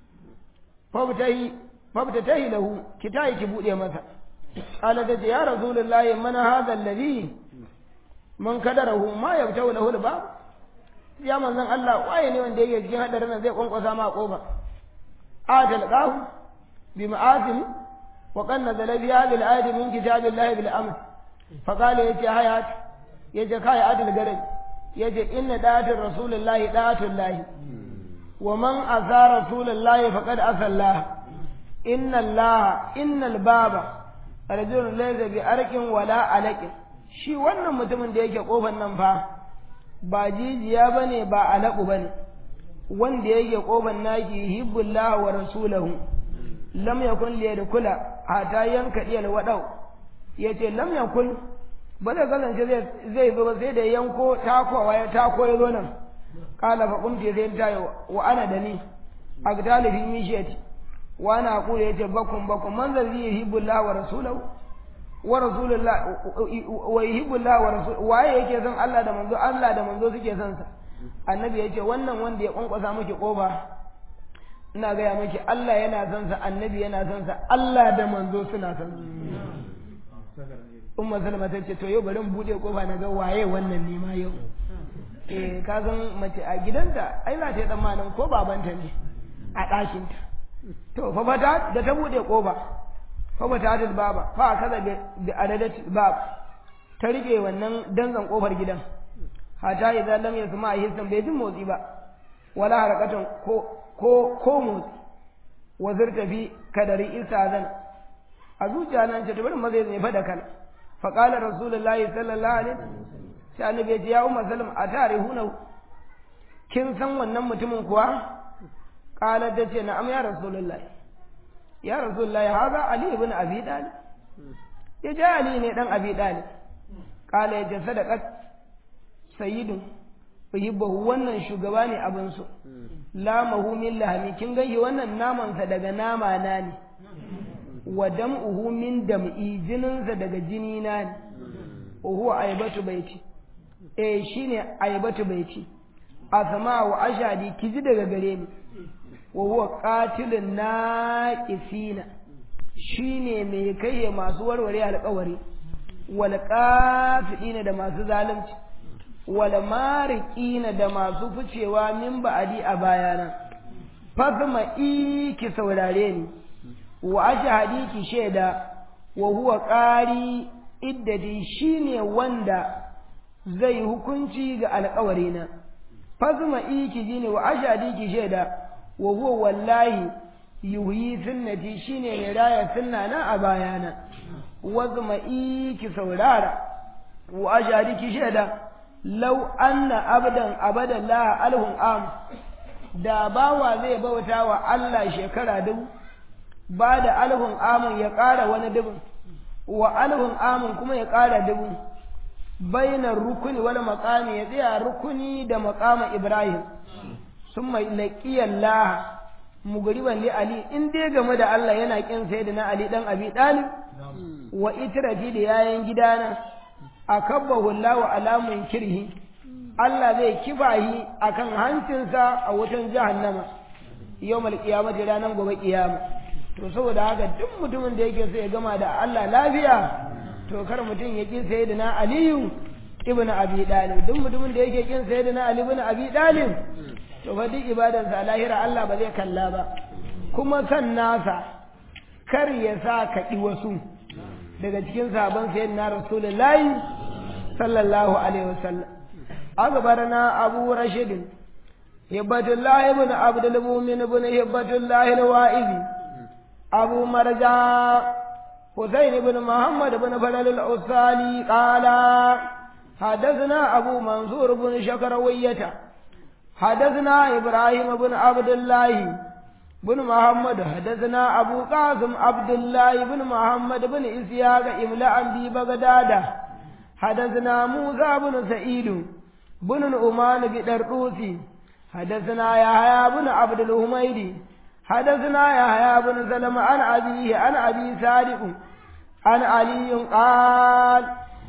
fabtahi fabtahi lahu ki tayi ki bude masa qala ta ce ya rasulullahi man hadha alladhi man kadarahu ma yabtahu lahu albab ya manzon Allah waye ne wanda yake cikin hadarin nan zai kwankwasa ma kofa adal qahu bi ma'azim wa qad nazala bi hadhihi al-ayati min kitabillahi bil amr fa qala yace hayat yace kai adal garai yace inna da'atul rasulillahi da'atul lahi wa man asa rasulillahi faqad asa Allah inna Allah innal baba rajulun laysa bi arqin wala alaqin shi wannan mutumin da yake kofar nan fa ba jijiya bane ba alaƙu bane wanda yake kofar naki hibbullah wa rasulahu lam yakun li yadkhula hatta yanka diyal wadau yace lam yakun ba zai kasance zai zo ba sai da yanko takowa ya tako ya zo nan kala fa kumti sai ta yi wa ana da ni agdali fi mishiyati wa ana aqulu yace bakum bakum man zai yuhibbullah wa rasulahu wa rasulullah wa yuhibbullah wa rasul waye yake son Allah da manzo Allah da manzo suke son sa annabi yace wannan wanda ya kwankwasa miki kofa ina gaya miki Allah yana son sa annabi yana son sa Allah da manzo suna son sa umma salama ta ce to yau bari in bude kofa na ga waye wannan ne ma yau eh ka san mace a gidanta ai za ta yi tsammanin ko babanta ne a ɗakinta to fa fata da ta bude kofa fa fata ta baba fa kaza bi adadat bab ta rike wannan danzan kofar gidan hata idan lam yasma hisan bai jin motsi ba wala harakatan ko ko ko motsi wazir tafi kadari isa zan a zuciya nan ce ta bari maza ya faɗa kana فقال رسول الله صلى الله عليه sai annabi ya ce ya umma salam a tare huna kin san wannan mutumin kuwa kala ta ce na'am ya rasulullah ya rasulullah haza ali ibn abi dalib ya ce ali ne dan abi dalib kala ya ce sadaqat sayyidun uhibbahu wannan shugaba ne abin so lamahu min lahmi kin ganshi wannan namansa daga nama na ne wa dam'uhu min dam'i jininsa daga jini na ne wa huwa aibatu baiti eh shine aibatu baiti asma wa ashadi kiji daga gare ni wa huwa qatilun naqisina shine mai kai masu warware alƙawari wal qafidina da masu zalunci wal mariqina da masu ficewa min ba'adi a bayana fasma iki saurare ni wa ashhadi ki shaida wa huwa qari iddadi shine wanda zai hukunci ga alƙawarina fazma iki jini wa ashhadi ki shaida wa huwa wallahi yuhyi sunnati shine mai raya sunna na a bayana wazma iki saurara wa ashhadi ki shaida law anna abdan abadan la alhum am da bawa zai bauta wa Allah shekara dubu ba da alhun amun ya ƙara wani dubin wa alhun amun kuma ya ƙara dubin bainar rukuni wani makami ya tsaya rukuni da makama ibrahim sun mai laƙiyar laha mugariban li ali in dai game da Allah yana ƙin sai da na ali ɗan abi ɗalib wa itirafi da yayan gidana a kabba hullahu alamun kirhi Allah zai kibahi akan hancinsa a wutan jahannama yawmal qiyamati ranar gobe kiyama to saboda haka duk mutumin da yake so ya gama da Allah lafiya to kar mutum ya ƙi sayyidina aliyu ibn abi dalib duk mutumin da yake kin sayyidina ali ibn abi dalib to fa duk ibadarsa a lahira Allah ba zai kalla ba kuma san nasa kar ya sa ka ƙi wasu daga cikin sabon sayyidina rasulullahi sallallahu alaihi wasallam أخبرنا أبو رشد هبة الله بن عبد المؤمن بن هبة الله الوائزي أبو مرجع حسين بن محمد بن فلل الأصالي قال حدثنا أبو منصور بن شكروية حدثنا إبراهيم بن عبد الله بن محمد حدثنا أبو قاسم عبد الله بن محمد بن إسياق إملاء ببغداد حدثنا موسى بن سعيد بن الأمان بدرقوسي حدثنا يحيى بن عبد الهميدي حدثنا يحيى بن سلمة عن أبيه عن أبي صادق عن علي قال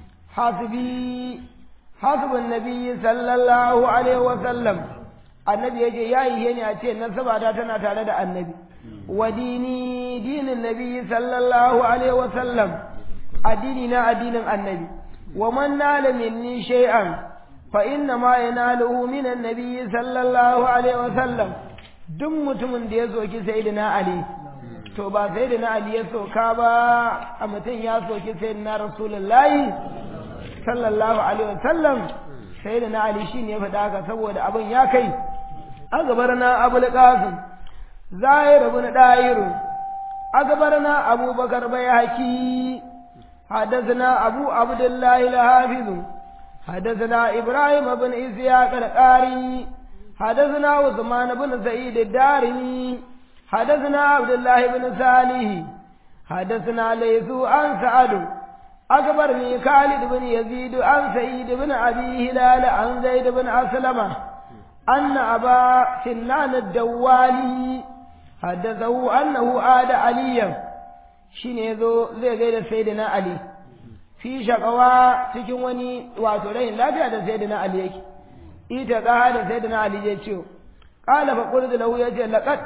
حسبي حسب النبي صلى الله عليه وسلم annabi ya ce ya yi ne a ce nasabata tana tare da annabi wa dini dinin nabi sallallahu alaihi wa sallam addini na addinin annabi wa man nala minni shay'an fa inna ma yanaluhu min annabi sallallahu alaihi wa sallam duk mutumin da ya soki sayyidina ali to ba sayyidina ali ya soka ba a mutum ya soki sayyidina rasulullahi sallallahu alaihi wa sallam sayyidina ali shine ya faɗa haka saboda abin ya kai أخبرنا أبو القاسم زاهر بن داير أخبرنا أبو بكر بيهكي حدثنا أبو عبد الله الحافظ حدثنا إبراهيم بن إسحاق القاري حدثنا عثمان بن سعيد الدارمي حدثنا عبد الله بن صالح حدثنا ليث عن سعد أخبرني خالد بن يزيد عن سعيد بن أبي هلال عن زيد بن أسلمه أن أبا سنان الدوالي حدثه أنه عاد عليا شنو زي غير سيدنا علي في شقوى cikin wani wato rayin lafiya da sayyidina Ali yake ita ka da sayyidina Ali ya ce qala fa qultu lahu yace laqad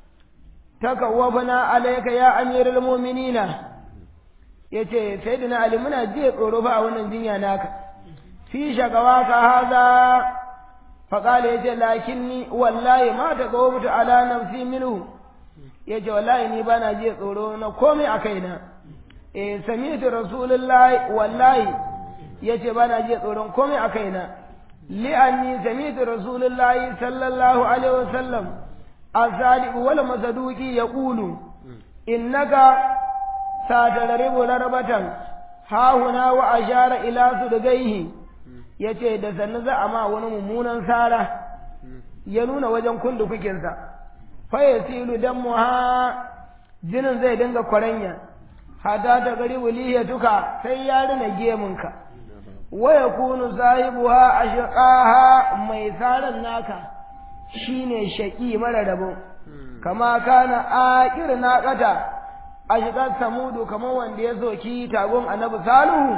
takawwafna alayka ya amirul mu'minina yace sayyidina Ali muna je tsoro fa a wannan jinya naka fi shaqawa ka haza فقال يجي لكني والله ما تقومت على نفسي منه يجي والله ني بانا جي tsoro na komai a kaina eh sami'tu rasulullahi wallahi yace bana ji tsoron komai a kaina li anni sami'tu rasulullahi sallallahu alaihi wasallam asadiq wal masaduqi yaqulu innaka satadribu rarbatan ha huna wa ashara ila sudgaihi ya ce da sannu za a ma wani mummunan sara ya nuna wajen kundu kukinsa faya silu dan muha jinin zai dinga kwaranya hata ta gari wuliya tuka sai ya rina gemunka waya kunu sahibuha ashqaha mai saran naka shine shaki mara rabo kama kana aqir naqata ashqat samudu kamar wanda ya soki tagon annabi salihu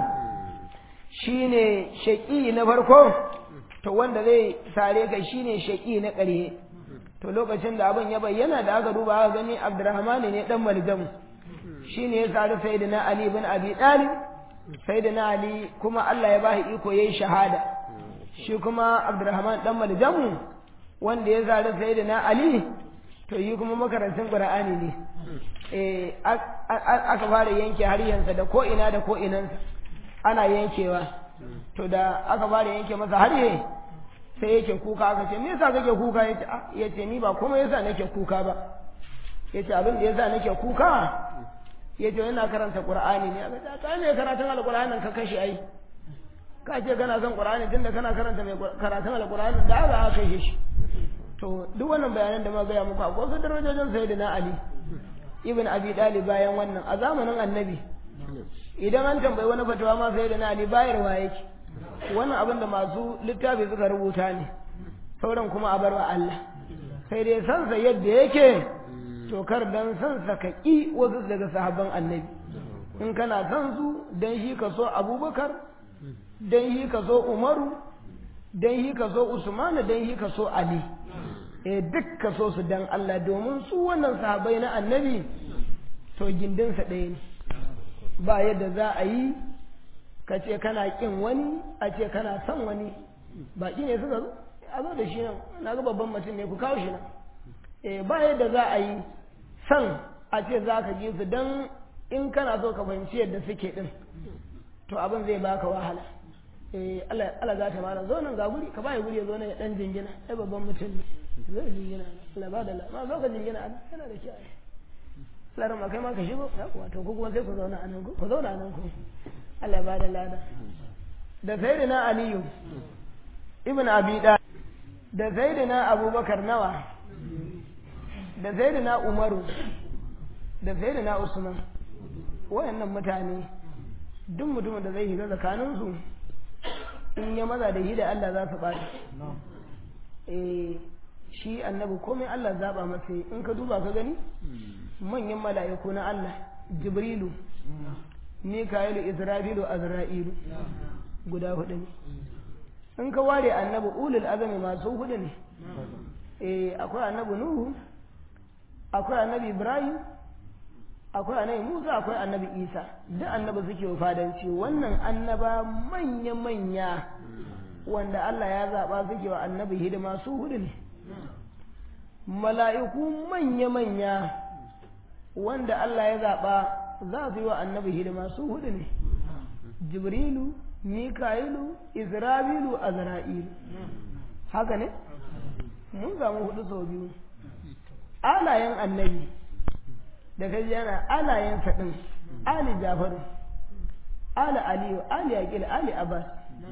shine shaƙi na farko to wanda zai sare ka shine shaƙi na ƙarhe to lokacin da abin ya bayyana da aka duba aka gani Abdurrahman ne dan Maljam shine ya sare Sayyidina Ali bin Abi Talib Sayyidina Ali kuma Allah ya bashi iko yayi shahada shi kuma Abdurrahman dan Maljam wanda ya sare Sayyidina Ali to yi kuma makarantun Qur'ani ne eh aka fara yanke har yansa da ko ina da ko inansa ana yankewa to da aka fara yanke masa harye sai yake kuka aka ce me yasa kake kuka yace yace ni ba kuma yasa nake kuka ba yace abin da yasa nake kuka yace ina karanta qur'ani ne aka ce kai me karatun alqur'anin ka kashe ai ka ce kana son qur'ani tunda kana karanta mai karatun alqur'ani da aka kashe shi to duk wannan bayanan da muka ga muku akwai su darajojin sayyidina ali ibn abi dalib bayan wannan a zamanin annabi idan an tambayi wani fatawa ma sai da na ali bayarwa yake wannan abin da masu littafi suka rubuta ne sauran kuma a barwa Allah sai dai sansa yadda yake to kar dan sansa ka ƙi wasu daga sahabban annabi in kana san su dan shi ka so abubakar dan shi ka so umaru dan shi ka so usmanu dan shi ka so ali eh duk ka so su dan Allah domin su wannan sahabbai na annabi to gindinsa ɗaya ne ba yadda za a yi ka ce kana kin wani a ce kana son wani baki ne suka zo a zo da shi nan na ga babban mutum ne ku kawo shi nan eh ba yadda za a yi son a ce za ka ji su don in kana so ka fahimci yadda suke din to abin zai baka wahala eh Allah za ta mara zo nan ga guri ka bai guri ya zo nan ya dan jingina ai babban mutum ne zai jingina Allah ba da la ma zo ka jingina yana da kyau larin ma kai ma ka shigo ya kuwa to ku kuma sai ku zauna a nan ku ku zauna a nan ku Allah ba da lada da sayyidina aliyu ibn abi da da sayyidina abubakar nawa da sayyidina umaru da sayyidina usman wayannan mutane duk mutumin da zai shiga tsakanin su in ya maza da shi da Allah za su bata eh shi annabi komai Allah zaba masa in ka duba ka gani manyan mala'iku na Allah jibrilu mika'ilu isra'ilu azra'ilu guda hudu ne in ka ware annabi ulul azami masu hudu ne eh akwai annabi nuhu akwai annabi ibrahim akwai annabi musa akwai annabi isa duk annabi suke fadanci wannan annaba manya manya wanda Allah ya zaba suke wa annabi hidima su hudu ne mala'iku manya manya wanda Allah ya zaɓa za su yi wa annabi hidima su hudu ne jibrilu mika'ilu isra'ilu azra'ilu haka ne mun samu hudu sau biyu alayen annabi da kai yana alayen faɗin ali jafaru ali aliyu ali aqil ali abbas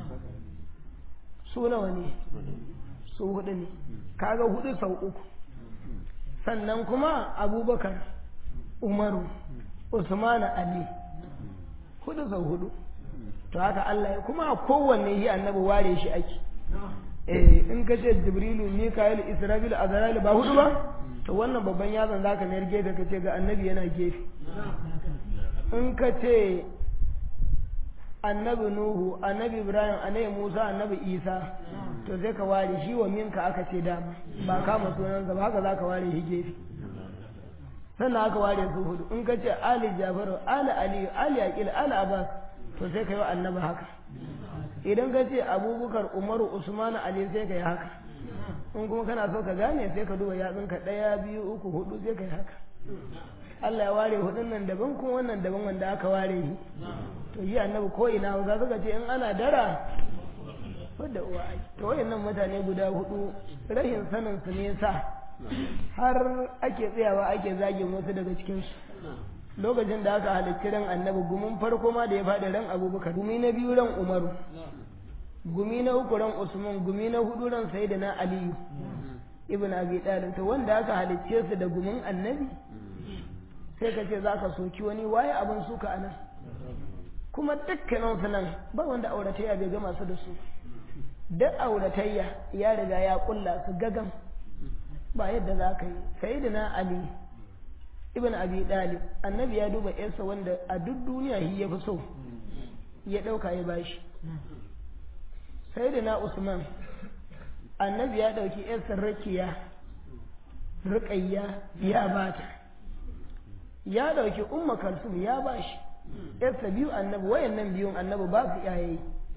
su nawa ne su hudu ne kaga hudu sau uku sannan kuma abubakar umaru usmanu ali hudu sau hudu to haka Allah ya kuma kowanne yi annabi ware shi ake eh in ka ce jibrilu mikael isra'il azrail ba hudu ba to wannan babban yazan zaka mayar gefe ka ce ga annabi yana gefe in ka ce annabi nuhu annabi ibrahim annabi musa annabi isa to sai ka ware shi wa minka aka ce dama ba kama sunan ba haka zaka ware shi gefe sannan aka ware su hudu in ka ce ali jafaru ali aliyu ali aqil ali abbas to sai ka yi wa annabi haka idan ka ce abubakar umaru usman ali sai ka yi haka in kuma kana so ka gane sai ka duba yatsunka ɗaya biyu uku hudu sai ka yi haka Allah ya ware hudun nan daban kuma wannan daban wanda aka ware shi to yi annabi ko ina ga suka ce in ana dara wadda uwa ai to wayannan mutane guda hudu rashin sanin su ne sa har ake tsayawa ake zagin wasu daga cikin su lokacin da aka halicci ran annabi gumin farko ma da ya faɗi ran abubakar gumi na biyu ran umaru gumi na uku ran usman gumi na hudu ran sayyidina aliyu ibn abi talib to wanda aka halicce su da gumin annabi sai ka ce za ka soki wani waye abin suka a nan kuma dukkanin su nan ba wanda auratayya bai gama su da su duk auratayya ya riga ya kulla su gagan ba yadda za ka yi sayyidina ali ibn abi dalib annabi ya duba yarsa wanda a duk duniya shi ya fi so ya ɗauka ya bashi sayyidina usman annabi ya ɗauki yarsa rakiya riƙayya ya bata ya ɗauki umma kalsum ya bashi yarsa biyu annabi wayannan biyun annabi ba su iyaye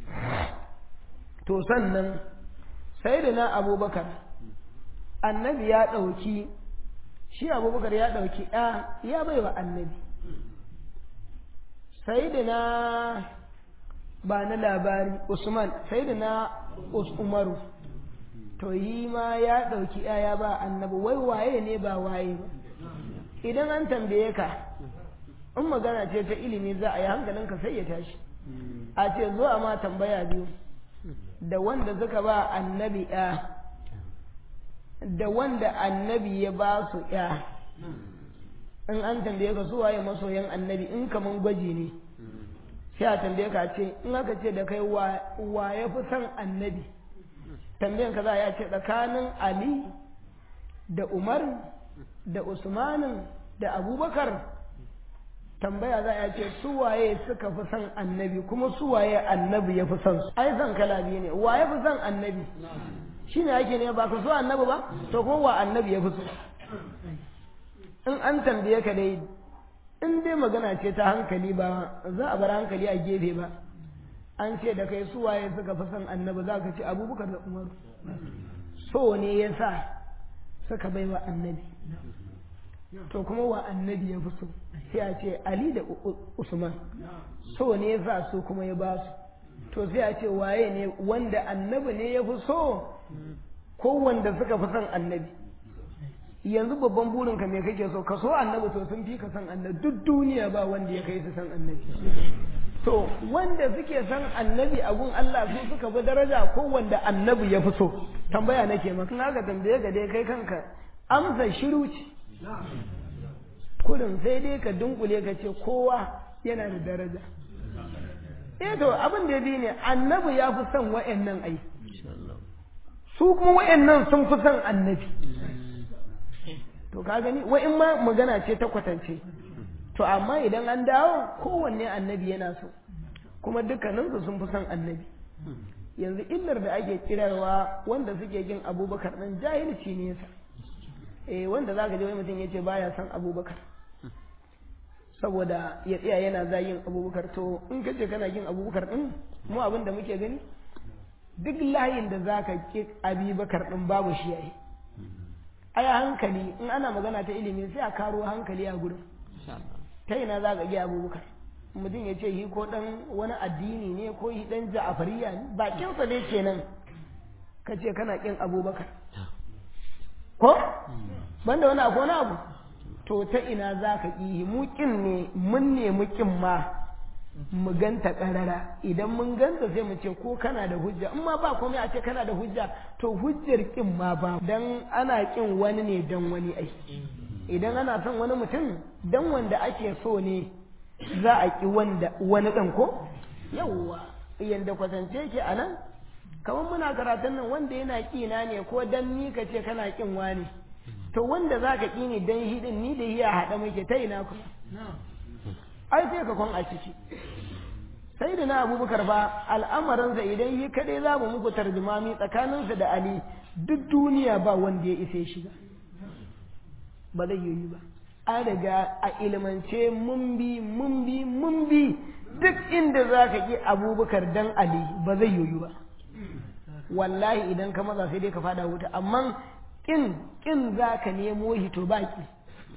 to sannan sayyidina abubakar annabi ya ɗauki shi abubakar ya ɗauki ɗa ya bai wa annabi sai da na ba na labari usman sai da na umaru to yi ma ya ɗauki ɗa ya ba annabi wai waye ne ba waye ba idan an tambaye ka in magana ce ta ilimi za a yi hankalinka sai ya tashi a ce zuwa ma tambaya biyu da wanda suka ba annabi ɗa da wanda annabi ya ba su ya in an tambaye ka su waye masoyan annabi in kaman gwaji ne sai a tambaye ka ce in aka ce da kai wa ya fi son annabi tambayan ka za a ce tsakanin ali da umar da usmanin da abubakar tambaya za a ce su waye suka fi son annabi kuma su waye annabi ya fi son su ai son kala biyu ne wa ya fi son annabi shi ne ake ne ba ka so annabi ba to ko wa annabi ya fi so in an tambaye ka dai in dai magana ce ta hankali ba za a bar hankali a gefe ba an ce da kai su waye suka fi son annabi za ka ce abubakar da umaru so ne ya sa suka bai wa annabi to kuma wa annabi ya fi so sai a ce ali da usman so ne ya sa su kuma ya ba su to sai a ce waye ne wanda annabi ne ya fi so ko wanda suka fi son annabi yanzu babban burinka me kake so ka so annabi to sun fi ka son annabi duk duniya ba wanda ya kai su son annabi to wanda suke son annabi a gun Allah su suka bi daraja ko wanda annabi ya fi so tambaya nake maka na ga tambaye ga dai kai kanka amsa shiru ce kurin sai dai ka dunkule ka ce kowa yana da daraja eh to abin da ya bi ne annabi ya fi son wa'annan ai su kuma wa'annan sun fi son annabi to ka gani wa'in ma magana ce ta kwatance to amma idan an dawo kowanne annabi yana so kuma dukkaninsu sun fi son annabi yanzu illar da ake kirarwa wanda suke jin abubakar ɗin jahilci ne yasa eh wanda za ka je wani mutum ya ce baya son abubakar saboda ya tsaya yana zayin abubakar to in ka ce kana jin abubakar ɗin mu abin da muke gani duk layin da za ka ƙi abubakar ɗin babu shi yayi ai hankali in ana magana ta ilimi sai a karo hankali a gurin ta ina za ka ƙi abubakar mutum ya ce shi ko dan wani addini ne ko shi dan ja'afariya ne bakinsa ne kenan ka ce kana kin abubakar ko banda wani abu wani abu to ta ina za ka ƙi mu kin ne mun nemi kin ma mu ganta ƙarara idan mun ganta sai mu ce ko kana da hujja in ma ba komai a ce kana da hujja to hujjar kin ma ba dan ana kin wani ne dan wani ai idan ana son wani mutum dan wanda ake so ne za a ƙi wanda wani ɗan ko yawwa yadda kwatance ke a nan kamar muna karatun nan wanda yana ƙina ne ko dan ni ka ce kana ƙin wani to wanda za ka ƙi ni dan hidin ni da hiya haɗa muke ta ina kuma ai sai ka kwan a ciki sai da na abubakar ba al'amarinsa idan yi kaɗai za mu muku tarjumami tsakaninsa da ali duk duniya ba wanda ya isa shiga ba zai yi ba an riga a ilimance mun bi mun bi mun bi duk inda za ka ƙi abubakar dan ali ba zai yoyu ba wallahi idan ka maza sai dai ka fada wuta amma ƙin ƙin za ka nemo hito baki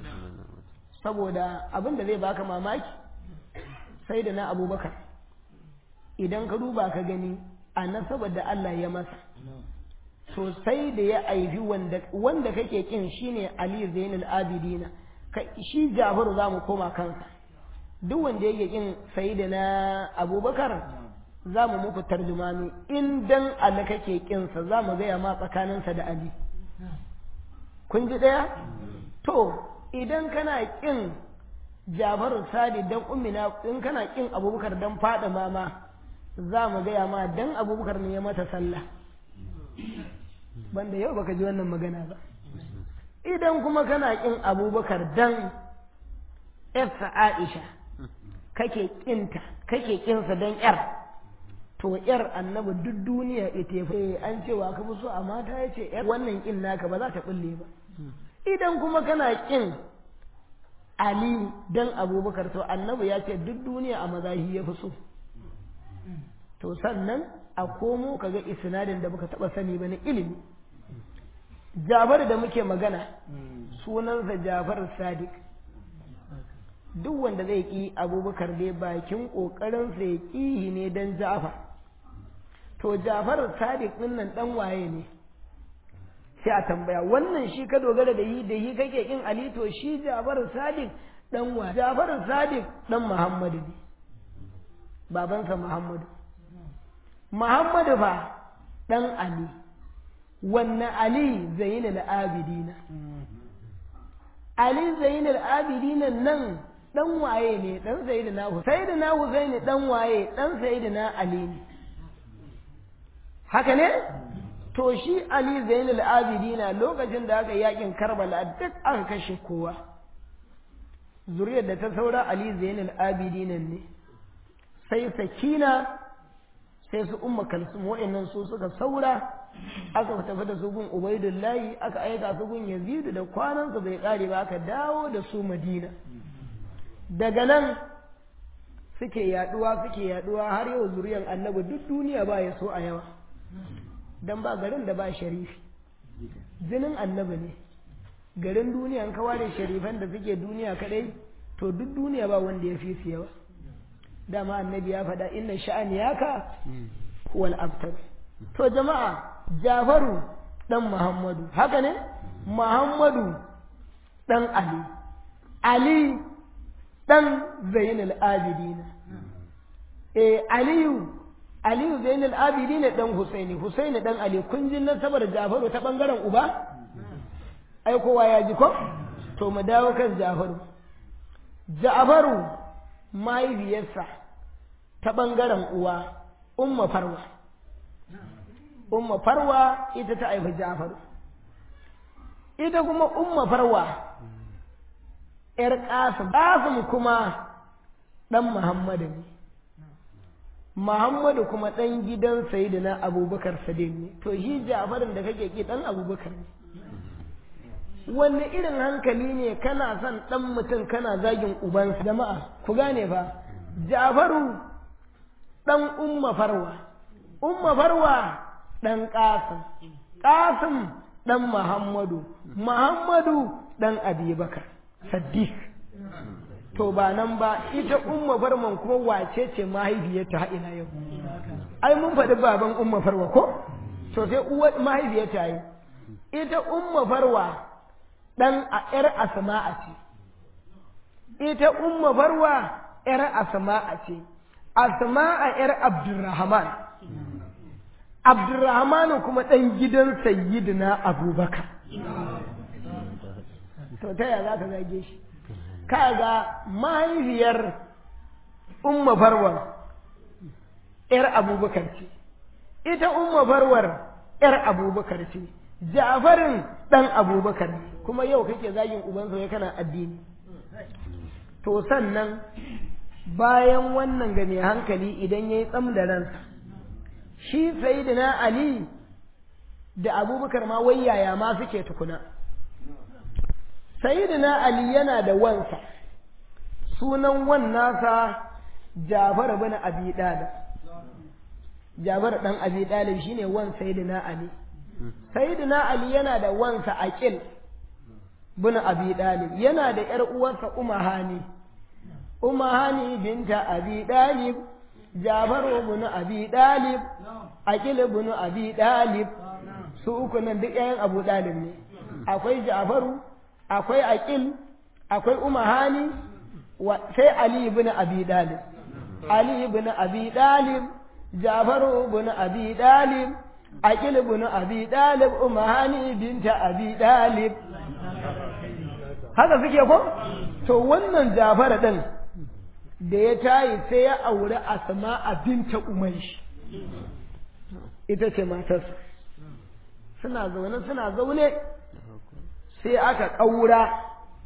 saboda abin da zai baka mamaki sai da na abubakar idan ka duba ka gani a nasabar da Allah ya masa sosai da ya aifi wanda kake ƙin shine ali zainul abidina shi Jafaru za mu koma kansa duk wanda yake kin da na Abubakar za mu muku tarjumani in dan Ali kake kinsa za mu gaya ma tsakaninsa da Ali kun ji ɗaya to idan kana kin Jafaru Sadi dan ummina in kana kin Abubakar dan fada mama za mu gaya ma dan Abubakar ne ya mata sallah banda yau baka ji wannan magana ba idan kuma kana ƙin abubakar dan yarsa aisha kake ƙinta kake ƙinsa don yar to yar annabi duk duniya ita ya an cewa ka fi so a mata ya ce yar wannan ƙin naka ba za ta ɓulle ba idan kuma kana ƙin ali dan abubakar to annabi ya ce duk duniya a mazahi ya fi so to sannan a komo kaga isnadin da baka taɓa sani ba na ilimi Jafar da muke magana sunansa Jafar Sadiq duk wanda zai ƙi abubakar dai bakin ƙoƙarinsa ya ƙihi ne don Jafar to Jafar Sadiq ɗin nan ɗan waye ne sai a tambaya wannan shi ka dogara da yi da yi kake ƙin Ali to shi Jafar Sadiq ɗan wa Jafar Sadiq ɗan Muhammadu ne babansa Muhammadu Muhammadu fa ɗan Ali wanne Ali Zainul Abidina Ali Zainul Abidina nan dan waye ne dan Sayyidina Husaini Sayyidina Husaini dan waye dan Sayyidina Ali ne haka ne to shi Ali Zainul Abidina lokacin da aka yakin Karbala duk aka kashe kowa zuriyar da ta saura Ali Zainul Abidina ne sai Sakina sai su Umma Kalsum wa'annan su suka saura aka tafi da su gun Ubaidullahi aka aika su gun Yazidu da kwanansa bai kare ba aka dawo da su Madina daga nan suke yaduwa suke yaduwa har yau zuriyan annabi duk duniya ba ya so a yawa dan ba garin da ba sharifi jinin annabi ne garin duniya an kaware sharifan da suke duniya kadai to duk duniya ba wanda ya fi su yawa dama annabi ya faɗa inna sha'ani yaka huwal abtar to jama'a jafaru dan muhammadu haka ne muhammadu dan ali ali dan zainul abidina eh aliyu aliyu zainul abidina dan husaini husaini dan ali kun ji nasabar jafaru ta bangaren uba ai kowa ya ji ko to mu dawo kan jafaru jafaru mahaifiyarsa ta bangaren uwa umma farwa umma farwa ita ta haifi jafaru ita kuma umma farwa ‘yar ƙasim, ƙasim kuma ɗan Muhammadu ne, Muhammadu kuma ɗan gidan Sayyidina Abubakar Sadiq ne, to shi Jafarin da kake ki ɗan Abubakar ne. Wanne irin hankali ne kana son ɗan mutum kana zagin ubansa jama'a, ku gane fa, Jafaru ɗan Umma Farwa, Umma Farwa ɗan Ƙasim, Ƙasim ɗan Muhammadu, Muhammadu ɗan Abubakar. Saddiq to ba nan ba ita umma farman kuma wace ce mahaifiyarta ha ina yau ai mun faɗi baban umma farwa ko to sai uwa mahaifiyarta yi ita umma farwa dan a yar asma'a ce ita umma farwa yar asma'a ce asma'a yar abdurrahman abdurrahman kuma dan gidan sayyidina abubakar to ta yaya za ka zage shi kaga mahaifiyar umma farwar ‘yar abubakar ce ita umma farwar ‘yar abubakar ce jafarin ɗan abubakar kuma yau kake zagin ubansa ya kana addini to sannan bayan wannan ga mai hankali idan ya yi tsam da ransa shi sayidina ali da abubakar ma wai yaya ma suke tukuna sayyidina ali yana da wansa sunan wan nasa Jafar bin Abi Dalib Jafar dan Abi Dalib shine wan sayyidina Ali sayyidina Ali yana da wansa Aqil bin Abi Dalib yana da ƴar uwarsa Umahani Umahani binta Abi Dalib Jafar bin Abi Dalib Aqil bin Abi Dalib su uku nan duk ƴaƴan Abu Dalib ne akwai Jafaru akwai aqil akwai umahani sai ali ibn abi dalib ali ibn abi dalib jafar ibn abi dalib aqil ibn abi dalib umahani binta abi dalib haka suke ko to wannan jafar din da ya tayi sai ya aure asma binta umaysh ita ce matarsa suna zaune suna zaune sai aka ƙaura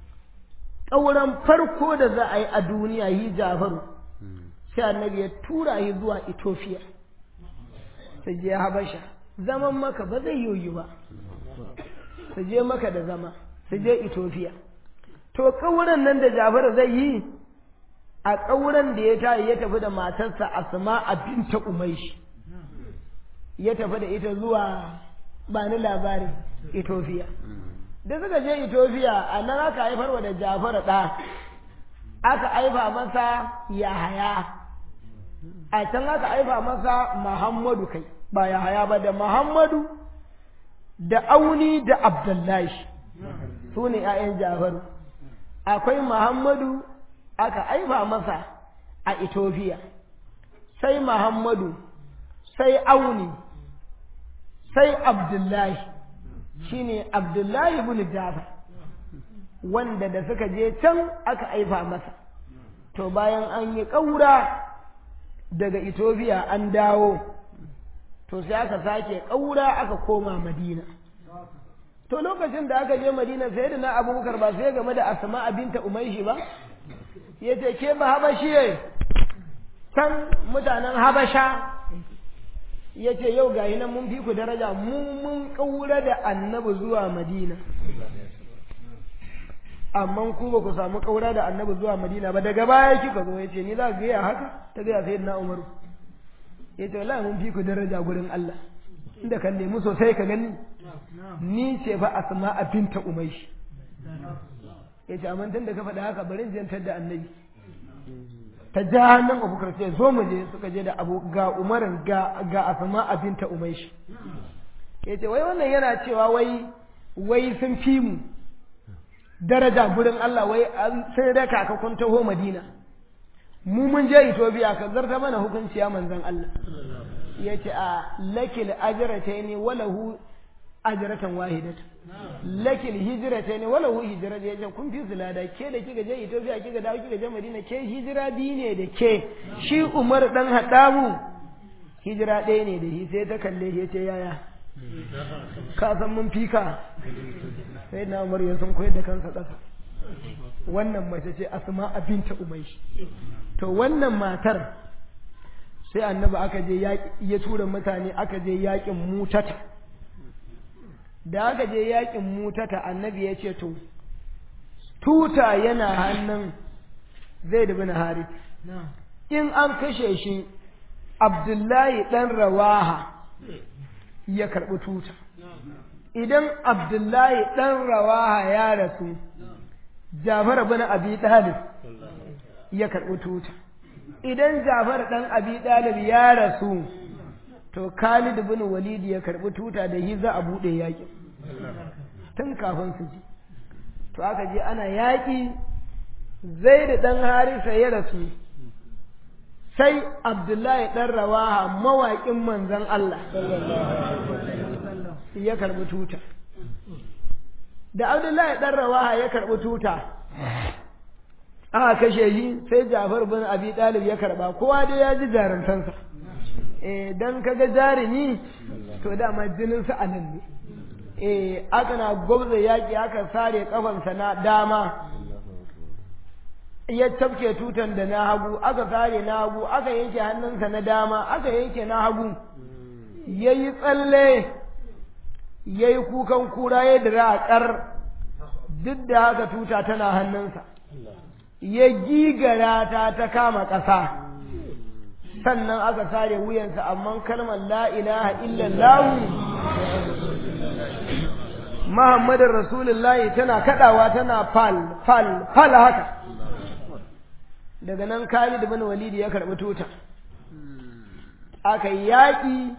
ƙauran farko da za a yi a duniya yi jafaru sai annabi ya tura yi zuwa Ethiopia su je Habasha zaman maka ba zai yoyi ba su je maka da zama su je Ethiopia to ƙauran nan da jafaru zai yi a ƙauran da ya tayi ya tafi da matarsa Asma a binta Umaishi ya tafi da ita zuwa ba ni labarin Ethiopia da suka je Ethiopia a nan aka haifar wa da Jafar ɗa aka haifa masa Yahaya a can aka haifa masa Muhammadu kai ba Yahaya ba da Muhammadu da Auni da Abdullahi su ne ‘ya'yan Jafaru akwai Muhammadu aka haifa masa a Ethiopia sai Muhammadu sai Auni sai Abdullahi shine Abdullahi ibn Jafar wanda da suka je can aka aifa masa to bayan an yi ƙaura daga Ethiopia an dawo to sai aka sake ƙaura aka koma Madina to lokacin da aka je Madina sai da na Abubakar ba sai game da Asma binta Umayshi ba yace ke ba Habashiye can mutanen Habasha ya ce yau ga nan mun fi ku daraja mu mun ƙaura da annabi zuwa madina amma ku ba ku samu kaura da annabi zuwa madina ba daga baya kika zo ya ce ni za ka gaya haka ta gaya sai na umaru ya ce wallahi mun fi ku daraja gurin Allah inda kan nemi sosai ka gani ni ce fa asma a binta umaishi ya ce amma tun da ka faɗa haka bari in jantar da annabi ta ja hannun abubakar sai zo mu je suka je da abu ga umarin ga ga asma a binta umaishi ya ce wai wannan yana cewa wai wai sun fi mu daraja gurin Allah wai sai da kaka kun taho Madina mu mun je Ethiopia ka zarta mana hukunci ya manzon Allah yace a lakil ajratayn walahu ajratan wahidatan lakil hijratayn walahu hijratan yace kun fi zulada ke da kika je Ethiopia kika dawo kika je Madina ke hijira bi ne da ke shi Umar dan Hadamu hijira ɗaya ne da shi sai ta kalle shi yace yaya ka san mun fika sai na umar ya sun koyar da kansa ƙasa wannan mace ce asma binta umaishi to wannan matar sai annabi aka je ya tura mutane aka je yakin mutata da aka je yakin mutata annabi ya ce to tuta yana hannun zai da bin harit in an kashe shi abdullahi ɗan rawaha ya karɓi tuta idan abdullahi ɗan rawaha ya rasu jafar bin abi ɗalib ya karɓi tuta idan jafar ɗan abi ɗalib ya rasu to khalid bin walid ya karɓi tuta da hi za a buɗe yaƙi tun kafin su ji to aka je ana yaƙi zai da ɗan harisa ya rasu sai abdullahi ɗan rawaha mawaƙin manzan Allah ya karɓi tuta da abdullahi ɗan rawaha ya karɓi tuta aka kashe shi sai jafar bin abi ɗalib ya karɓa kowa dai ya ji jarumtansa eh dan kaga jarumi to dama jinin sa anan ne eh aka na gwabza yaƙi aka sare kafansa na dama ya tafke tutan da na hagu aka sare na hagu aka yanke hannunsa na dama aka yanke na hagu ya yi tsalle ya yi kukan kura ya dira a ƙar duk da haka tuta tana hannunsa ya gigara ta ta kama ƙasa sannan aka sare wuyansa amma kalmar la ilaha illallah Muhammadin Rasulullahi tana kadawa tana fal fal fal haka daga nan Khalid bin Walid ya karɓi tuta aka yi yaƙi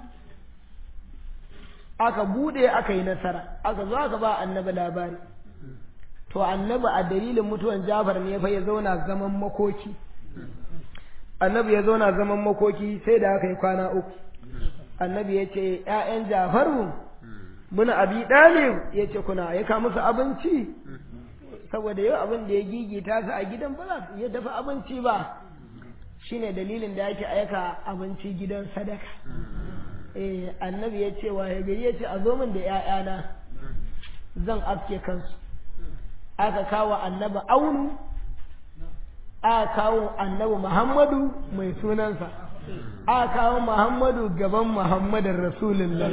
aka bude aka yi nasara aka zo aka ba annabi labari to annabi a dalilin mutuwan Jafar ne fa ya zauna zaman makoki annabi ya zauna zaman makoki sai da aka yi kwana uku annabi ya ce ‘ya'yan Jafaru muna abi ɗalib ya ce kuna aika musu abinci saboda yau abin da ya gigita su a gidan ba za su iya dafa abinci ba shine dalilin da yake aika abinci gidan sadaka eh annabi ya ce wa gari ya ce a zo min da ‘ya'yana zan aske kansu aka kawo annabi aunu aka kawo annabi muhammadu mai sunansa aka kawo muhammadu gaban muhammadin rasulullah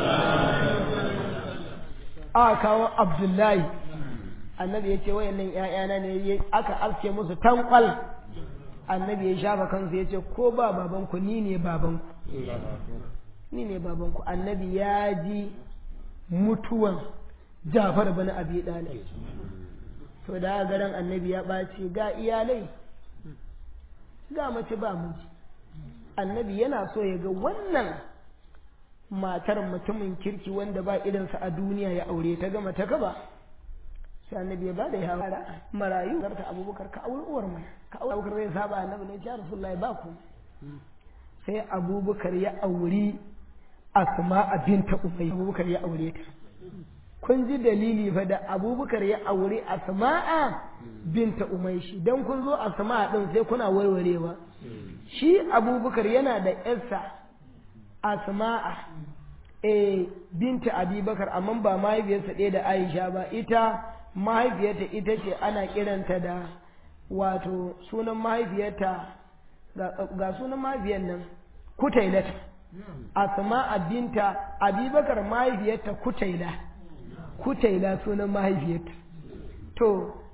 aka kawo abdullahi annabi ya ce wayannan ‘ya'yana ne aka aske musu tankwal annabi ya shafa kansu ya ce ko ba babanku ni ne babanku ni ne babanku annabi ya ji mutuwan jafar bana abi ɗalib to da garan annabi ya ɓaci ga iyalai ga mace ba miji annabi yana so ya ga wannan matar mutumin kirki wanda ba idansa a duniya ya aure ta gama ta gaba sai annabi ya bada ya fara marayu zarta abubakar ka aure uwar mai ka aure abubakar zai saba annabi ne ya rasulullahi ba ku sai abubakar ya auri asma binta umay abubakar ya aure ta kun ji dalili fa da abubakar ya aure asma'a binta umaishi don kun zo asma'a din sai kuna warwarewa shi abubakar yana da yarsa asma'a eh binta abubakar amma ba mahaifiyarsa ɗaya da aisha ba ita mahaifiyarta ita ce ana kiranta da wato sunan mahaifiyarta ga sunan mahaifiyar nan kutailata asma'a binta abubakar mahaifiyarta kutaila kutaila sunan mahaifiyarta to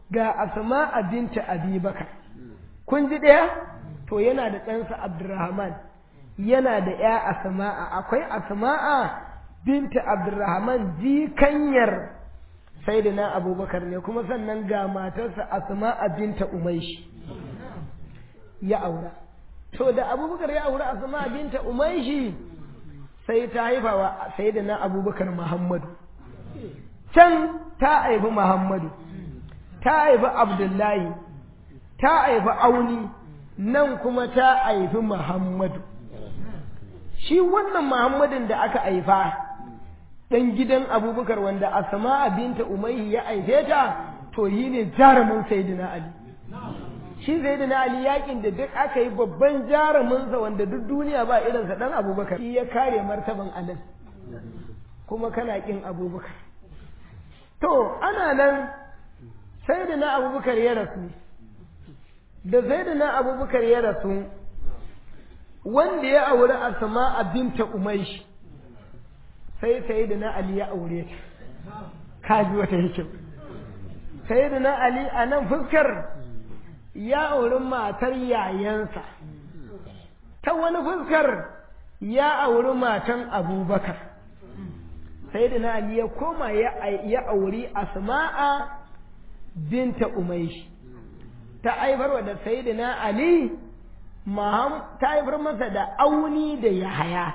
ga asma'a binta abubakar kun ji ɗaya to yana da ɗansa abdurrahman yana da ya asma'a akwai asma'a binta abdurrahman jikanyar sayyidina abubakar ne kuma sannan ga matarsa asma'a binta umaishi ya aura to da abubakar ya aura asma'a binta umaishi sai ta haifa wa sayyidina abubakar muhammadu can ta haifi muhammadu ta haifi abdullahi ta haifi auni nan kuma ta haifi muhammadu shi wannan muhammadin da aka haifa ɗan gidan abubakar wanda asma'a binta umayyi ya haife ta to yi ne jarumin sayyidina ali shi sayyidina ali yakin da duk aka yi babban jaruminsa wanda duk duniya ba irinsa dan abubakar shi ya kare martaban alin kuma kana kin abubakar to ana nan sayyidina abubakar ya rasu da sayyidina abubakar ya rasu wanda ya auri asma'a binta umayshi sai sayyidina ali ya aure ta kaji wata hikim sayyidina ali a nan fuskar ya auri matar yayansa ta wani fuskar ya auri matan abubakar sayyidina ali ya koma ya auri asma'a binta umaishi ta haifarwa da sayyidina ali ta haifar masa da auni da yahaya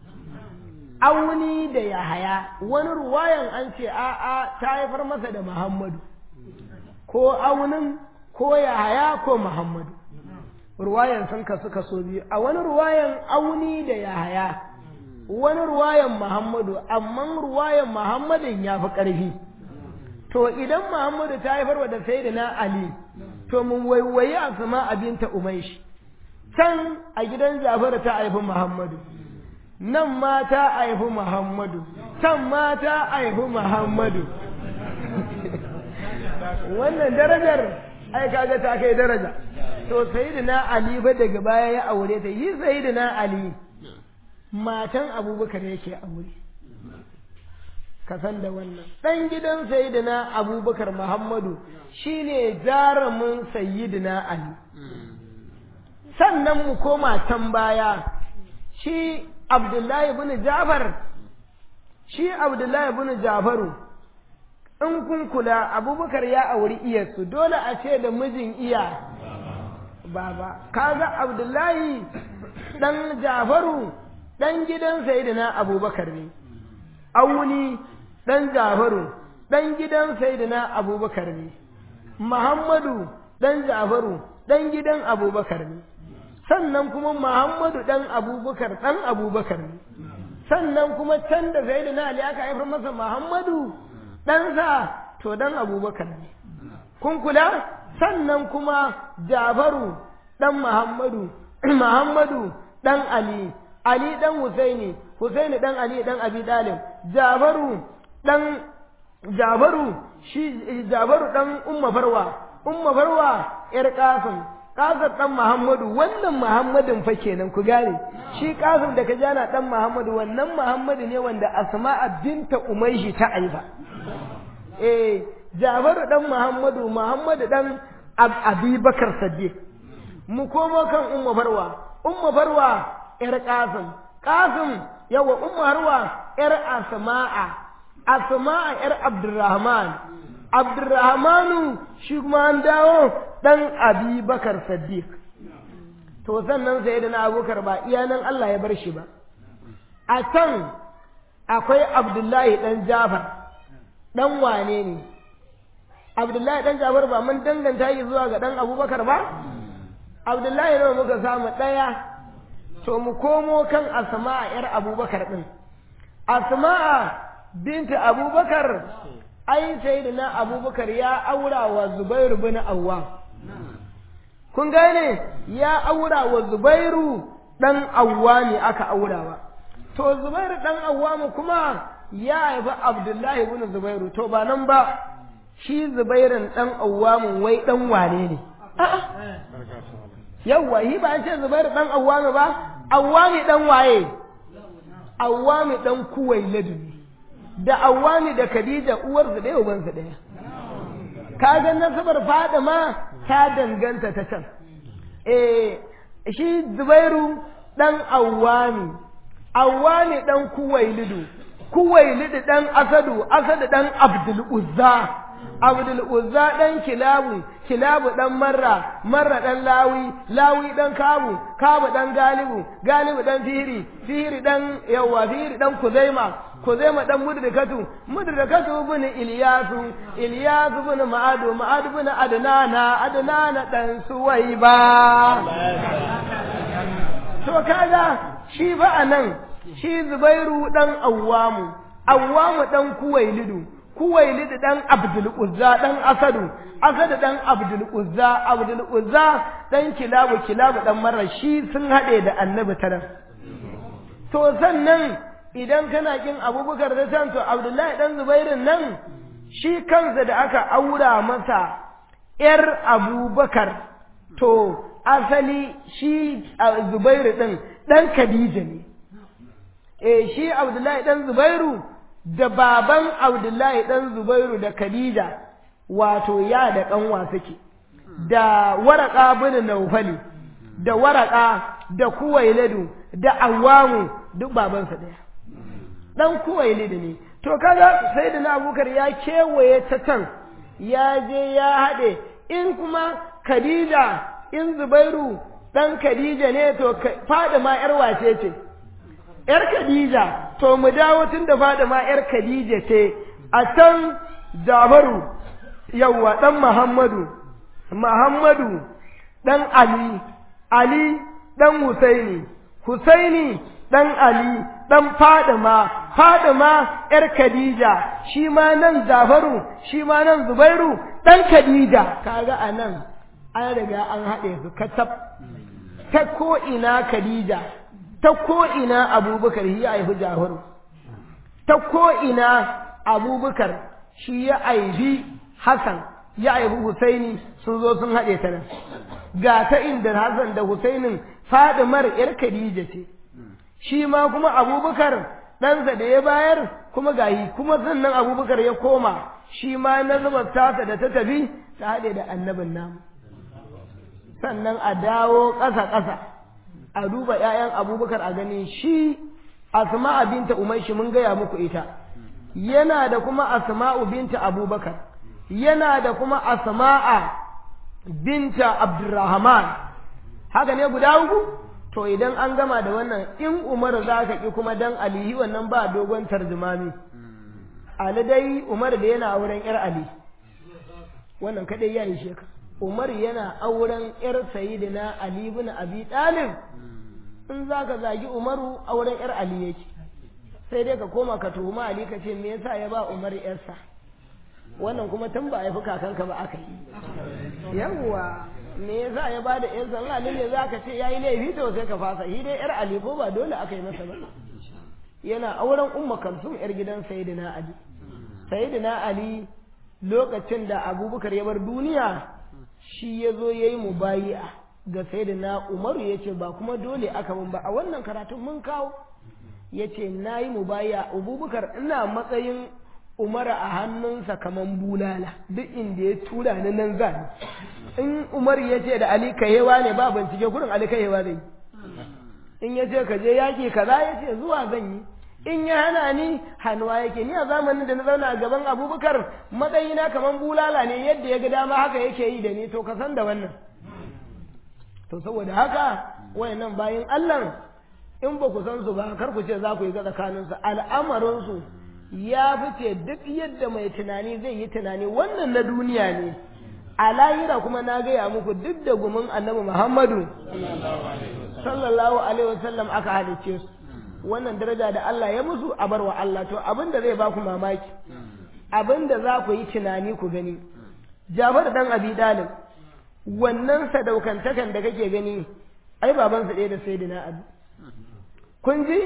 auni da yahaya wani ruwayan an ce a'a ta haifar masa da muhammadu ko aunin ko yahaya ko muhammadu ruwayan sun kasu kaso biyu a wani ruwayan auni da yahaya wani ruwayan muhammadu amma ruwayan muhammadin ya fi ƙarfi to idan muhammadu ta haifar da sayyidina ali to mun waiwayi asma abinta umaishi can a gidan jafaru ta haifi muhammadu nan ma ta haifi Muhammadu, can ma ta haifi Muhammadu. Wannan darajar ai kaga ta kai daraja. To Sayyidina Ali ba daga baya ya aure ta, yi Sayyidina Ali matan Abubakar yake aure. Ka san da wannan. Ɗan gidan Sayyidina Abubakar Muhammadu shine jarumin Sayyidina Ali. Sannan mu koma can baya, shi Abdullahi bin Jafar shi Abdullahi bin Jafaru in kun kula Abubakar ya auri iyarsu dole a ce da mijin iya baba kaga Abdullahi dan Jafaru dan gidan Sayyidina Abubakar ne Auni dan Jafaru dan gidan Sayyidina Abubakar ne Muhammadu dan Jafaru dan gidan Abubakar ne sannan kuma Muhammadu ɗan Abubakar ɗan Abubakar ne, sannan kuma can da zai da Ali aka haifar masa Muhammadu ɗansa to ɗan Abubakar ne. Kun kula? Sannan kuma Jafaru ɗan Muhammadu, Muhammadu ɗan Ali, Ali ɗan Husaini, Husaini ɗan Ali ɗan Abi Dalib, Jafaru ɗan Jafaru shi Jafaru ɗan Umma Farwa, Umma Farwa ‘yar Kasim, Kasar ɗan Muhammadu wannan Muhammadin fa kenan ku gane shi Kasar da ka jana ɗan Muhammadu wannan Muhammadu ne wanda Asma'a binta Umayshi ta aifa eh Jafaru ɗan Muhammadu Muhammadu ɗan Abi Bakar Saddiq mu komo kan Umma Farwa Umma Farwa ƴar Qasim Qasim yawa Umma Farwa ƴar Asma'a Asma'a ƴar Abdurrahman Abdurrahmanu shi kuma an dawo ɗan Abi Bakar Saddiq. To sannan sai da na abokar ba iya nan Allah ya bar shi ba. A can akwai Abdullahi ɗan Jafar, ɗan wane ne? Abdullahi ɗan Jafar ba mun danganta yi zuwa ga ɗan Abubakar ba? Abdullahi nawa muka samu ɗaya, to mu komo kan Asma'a ‘yar Abubakar ɗin. Asma'a binta Abubakar ai sai da na abubakar ya aura wa zubairu bin awwam kun gane ya aura wa zubairu dan awwami aka aurawa to zubairu dan awwami kuma ya haifi abdullahi bin zubairu to ba nan ba shi zubairin dan awwamin wai dan wane ne yawwa yi ba an ce zubairu dan awwami ba awwami dan waye awwami dan kuwai laduni da awwami da khadija uwarsu ɗaya ubansu ɗaya kaga nasabar Fadima ta danganta ta can eh shi Zubairu dan Awwami Awwami dan Kuwailidu Kuwailidu dan Asadu Asadu dan Abdul Uzza Abdul Uzza dan Kilabu Kilabu dan Marra Marra dan Lawi Lawi dan Kabu Kabu dan Galibu Galibu dan Fihiri Fihiri dan yawa Fihiri dan Kuzaima Kuzaima dan Mudrikatu Mudrikatu bin Ilyasu Ilyasu bin Ma'adu Ma'adu bin Adnana Adnana dan Suwaiba to kaga shi ba anan shi Zubairu dan Awwamu Awwamu dan Kuwailidu Kuwailidu dan Abdul Uzza dan Asadu Asadu dan Abdul Uzza Abdul Uzza dan Kilabu Kilabu dan Marra shi sun hade da Annabi tarar to sannan idan kana kin Abubakar da san to Abdullahi dan Zubairin nan shi kansa da aka aura masa ‘yar Abubakar to asali shi Zubairu ɗin ɗan Khadija ne, e shi Abdullahi ɗan Zubairu da baban Abdullahi ɗan Zubairu da Khadija wato ya da ƙanwa suke, da waraka bin Naufali, da waraka da Kuwailadu da Awamu duk babansa ɗaya. Ɗan Kuwailadu ne, to kaga sai da na abubakar ya kewaye ta can ya je ya haɗe in kuma Khadija in Zubairu ɗan Khadija ne to Fadima ‘yar wace ce, ‘yar Khadija, to mu dawo tun da Fadima ‘yar Khadija ce, a can Jabaru, yawwa ɗan Muhammadu, Muhammadu ɗan Ali, Ali ɗan Husaini, Husaini ɗan Ali, ɗan Fadima, Fadima ‘yar Khadija, shi ma nan Jafaru, shi ma nan Zubairu, ɗan Khadija, kaga a nan an riga an haɗe su katab ta ko'ina Khadija, ta ko'ina Abubakar shi ya haifi Jafaru, ta ko'ina Abubakar shi ya haifi Hassan, ya haifi Husaini sun zo sun haɗe ta nan. Ga ta inda Hassan da Husainin Fadimar ‘yar Khadija ce, shi ma kuma Abubakar ɗansa da ya bayar kuma gayi kuma sannan Abubakar ya koma shi ma na zuba tasa da ta tafi ta haɗe da annabin namu. sannan a dawo ƙasa-ƙasa a duba ‘ya'yan abubakar a gani shi asma'a binta umarshi mun gaya muku ita yana da kuma asma'u binta abubakar yana da kuma asma'a binta abdurrahman haka ne guda uku to idan an gama da wannan in umar za ka ƙi kuma dan alihi wannan ba dogon tarjumami ali dai umar da yana auren ‘yar ali wannan kaɗai ya yi shekara Umar yana auren ‘yar sayidina Ali ibn Abi Talib in za ka zagi Umaru auren ‘yar Ali yake sai dai ka koma ka tuhuma Ali ka ce me yasa ya ba Umar ‘yarsa wannan kuma tun ba a haifi kakanka ba aka yi yawwa me yasa ya ba da ‘yarsa in Ali ne za ka ce ya yi laifi to sai ka fasa shi dai ‘yar Ali ko ba dole aka yi masa ba yana auren Umma Kalsum ‘yar gidan sayidina Ali sayidina Ali lokacin da Abubakar ya bar duniya shi ya zo ya yi mubayi'a ga sai da na umaru ya ce ba kuma dole aka mun ba a wannan karatun mun kawo ya ce na yi mubayi'a abubakar ina matsayin umara a hannunsa kaman bulala duk inda ya tura ni nan za in umar ya ce da ali kayewa ne ba bincike kurin ali kayewa zai in ya ce ka je yaƙi kaza ya ce zuwa zan yi in ya hana ni hannuwa yake ni a zamanin da na zauna a gaban abubakar matsayina kamar bulala ne yadda ya ga dama haka yake yi da ni to ka san da wannan to saboda haka wayannan bayan allah in ba ku san su ba kar ku ce za ku yi ga tsakaninsu al'amarinsu ya fice duk yadda mai tunani zai yi tunani wannan na duniya ne a lahira kuma na gaya muku duk da gumin annabi muhammadu sallallahu alaihi wasallam aka halicce su wannan daraja da Allah ya musu a barwa Allah to abin da zai ba ku mamaki abin da za ku yi tunani ku gani Jafar dan Abi Dalib wannan sadaukantakan da kake gani ai babansa ɗaya da Sayyidina Ali kun ji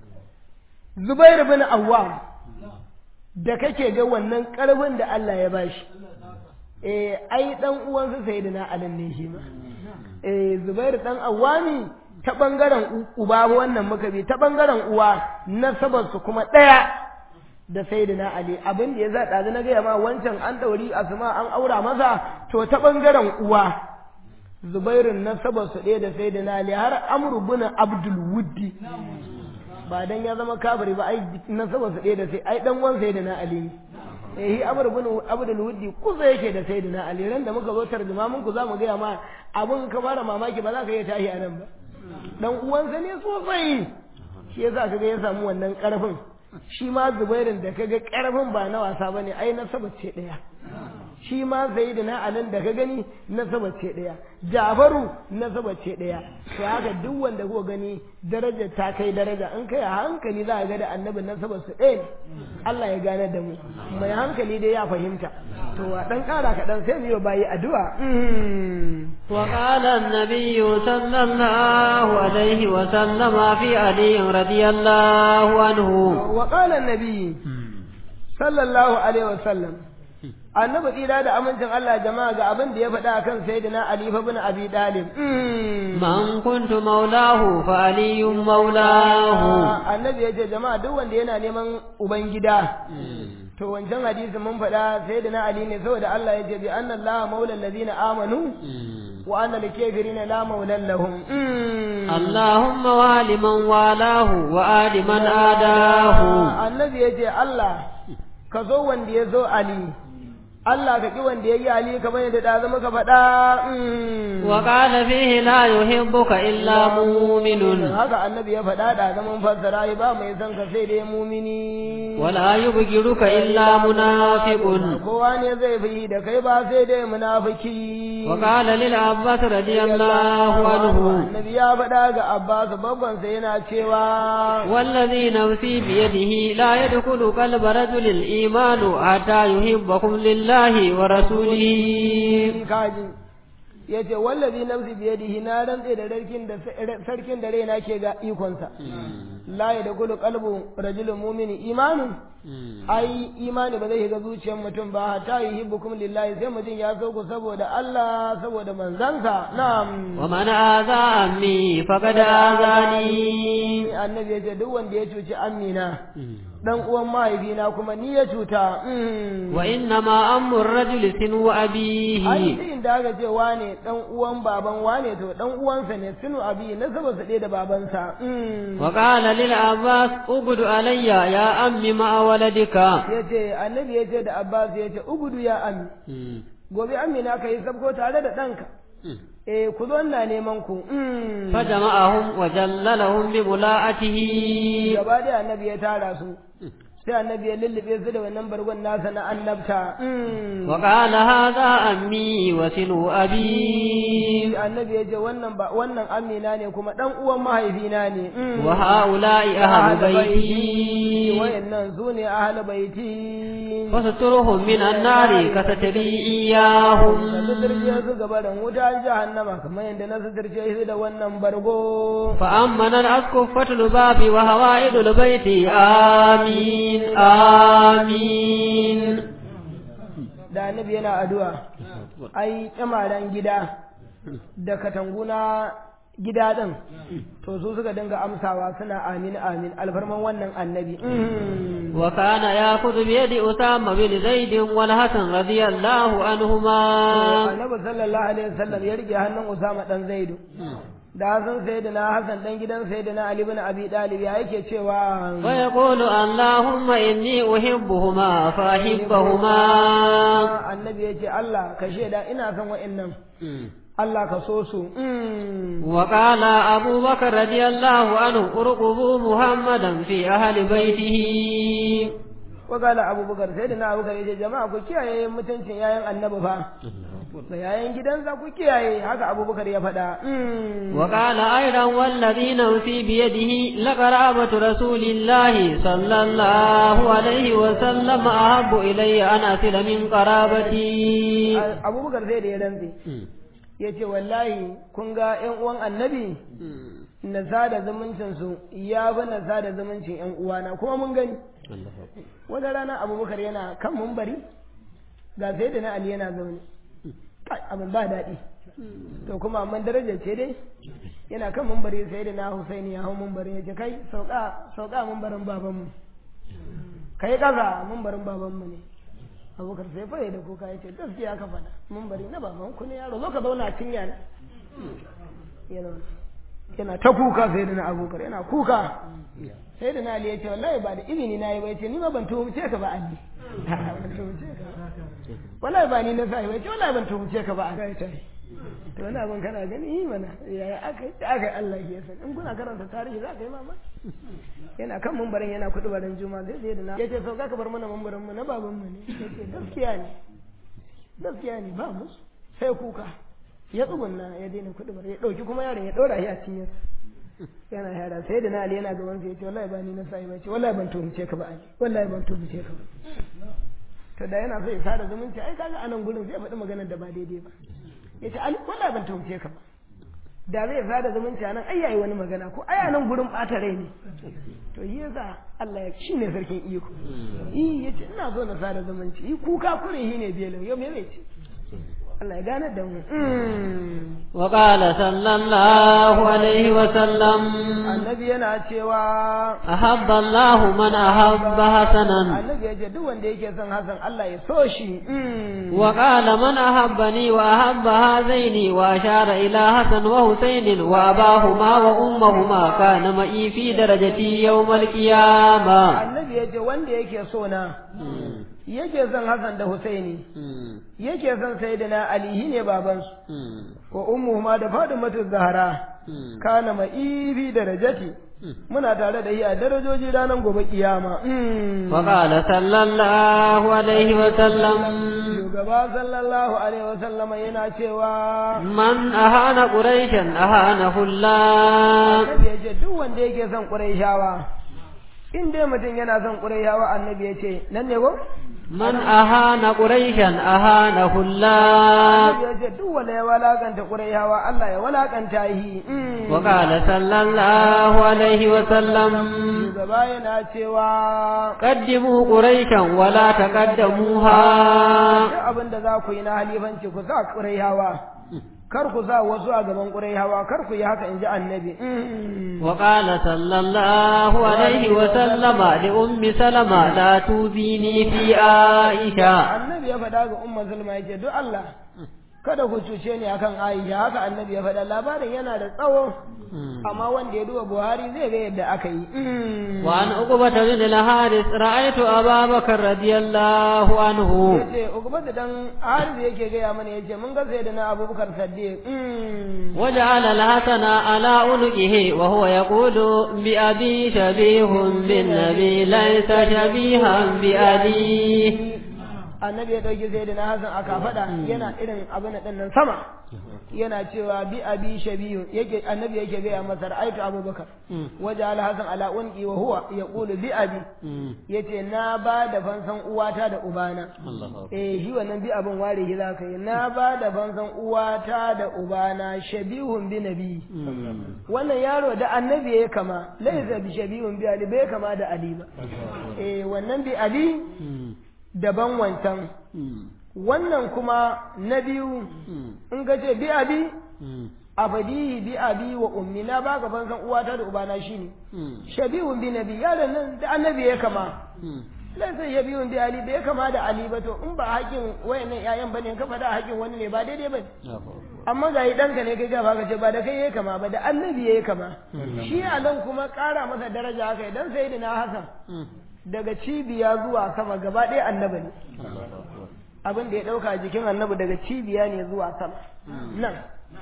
Zubair bin Awwam da kake ga wannan ƙarfin da Allah ya bashi eh ai dan uwansa Sayyidina Ali ne shi ma eh Zubair dan Awwami ta ɓangaren uba wannan muka bi ta ɓangaren uwa nasabarsu kuma ɗaya da sayyidina ali abin da ya za ɗazu na gaya ma wancan an ɗauri asma an aura masa to ta ɓangaren uwa zubairun nasabar su ɗaya da sayyidina ali har amru bin abdul wuddi ba dan ya zama kafiri ba ai nasabar su ɗaya da sai ai dan wan sayyidina ali ne eh amru bin abdul wuddi kusa yake da sayyidina ali ran da muka zo tarjuma mun ku za mu gaya ma abun ka fara mamaki ba za ka iya tashi a nan ba dan uwansa ne sosai shi yasa kaga ya samu wannan karfin shi ma zubairin da kaga karfin ba na wasa bane ai nasaba ce daya shi ma zaidina alin da ka gani nasaba ce daya jafaru nasaba ce daya to haka duk wanda kuka gani darajar ta kai daraja in kai a hankali za a ga da annabi nasaba su ɗaya ne Allah ya gane da mu mai hankali dai ya fahimta to a dan kara kaɗan sai mu yi bayi addu'a وقال النبي صلى الله عليه وسلم في علي رضي الله عنه وقال النبي صلى الله عليه وسلم annabi tsira da amincin Allah jama'a ga abin da ya faɗa kan sayyidina Ali fa bin Abi Talib man kuntu maulahu fa aliyun maulahu annabi ya ce jama'a duk wanda yana neman ubangida to wancan hadisi mun faɗa sayyidina Ali ne saboda Allah ya ce bi anna Allah maula allazina amanu wa anna likafirina la maulan lahum اللهم وال من والاه وآل من آداه annabi ya ce Allah ka zo wanda ya zo Ali Allah ka ƙi wanda ya yi Ali kamar yadda da zama ka faɗa. وقال فيه لا يحبك إلا مؤمن Haka annabi ya faɗa da zaman fassara yi ba mai son ka sai dai mumini. ولا يبغضك إلا منافق Kowa ne zai fi da kai ba sai dai munafiki. وقال للعباس رضي الله عنه Annabi ya faɗa ga Abbas babban sa yana cewa والذي نفسي بيده لا يدخل قلب رجل الإيمان حتى يحبكم لله ورسوله kaji ya ce wallazi nafsi biyadihi na rantse da sarkin da sarkin da raina ke ga ikonsa la ya da kulu qalbu rajulun mu'mini imanun ai imani ba zai shiga zuciyar mutum ba hatta yuhibbukum lillahi sai mutum ya so ku saboda Allah saboda manzansa na'am ومن آذى عمي فقد آذاني annabi ya ce duk wanda ya cuci amina dan uwan mahaifina kuma ni ya cuta mm. وإنما أم الرجل سنو ai أبيه duk inda aka ce wane dan uwan baban wane to dan uwansa ne sunu abi na saba su ɗaya da babansa mm. وقال للعباس اقعد علي يا أم مع ولدك yace annabi yace da abbas yace ugudu ya ami gobe amina ka yi sabko tare da ɗanka eh ku zo ina neman ku mm. فجمعهم وجللهم بملاءته gaba da annabi ya tara su sai annabi ya lullube su da wannan bargon nasa na annabta mm. وقال هذا أمي وسنو أبي annabi ya ce wannan ba wannan amina ne kuma dan uwan mahaifina ne mm. وهؤلاء أهل بيتي wayannan su ne ahal baiti فسترهم من النار كستري إياهم ka suturce su gaba da wuta jahannama kamar yadda na suturce su da wannan bargo فأمن الأسقفة الباب وهوائد البيت آمين آمين da annabi yana addu'a ai kyamaran gida da katanguna gida din to su suka dinga amsawa suna amin amin alfarman wannan annabi وكان يأخذ بيد أسامة بن زيد والحسن رضي الله عنهما annabi sallallahu alaihi wasallam ya rike hannun usama dan zaidu da Hassan sayyidina Hassan dan gidan sayyidina Ali ibn Abi Talib ya yake cewa ويقول اللهم إني أحبهما فأحبهما annabi ya ce Allah ka shaida ina son wa'annan Allah ka so su وقال أبو بكر رضي الله عنه ارقبوا محمدا في أهل بيته wakala abubakar sai da na abubakar ya ce jama'a ku kiyaye mutuncin yayan annabi fa da yayan gidansa ku kiyaye haka abubakar ya faɗa وقال أيضا والذي نفسي بيده لقرابة رسول الله صلى الله عليه وسلم أحب إلي أن أصل من قرابتي abubakar sai da ya rantse ya ce wallahi kun ga yan uwan annabi na sada zumuncinsu ya fi na sada zumuncin yan uwana kuma mun gani wata rana abubakar yana kan mumbari ga sai da na ali yana zaune Kai, abin ba daɗi to kuma amma darajar ce dai yana kan mumbari sai da na husaini ya hau mumbari ya ce kai sauka sauka mumbarin babanmu kai kaza mambarin babanmu ne abubakar sai fa da kuka ya ce gaskiya ka faɗa mambari na baban ku ne yaro zo ka zauna cinya ne yana yana ta kuka sai da na abubakar yana kuka sai da na ali ya ce wallahi ba da izini na yi ba ya ce ni ma ban tuhumce ka ba ali ban tuhumce ka wallahi ba ni na sa ba ya ce wallahi ban tuhumce ka ba ali ya ce to wani abin kana gani yi mana yaya aka yi aka yi Allah ya san in kuna karanta tarihi za ka yi mama yana kan mambarin yana kudu barin juma zai zai da na ya ce sau ka bar mana mambarin mu na baban mu ne ya ce gaskiya ne gaskiya ne ba musu sai kuka ya tsugunna ya daina kudu bar ya dauki kuma yaron ya dora shi a cinyar yana yara sai da na ali yana gaban sa ya ce wallahi ba ni na sai ba ce wallahi ban tuhumce ka ba ali wallahi ban tuhumce ka ba to da yana so ya sada zumunci ai kaga anan gurin zai faɗi maganar da ba daidai ba ya ce ali wallahi ban tuhumce ka ba da zai sada zumunci nan ai yayi wani magana ko ai nan gurin bata rai ne to yi yasa Allah ya shine sarkin iko yi yace ina so na sada zumunci yi kuka kure yi ne belo yau me zai ce Allah ya gane da mu wa qala sallallahu alaihi wa sallam annabi yana cewa ahabba Allah man ahabba hasanan annabi yace duk wanda yake son Hassan Allah ya so shi wa qala man ahabbani wa ahabba hadaini wa ashara ila hasan wa husain wa abahuma wa ummahuma kana ma'i fi darajati yawm al-qiyamah annabi yace wanda yake so na yake son Hassan da Husaini yake son Sayyidina Ali ne babansu wa ummuhuma da Fatimatu Zahra kana ma'ifi darajati muna tare da iya darajoji ranar gobe kiyama wa qala sallallahu alaihi wa sallam shugaba sallallahu alaihi wa sallam yana cewa man ahana quraishan ahana hullah annabi yace duk wanda yake son quraishawa in dai mutum yana son quraishawa annabi yace nan ne ko man ahana quraishan ahana hullah ya ce duk wanda ya walakanta quraishawa Allah ya walakanta shi wa qala sallallahu alaihi wa sallam shugaba yana cewa qaddimu quraishan wa la taqaddamuha duk abin da za ku yi na halifanci ku sa quraishawa kar ku sa wasu a gaban quraishawa kar ku yi haka inji annabi wa qala sallallahu alaihi wa sallama li ummi salama la tubini fi aisha annabi ya faɗa ga umma zulma yace duk Allah kada ku cuce ni akan Aisha haka annabi ya faɗa labarin yana da tsawo amma wanda ya duba Buhari zai ga yadda aka yi wa an uqbata bin al-haris ra'aytu Aba Bakar radiyallahu anhu yace uqbata dan Haris yake ga mana yace mun ga sai da na Abubakar Siddiq وجعل الحسن على عنقه وهو يقول بأبي شبيه بالنبي ليس شبيها بأبيه annabi ya ɗauki sai da na hasan aka faɗa yana irin abin ɗin nan sama yana cewa bi abi shabiyu yake annabi yake gaya masa ra'aytu abubakar waje al hasan ala unqi wa huwa yaqulu bi abi yace na ba da fansan uwata da ubana eh shi wannan bi abin ware shi zaka yi na ba da fansan uwata da ubana shabihun bi nabi wannan yaro da annabi ya kama laysa bi shabihun bi ali bai kama da ali ba eh wannan bi ali daban wancan wannan kuma na biyu in ka ce bi abi abadihi bi abi wa ummi na baka ban san uwata da ubana shine shabihun bi nabi yaron nan da annabi ya kama laisa shabihun bi ali bai kama da ali ba to in ba hakin wayannan yayan bane ka faɗa hakin wani ne ba daidai bane amma ga ɗanka ne kai gaba ka ce ba da kai ya kama ba da annabi ya kama shi a nan kuma ƙara masa daraja haka idan sai da na hasan daga cibiya zuwa sama gaba ɗaya annabi ne abin da ya ɗauka jikin annabi daga cibiya ne zuwa sama nan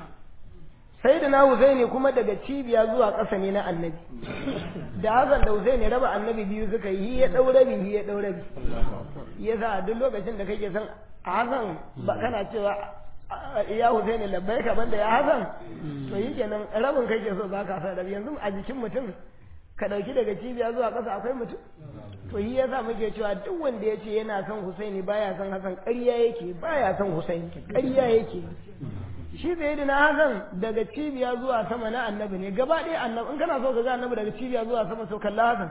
sai da na Husaini kuma daga cibiya zuwa ƙasa ne na annabi da Hassan da Husaini raba annabi biyu suka yi ya ɗau rabi ya ɗau rabi ya sa duk lokacin da kake son Hassan ba kana cewa ya Husaini labbai ka banda ya Hassan to yi kenan rabin kake so ba ka sa rabi yanzu a jikin mutum ka ɗauki daga cibiya zuwa ƙasa akwai mutum to yi yasa muke cewa duk wanda ya ce yana son Husaini baya son Hassan ƙarya yake baya son Husaini ƙarya yake shi bai da na Hassan daga cibiya zuwa sama na annabi ne gaba ɗaya annabi in kana so ka ga annabi daga cibiya zuwa sama to kalla Hassan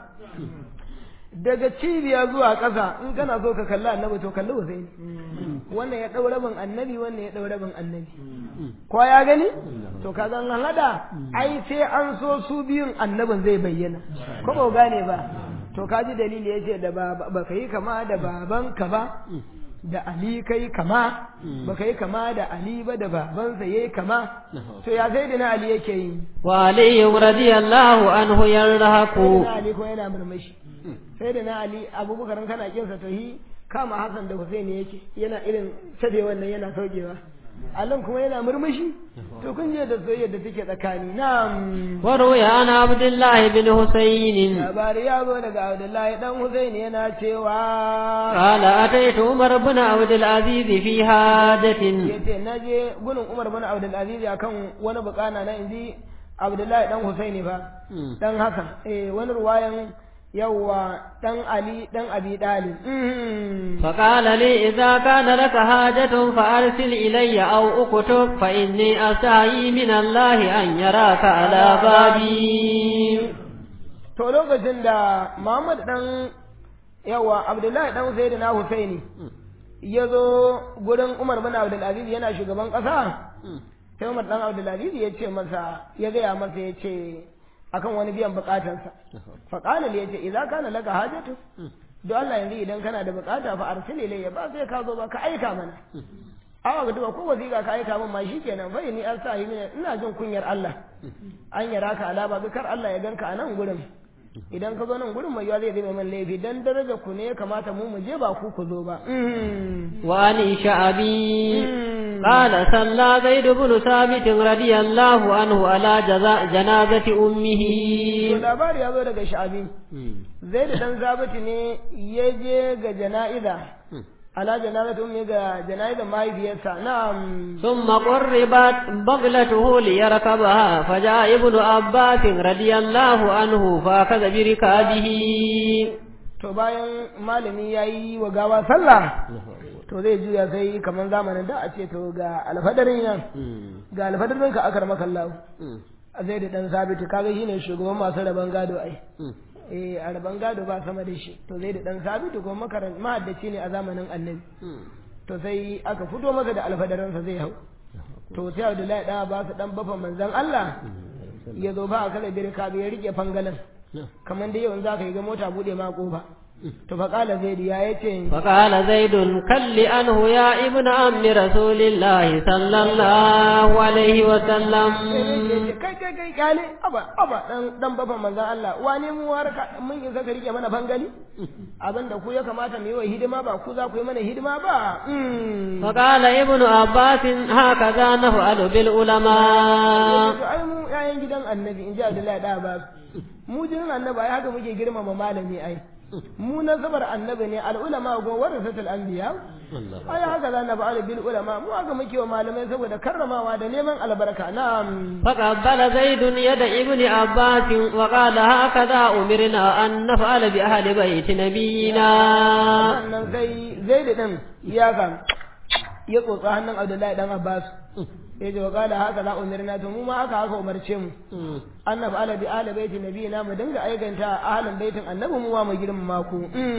daga cibiya zuwa ƙasa in kana so ka kalla annabi to kalli Husaini wannan ya ɗau rabin annabi wannan ya ɗau rabin annabi ko ya gani to ka zan hada ai sai an so su biyun annabin zai bayyana ko ba gane ba to kaji dalili ya ce da ba ka yi kama da babanka ba da Ali kai kama ba ka yi kama da Ali ba da babansa ya yi kama to ya sai da na Ali yake yi wa Ali radiyallahu anhu yarhaku na Ali ko yana murmushi sai da na Ali abubakar kana kinsa to hi kama Hassan da Hussein yake yana irin sabe wannan yana saukewa Allah kuma yana murmushi to kun je da soyayya da take tsakani na'am وروي عن عبد الله بن حسين labari ya zo daga Abdullahi dan Hussein yana cewa قال أتيت عمر بن عبد العزيز في حاجة yace naje gunin Umar bin Abdul Aziz akan wani bukana na inji Abdullahi dan Hussein fa dan Hassan eh wani ruwayan yawwa dan Ali dan Abi Dalib فقال لي إذا كان لك حاجة فأرسل إلي أو أكتب فإني أستحيي من الله أن يراك على بابي to lokacin da Muhammad dan yawa Abdullahi dan Sayyidina Husaini ya zo gurin Umar bin Abdul Aziz yana shugaban ƙasa sai Umar dan Abdul Aziz ya ce masa ya gaya masa ya ce akan wani biyan bukatansa fa qala li yace idza kana laka hajatu don Allah yanzu idan kana da bukata fa arsil ilayya ba sai ka zo ba ka aika mana awa ga duba ko wasiƙa ka aika min ma shikenan fa ni an sa ina jin kunyar Allah an yara ka alaba bi kar Allah ya ganka a nan gurin idan ka zo nan gurin mai yawa zai zama man laifi dan daraja ku ne ya kamata mu mu je ba ku ku zo ba وعن شعبي قال صلى زيد بن ثابت رضي الله عنه على جزاء جنازة أمه to labari ya zo daga sha'abi zai da dan zabiti ne ya je ga jana'iza ala janazatu ummi ga jana'izar mahaifiyarsa na'am ثم قربت بغلته ليركبها فجاء ابن عباس رضي الله عنه فأخذ بركابه to bayan malami ya yi wa gawa sallah to zai juya sai kamar zamanin da a ce to ga alfadarin nan ga alfadarin ka akar makallahu zai da dan sabiti kaga shine shugaban masu rabon gado ai eh a rabon gado ba sama da shi to zai da dan sabiti ko makaran mahaddaci ne a zamanin annabi to sai aka fito masa da alfadaransa zai hau to sai Abdullahi dan ba su dan bafa manzon Allah ya zo ba a kala birka ya rike fangalan kamar dai yau za ka yi ga mota bude ma kofa to fa kala zaid ya yace فقال زيد كل أنه يا ابن عم رسول الله صلى الله عليه وسلم kai kai kai kale aba aba dan dan bafa manzon Allah wane mu warka mun yi zaka rike mana fangali abinda ku ya kamata mu yi wa hidima ba ku za ku yi mana hidima ba فقال ابن عباس هكذا نفعل بالعلماء to ai mu yayan gidan annabi in ji Abdullahi da Abbas mu jinin annabi ai haka muke girmama malami ai mu nasabar annabi ne al'ulama go warasatul anbiya ai haka za na ba'al bil ulama mu haka muke wa malamai saboda karramawa da neman albarka na'am فقبل زيد يد ابن عباس وقال هكذا أمرنا أن نفعل بأهل بيت نبينا sannan sai zaid din ya ga ya tsotsa hannun Abdullahi dan Abbas ya ce wa kala haka za umirna to mu ma haka haka umarce mu annabi ala bi ala baiti nabiyina mu dinga aikanta ahlin baitin annabi mu wa mu girmama ku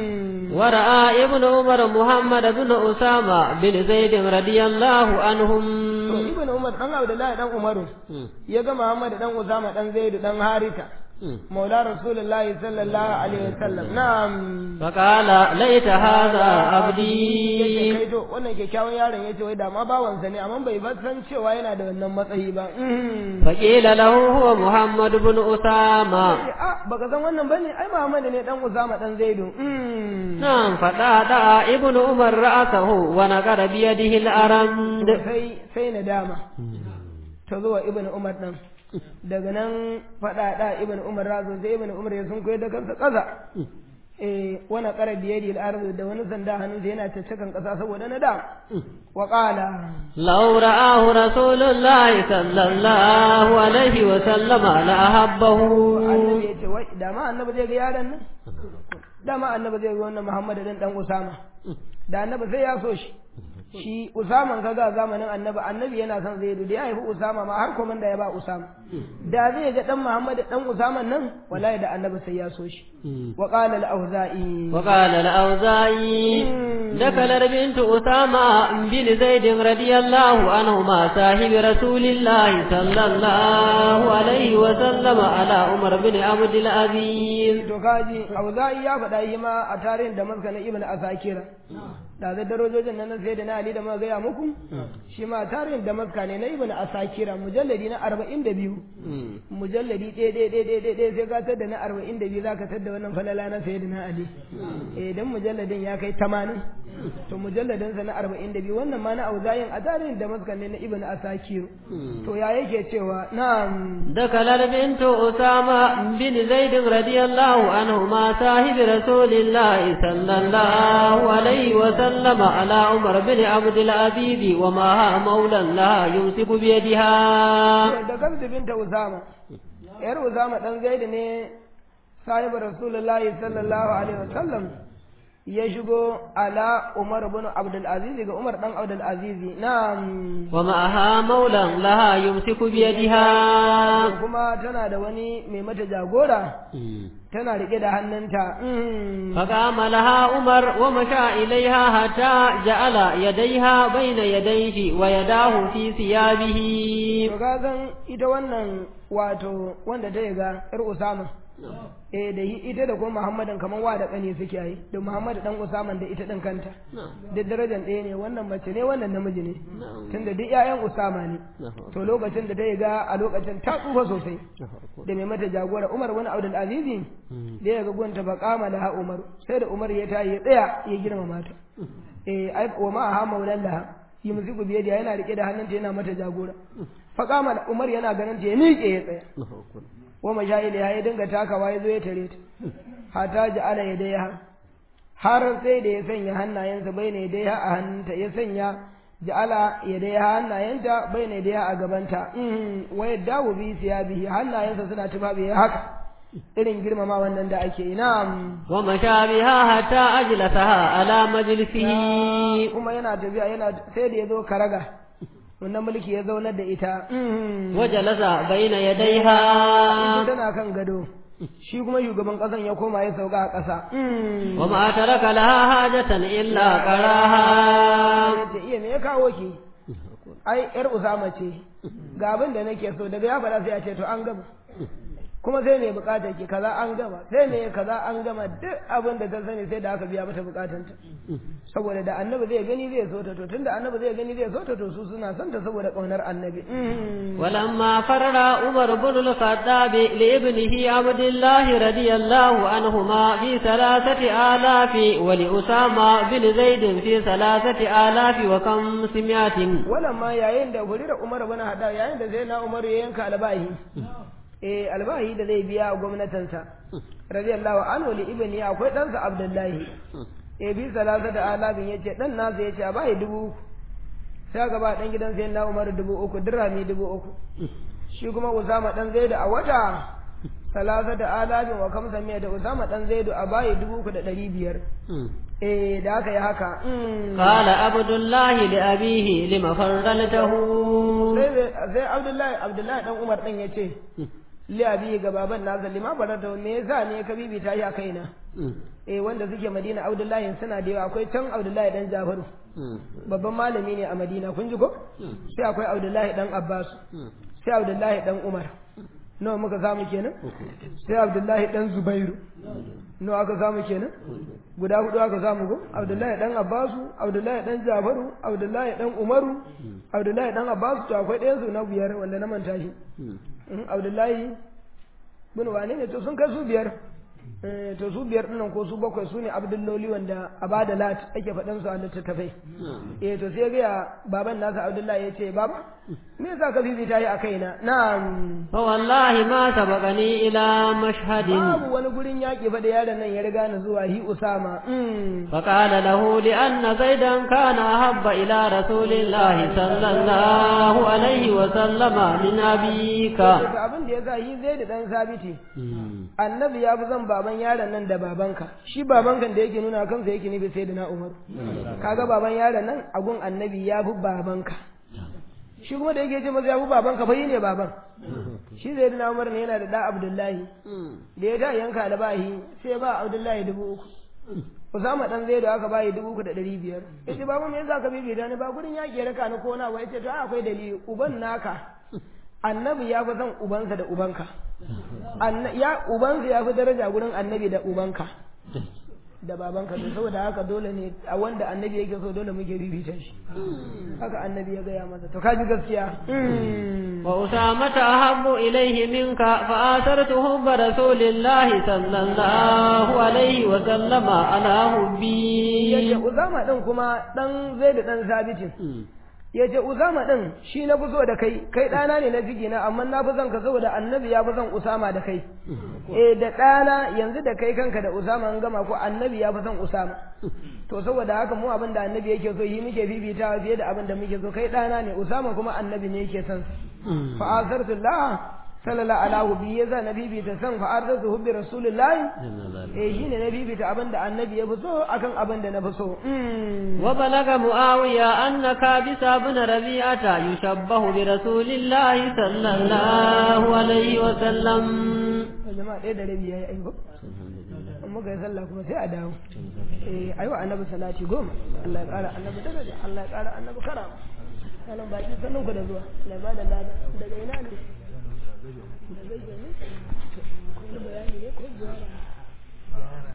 ورأى ابن عمر محمد بن أسامة بن زيد رضي الله عنهم to ibn umar dan abdullahi dan umaru ya ga muhammad dan usama dan zaid dan harita maula rasulullahi sallallahu alaihi wasallam na'am فقال ليت هذا yace عبدي kai to wannan kyakkyawan yaron yace wai da ma bawansa ne amma bai ba san cewa yana da wannan matsayi ba فقيل له هو محمد بن أسامة a baka san wannan bane ai muhammad ne dan usama dan zaidu نعم فقاطع ابن عمر رأسه ونقر بيده الأرند sai sai nadama ta zuwa ibn umar dan daga nan faɗa da ibn umar razo sai ibn umar ya sun koyar da kansa ƙasa eh wani ƙara biyar da arzu da wani sanda hannunsa yana caccakan ƙasa saboda na da wa ƙala لو رآه رسول الله صلى الله عليه وسلم لأحبه annabi ya ce wai da ma annabi zai ga yaron nan da ma annabi zai ga wannan muhammad dan dan usama da annabi sai ya so shi shi usaman kaga zamanin annabi annabi yana son zaidu da ya haifi usama ma har komanda ya ba usama da zai ga dan Muhammad dan Usama nan wallahi da annabi sai ya so shi wa qala al-auza'i wa qala al-auza'i dakala bint Usama bin Zaid radiyallahu anhu ma sahibi rasulillahi sallallahu alaihi wa sallam ala Umar bin Abdul Aziz to kaji auza'i ya faɗa yi ma a tarihin da maska na Ibn Asakira da zai darajojin nan sai da na Ali da muka gaya muku shi ma tarihin da maska ne na Ibn Asakira mujalladi na arba'in da biyu mujalladi ɗaya ɗaya ɗaya ɗaya ɗaya sai ka tadda na arba'in da biyu za ka tadda wannan falala na sai da na Ali eh dan mujalladin ya kai tamanin to mujalladin sa na arba'in da biyu wannan ma na auzayin a tarihin da maska ne na Ibn Asakir to ya yake cewa na'am دخل بنت أسامة بن زيد رضي الله عنهما صاحب رسول الله صلى الله عليه وسلم على عمر بن عبد العزيز ومعها مولى لها يمسك بيدها da gamsu binta Usama yar Usama dan Zaid ne sahibi Rasulullahi sallallahu alaihi wasallam ya shigo ala Umar bin Abdul Aziz ga Umar dan Abdul Aziz na'am ومعها مولى لها يمسك بيدها kuma tana da wani mai mata jagora tana rike da hannunta فقام لها عمر ومشى إليها حتى جعل يديها بين يديه ويداه في ثيابه to kagan ita wannan wato wanda ta ga yar Usama eh da ita da kuma Muhammadan kaman wa da kane suke yi da Muhammad dan Usama da ita din kanta duk darajar ɗaya ne wannan mace ne wannan namiji ne tunda duk ƴaƴan Usama ne to lokacin da ta ga a lokacin ta tsufa sosai da mai mata jagora Umar wani Abdul Aziz da ya ga gunta ba kama da Umar sai da Umar ya tayi ya tsaya ya girma mata eh ai wa ma ha maulallaha yi musiku biye da yana rike da hannunta yana mata jagora fa kama Umar yana ganin ta ya miƙe ya tsaya wa mashayil ya dinga takawa ya zo ya tare ta hata ji ala ya dai har sai da ya sanya hannayensa bai ne dai a hannunta ya sanya ja'ala ya dai hannayenta bai ne dai a gabanta wa yadda bi siyabihi hannayensa suna tufafi haka irin girmama wannan da ake yi na'am wa mashabiha hatta ajlasaha ala majlisihi kuma yana tafiya yana sai da ya zo karaga wannan mulki ya zaunar da ita wa jalasa baina yadayha ita tana kan gado shi kuma shugaban ƙasan ya koma ya sauka a ƙasa wa ma taraka laha hajatan illa qaraha ta iya me ya kawo ki ai yar usama ce ga abin da nake so daga ya faɗa sai ya ce to an gama kuma sai me bukatar ki kaza an gama sai me kaza an gama duk abin da ta sani sai da aka biya mata bukatanta saboda da annabi zai gani zai so ta to tunda annabi zai gani zai so ta to su suna son ta saboda kaunar annabi ولما فرر عمر بن الخطاب لابنه عبد الله رضي الله عنهما في ثلاثة آلاف ولأسامة بن زيد في ثلاثة آلاف وخمسمائة ولما yayin da hulira Umar bin Hada yayin da sai na Umar ya yanka albahi eh albahi da zai biya gwamnatinsa radiyallahu anhu li ibni akwai ɗansa Abdullahi eh bi salasa da alabin yace dan nasa yace a bai dubu uku sai ga ba dan gidan sai na Umar dubu uku dirhami dubu uku shi kuma Usama dan Zaidu a wata salasa da alabin wa kamsa miya da Usama dan Zaidu a bai dubu uku da ɗari biyar eh da aka yi haka قال عبد الله لأبيه لما فرلته sai Abdullahi Abdullahi dan Umar dan yace li abi ga baban nasa lima farata me yasa ne ka bibita shi a kaina eh wanda suke Madina Abdullahi suna da yawa akwai can Abdullahi dan Jafaru babban malami ne a Madina kun ji ko sai akwai Abdullahi dan Abbas sai Abdullahi dan Umar nawa muka samu kenan sai Abdullahi dan Zubairu nawa aka samu kenan guda hudu aka samu ko Abdullahi dan Abbasu Abdullahi dan Jafaru Abdullahi dan Umaru Abdullahi dan Abbasu to akwai ɗayan su na biyar wanda na manta shi Abdullahi bin wane ne to sun kai su biyar to su biyar dinnan ko su bakwai su ne abdulloli wanda a bada lat ake faɗan su a littattafai eh to sai ga baban nasa abdullahi ya ce baba me yasa ka bibita yi a kaina na'am fa wallahi ma sabaqani ila mashhadin babu wani gurin yaƙi fa da yaron nan ya riga ni zuwa hi usama fa qala lahu li anna zaidan kana habba ila rasulillahi sallallahu alaihi wa sallama min abika abin da yasa hi zai da dan sabiti annabi ya fi zan baban yaron nan da babanka shi babanka da yake nuna kansa yake nufi sai da na umar kaga baban yaron nan agun annabi ya fi babanka shi kuma da yake ce masa ya fi baban ka fa yi ne baban shi zai dina umar ne yana da da abdullahi da ya ta yanka albahi sai ba abdullahi dubu uku Usama dan zai da aka bayi dubu uku da ɗari biyar. Ya ce babu me yasa ka bibita ni ba gurin yaƙi raka ni ko na ba ya ce to ai akwai dalili uban naka annabi ya fi son ubansa da ubanka. Anna- Ya ubansa ya fi daraja gurin annabi da ubanka. Da babanka to saboda haka dole ne a wanda annabi yake so dole muke bibita shi. Haka annabi ya gaya masa to ka ji gaskiya. وأسامة أحب إليه منك فآثرت حب رسول الله صلى الله عليه وسلم على Yace حبي Usama din kuma dan Zaid dan Sabitin. ya ce Usama ɗin shi na fi so da kai kai ɗana ne na ciki na amma na fi son ka saboda annabi ya fi son Usama da kai eh da ɗana yanzu da kai kanka da Usama an gama ko annabi ya fi son Usama to saboda haka mu abin da annabi yake so yi muke bibitawa fiye da abin da muke so kai ɗana ne Usama kuma annabi ne yake son fa azartu Allah sallallahu alaihi bi yaza nabi bi ta san fa arzatu hubbi rasulullahi eh shine nabi bi ta abin da annabi ya fi so akan abin da na fi so وبلغ معاوية أن كابس بن ربيعة يشبه برسول الله صلى الله عليه وسلم jama'a ɗaya da rabi yayi aiko in muka yi sallah kuma sai a dawo eh ayi wa annabi salati goma Allah ya ƙara annabi daraja Allah ya ƙara annabi karama sanan baki sanin ku da zuwa Allah ya bada lada daga ina ne daga ina ne ko bayani ne ko ziyara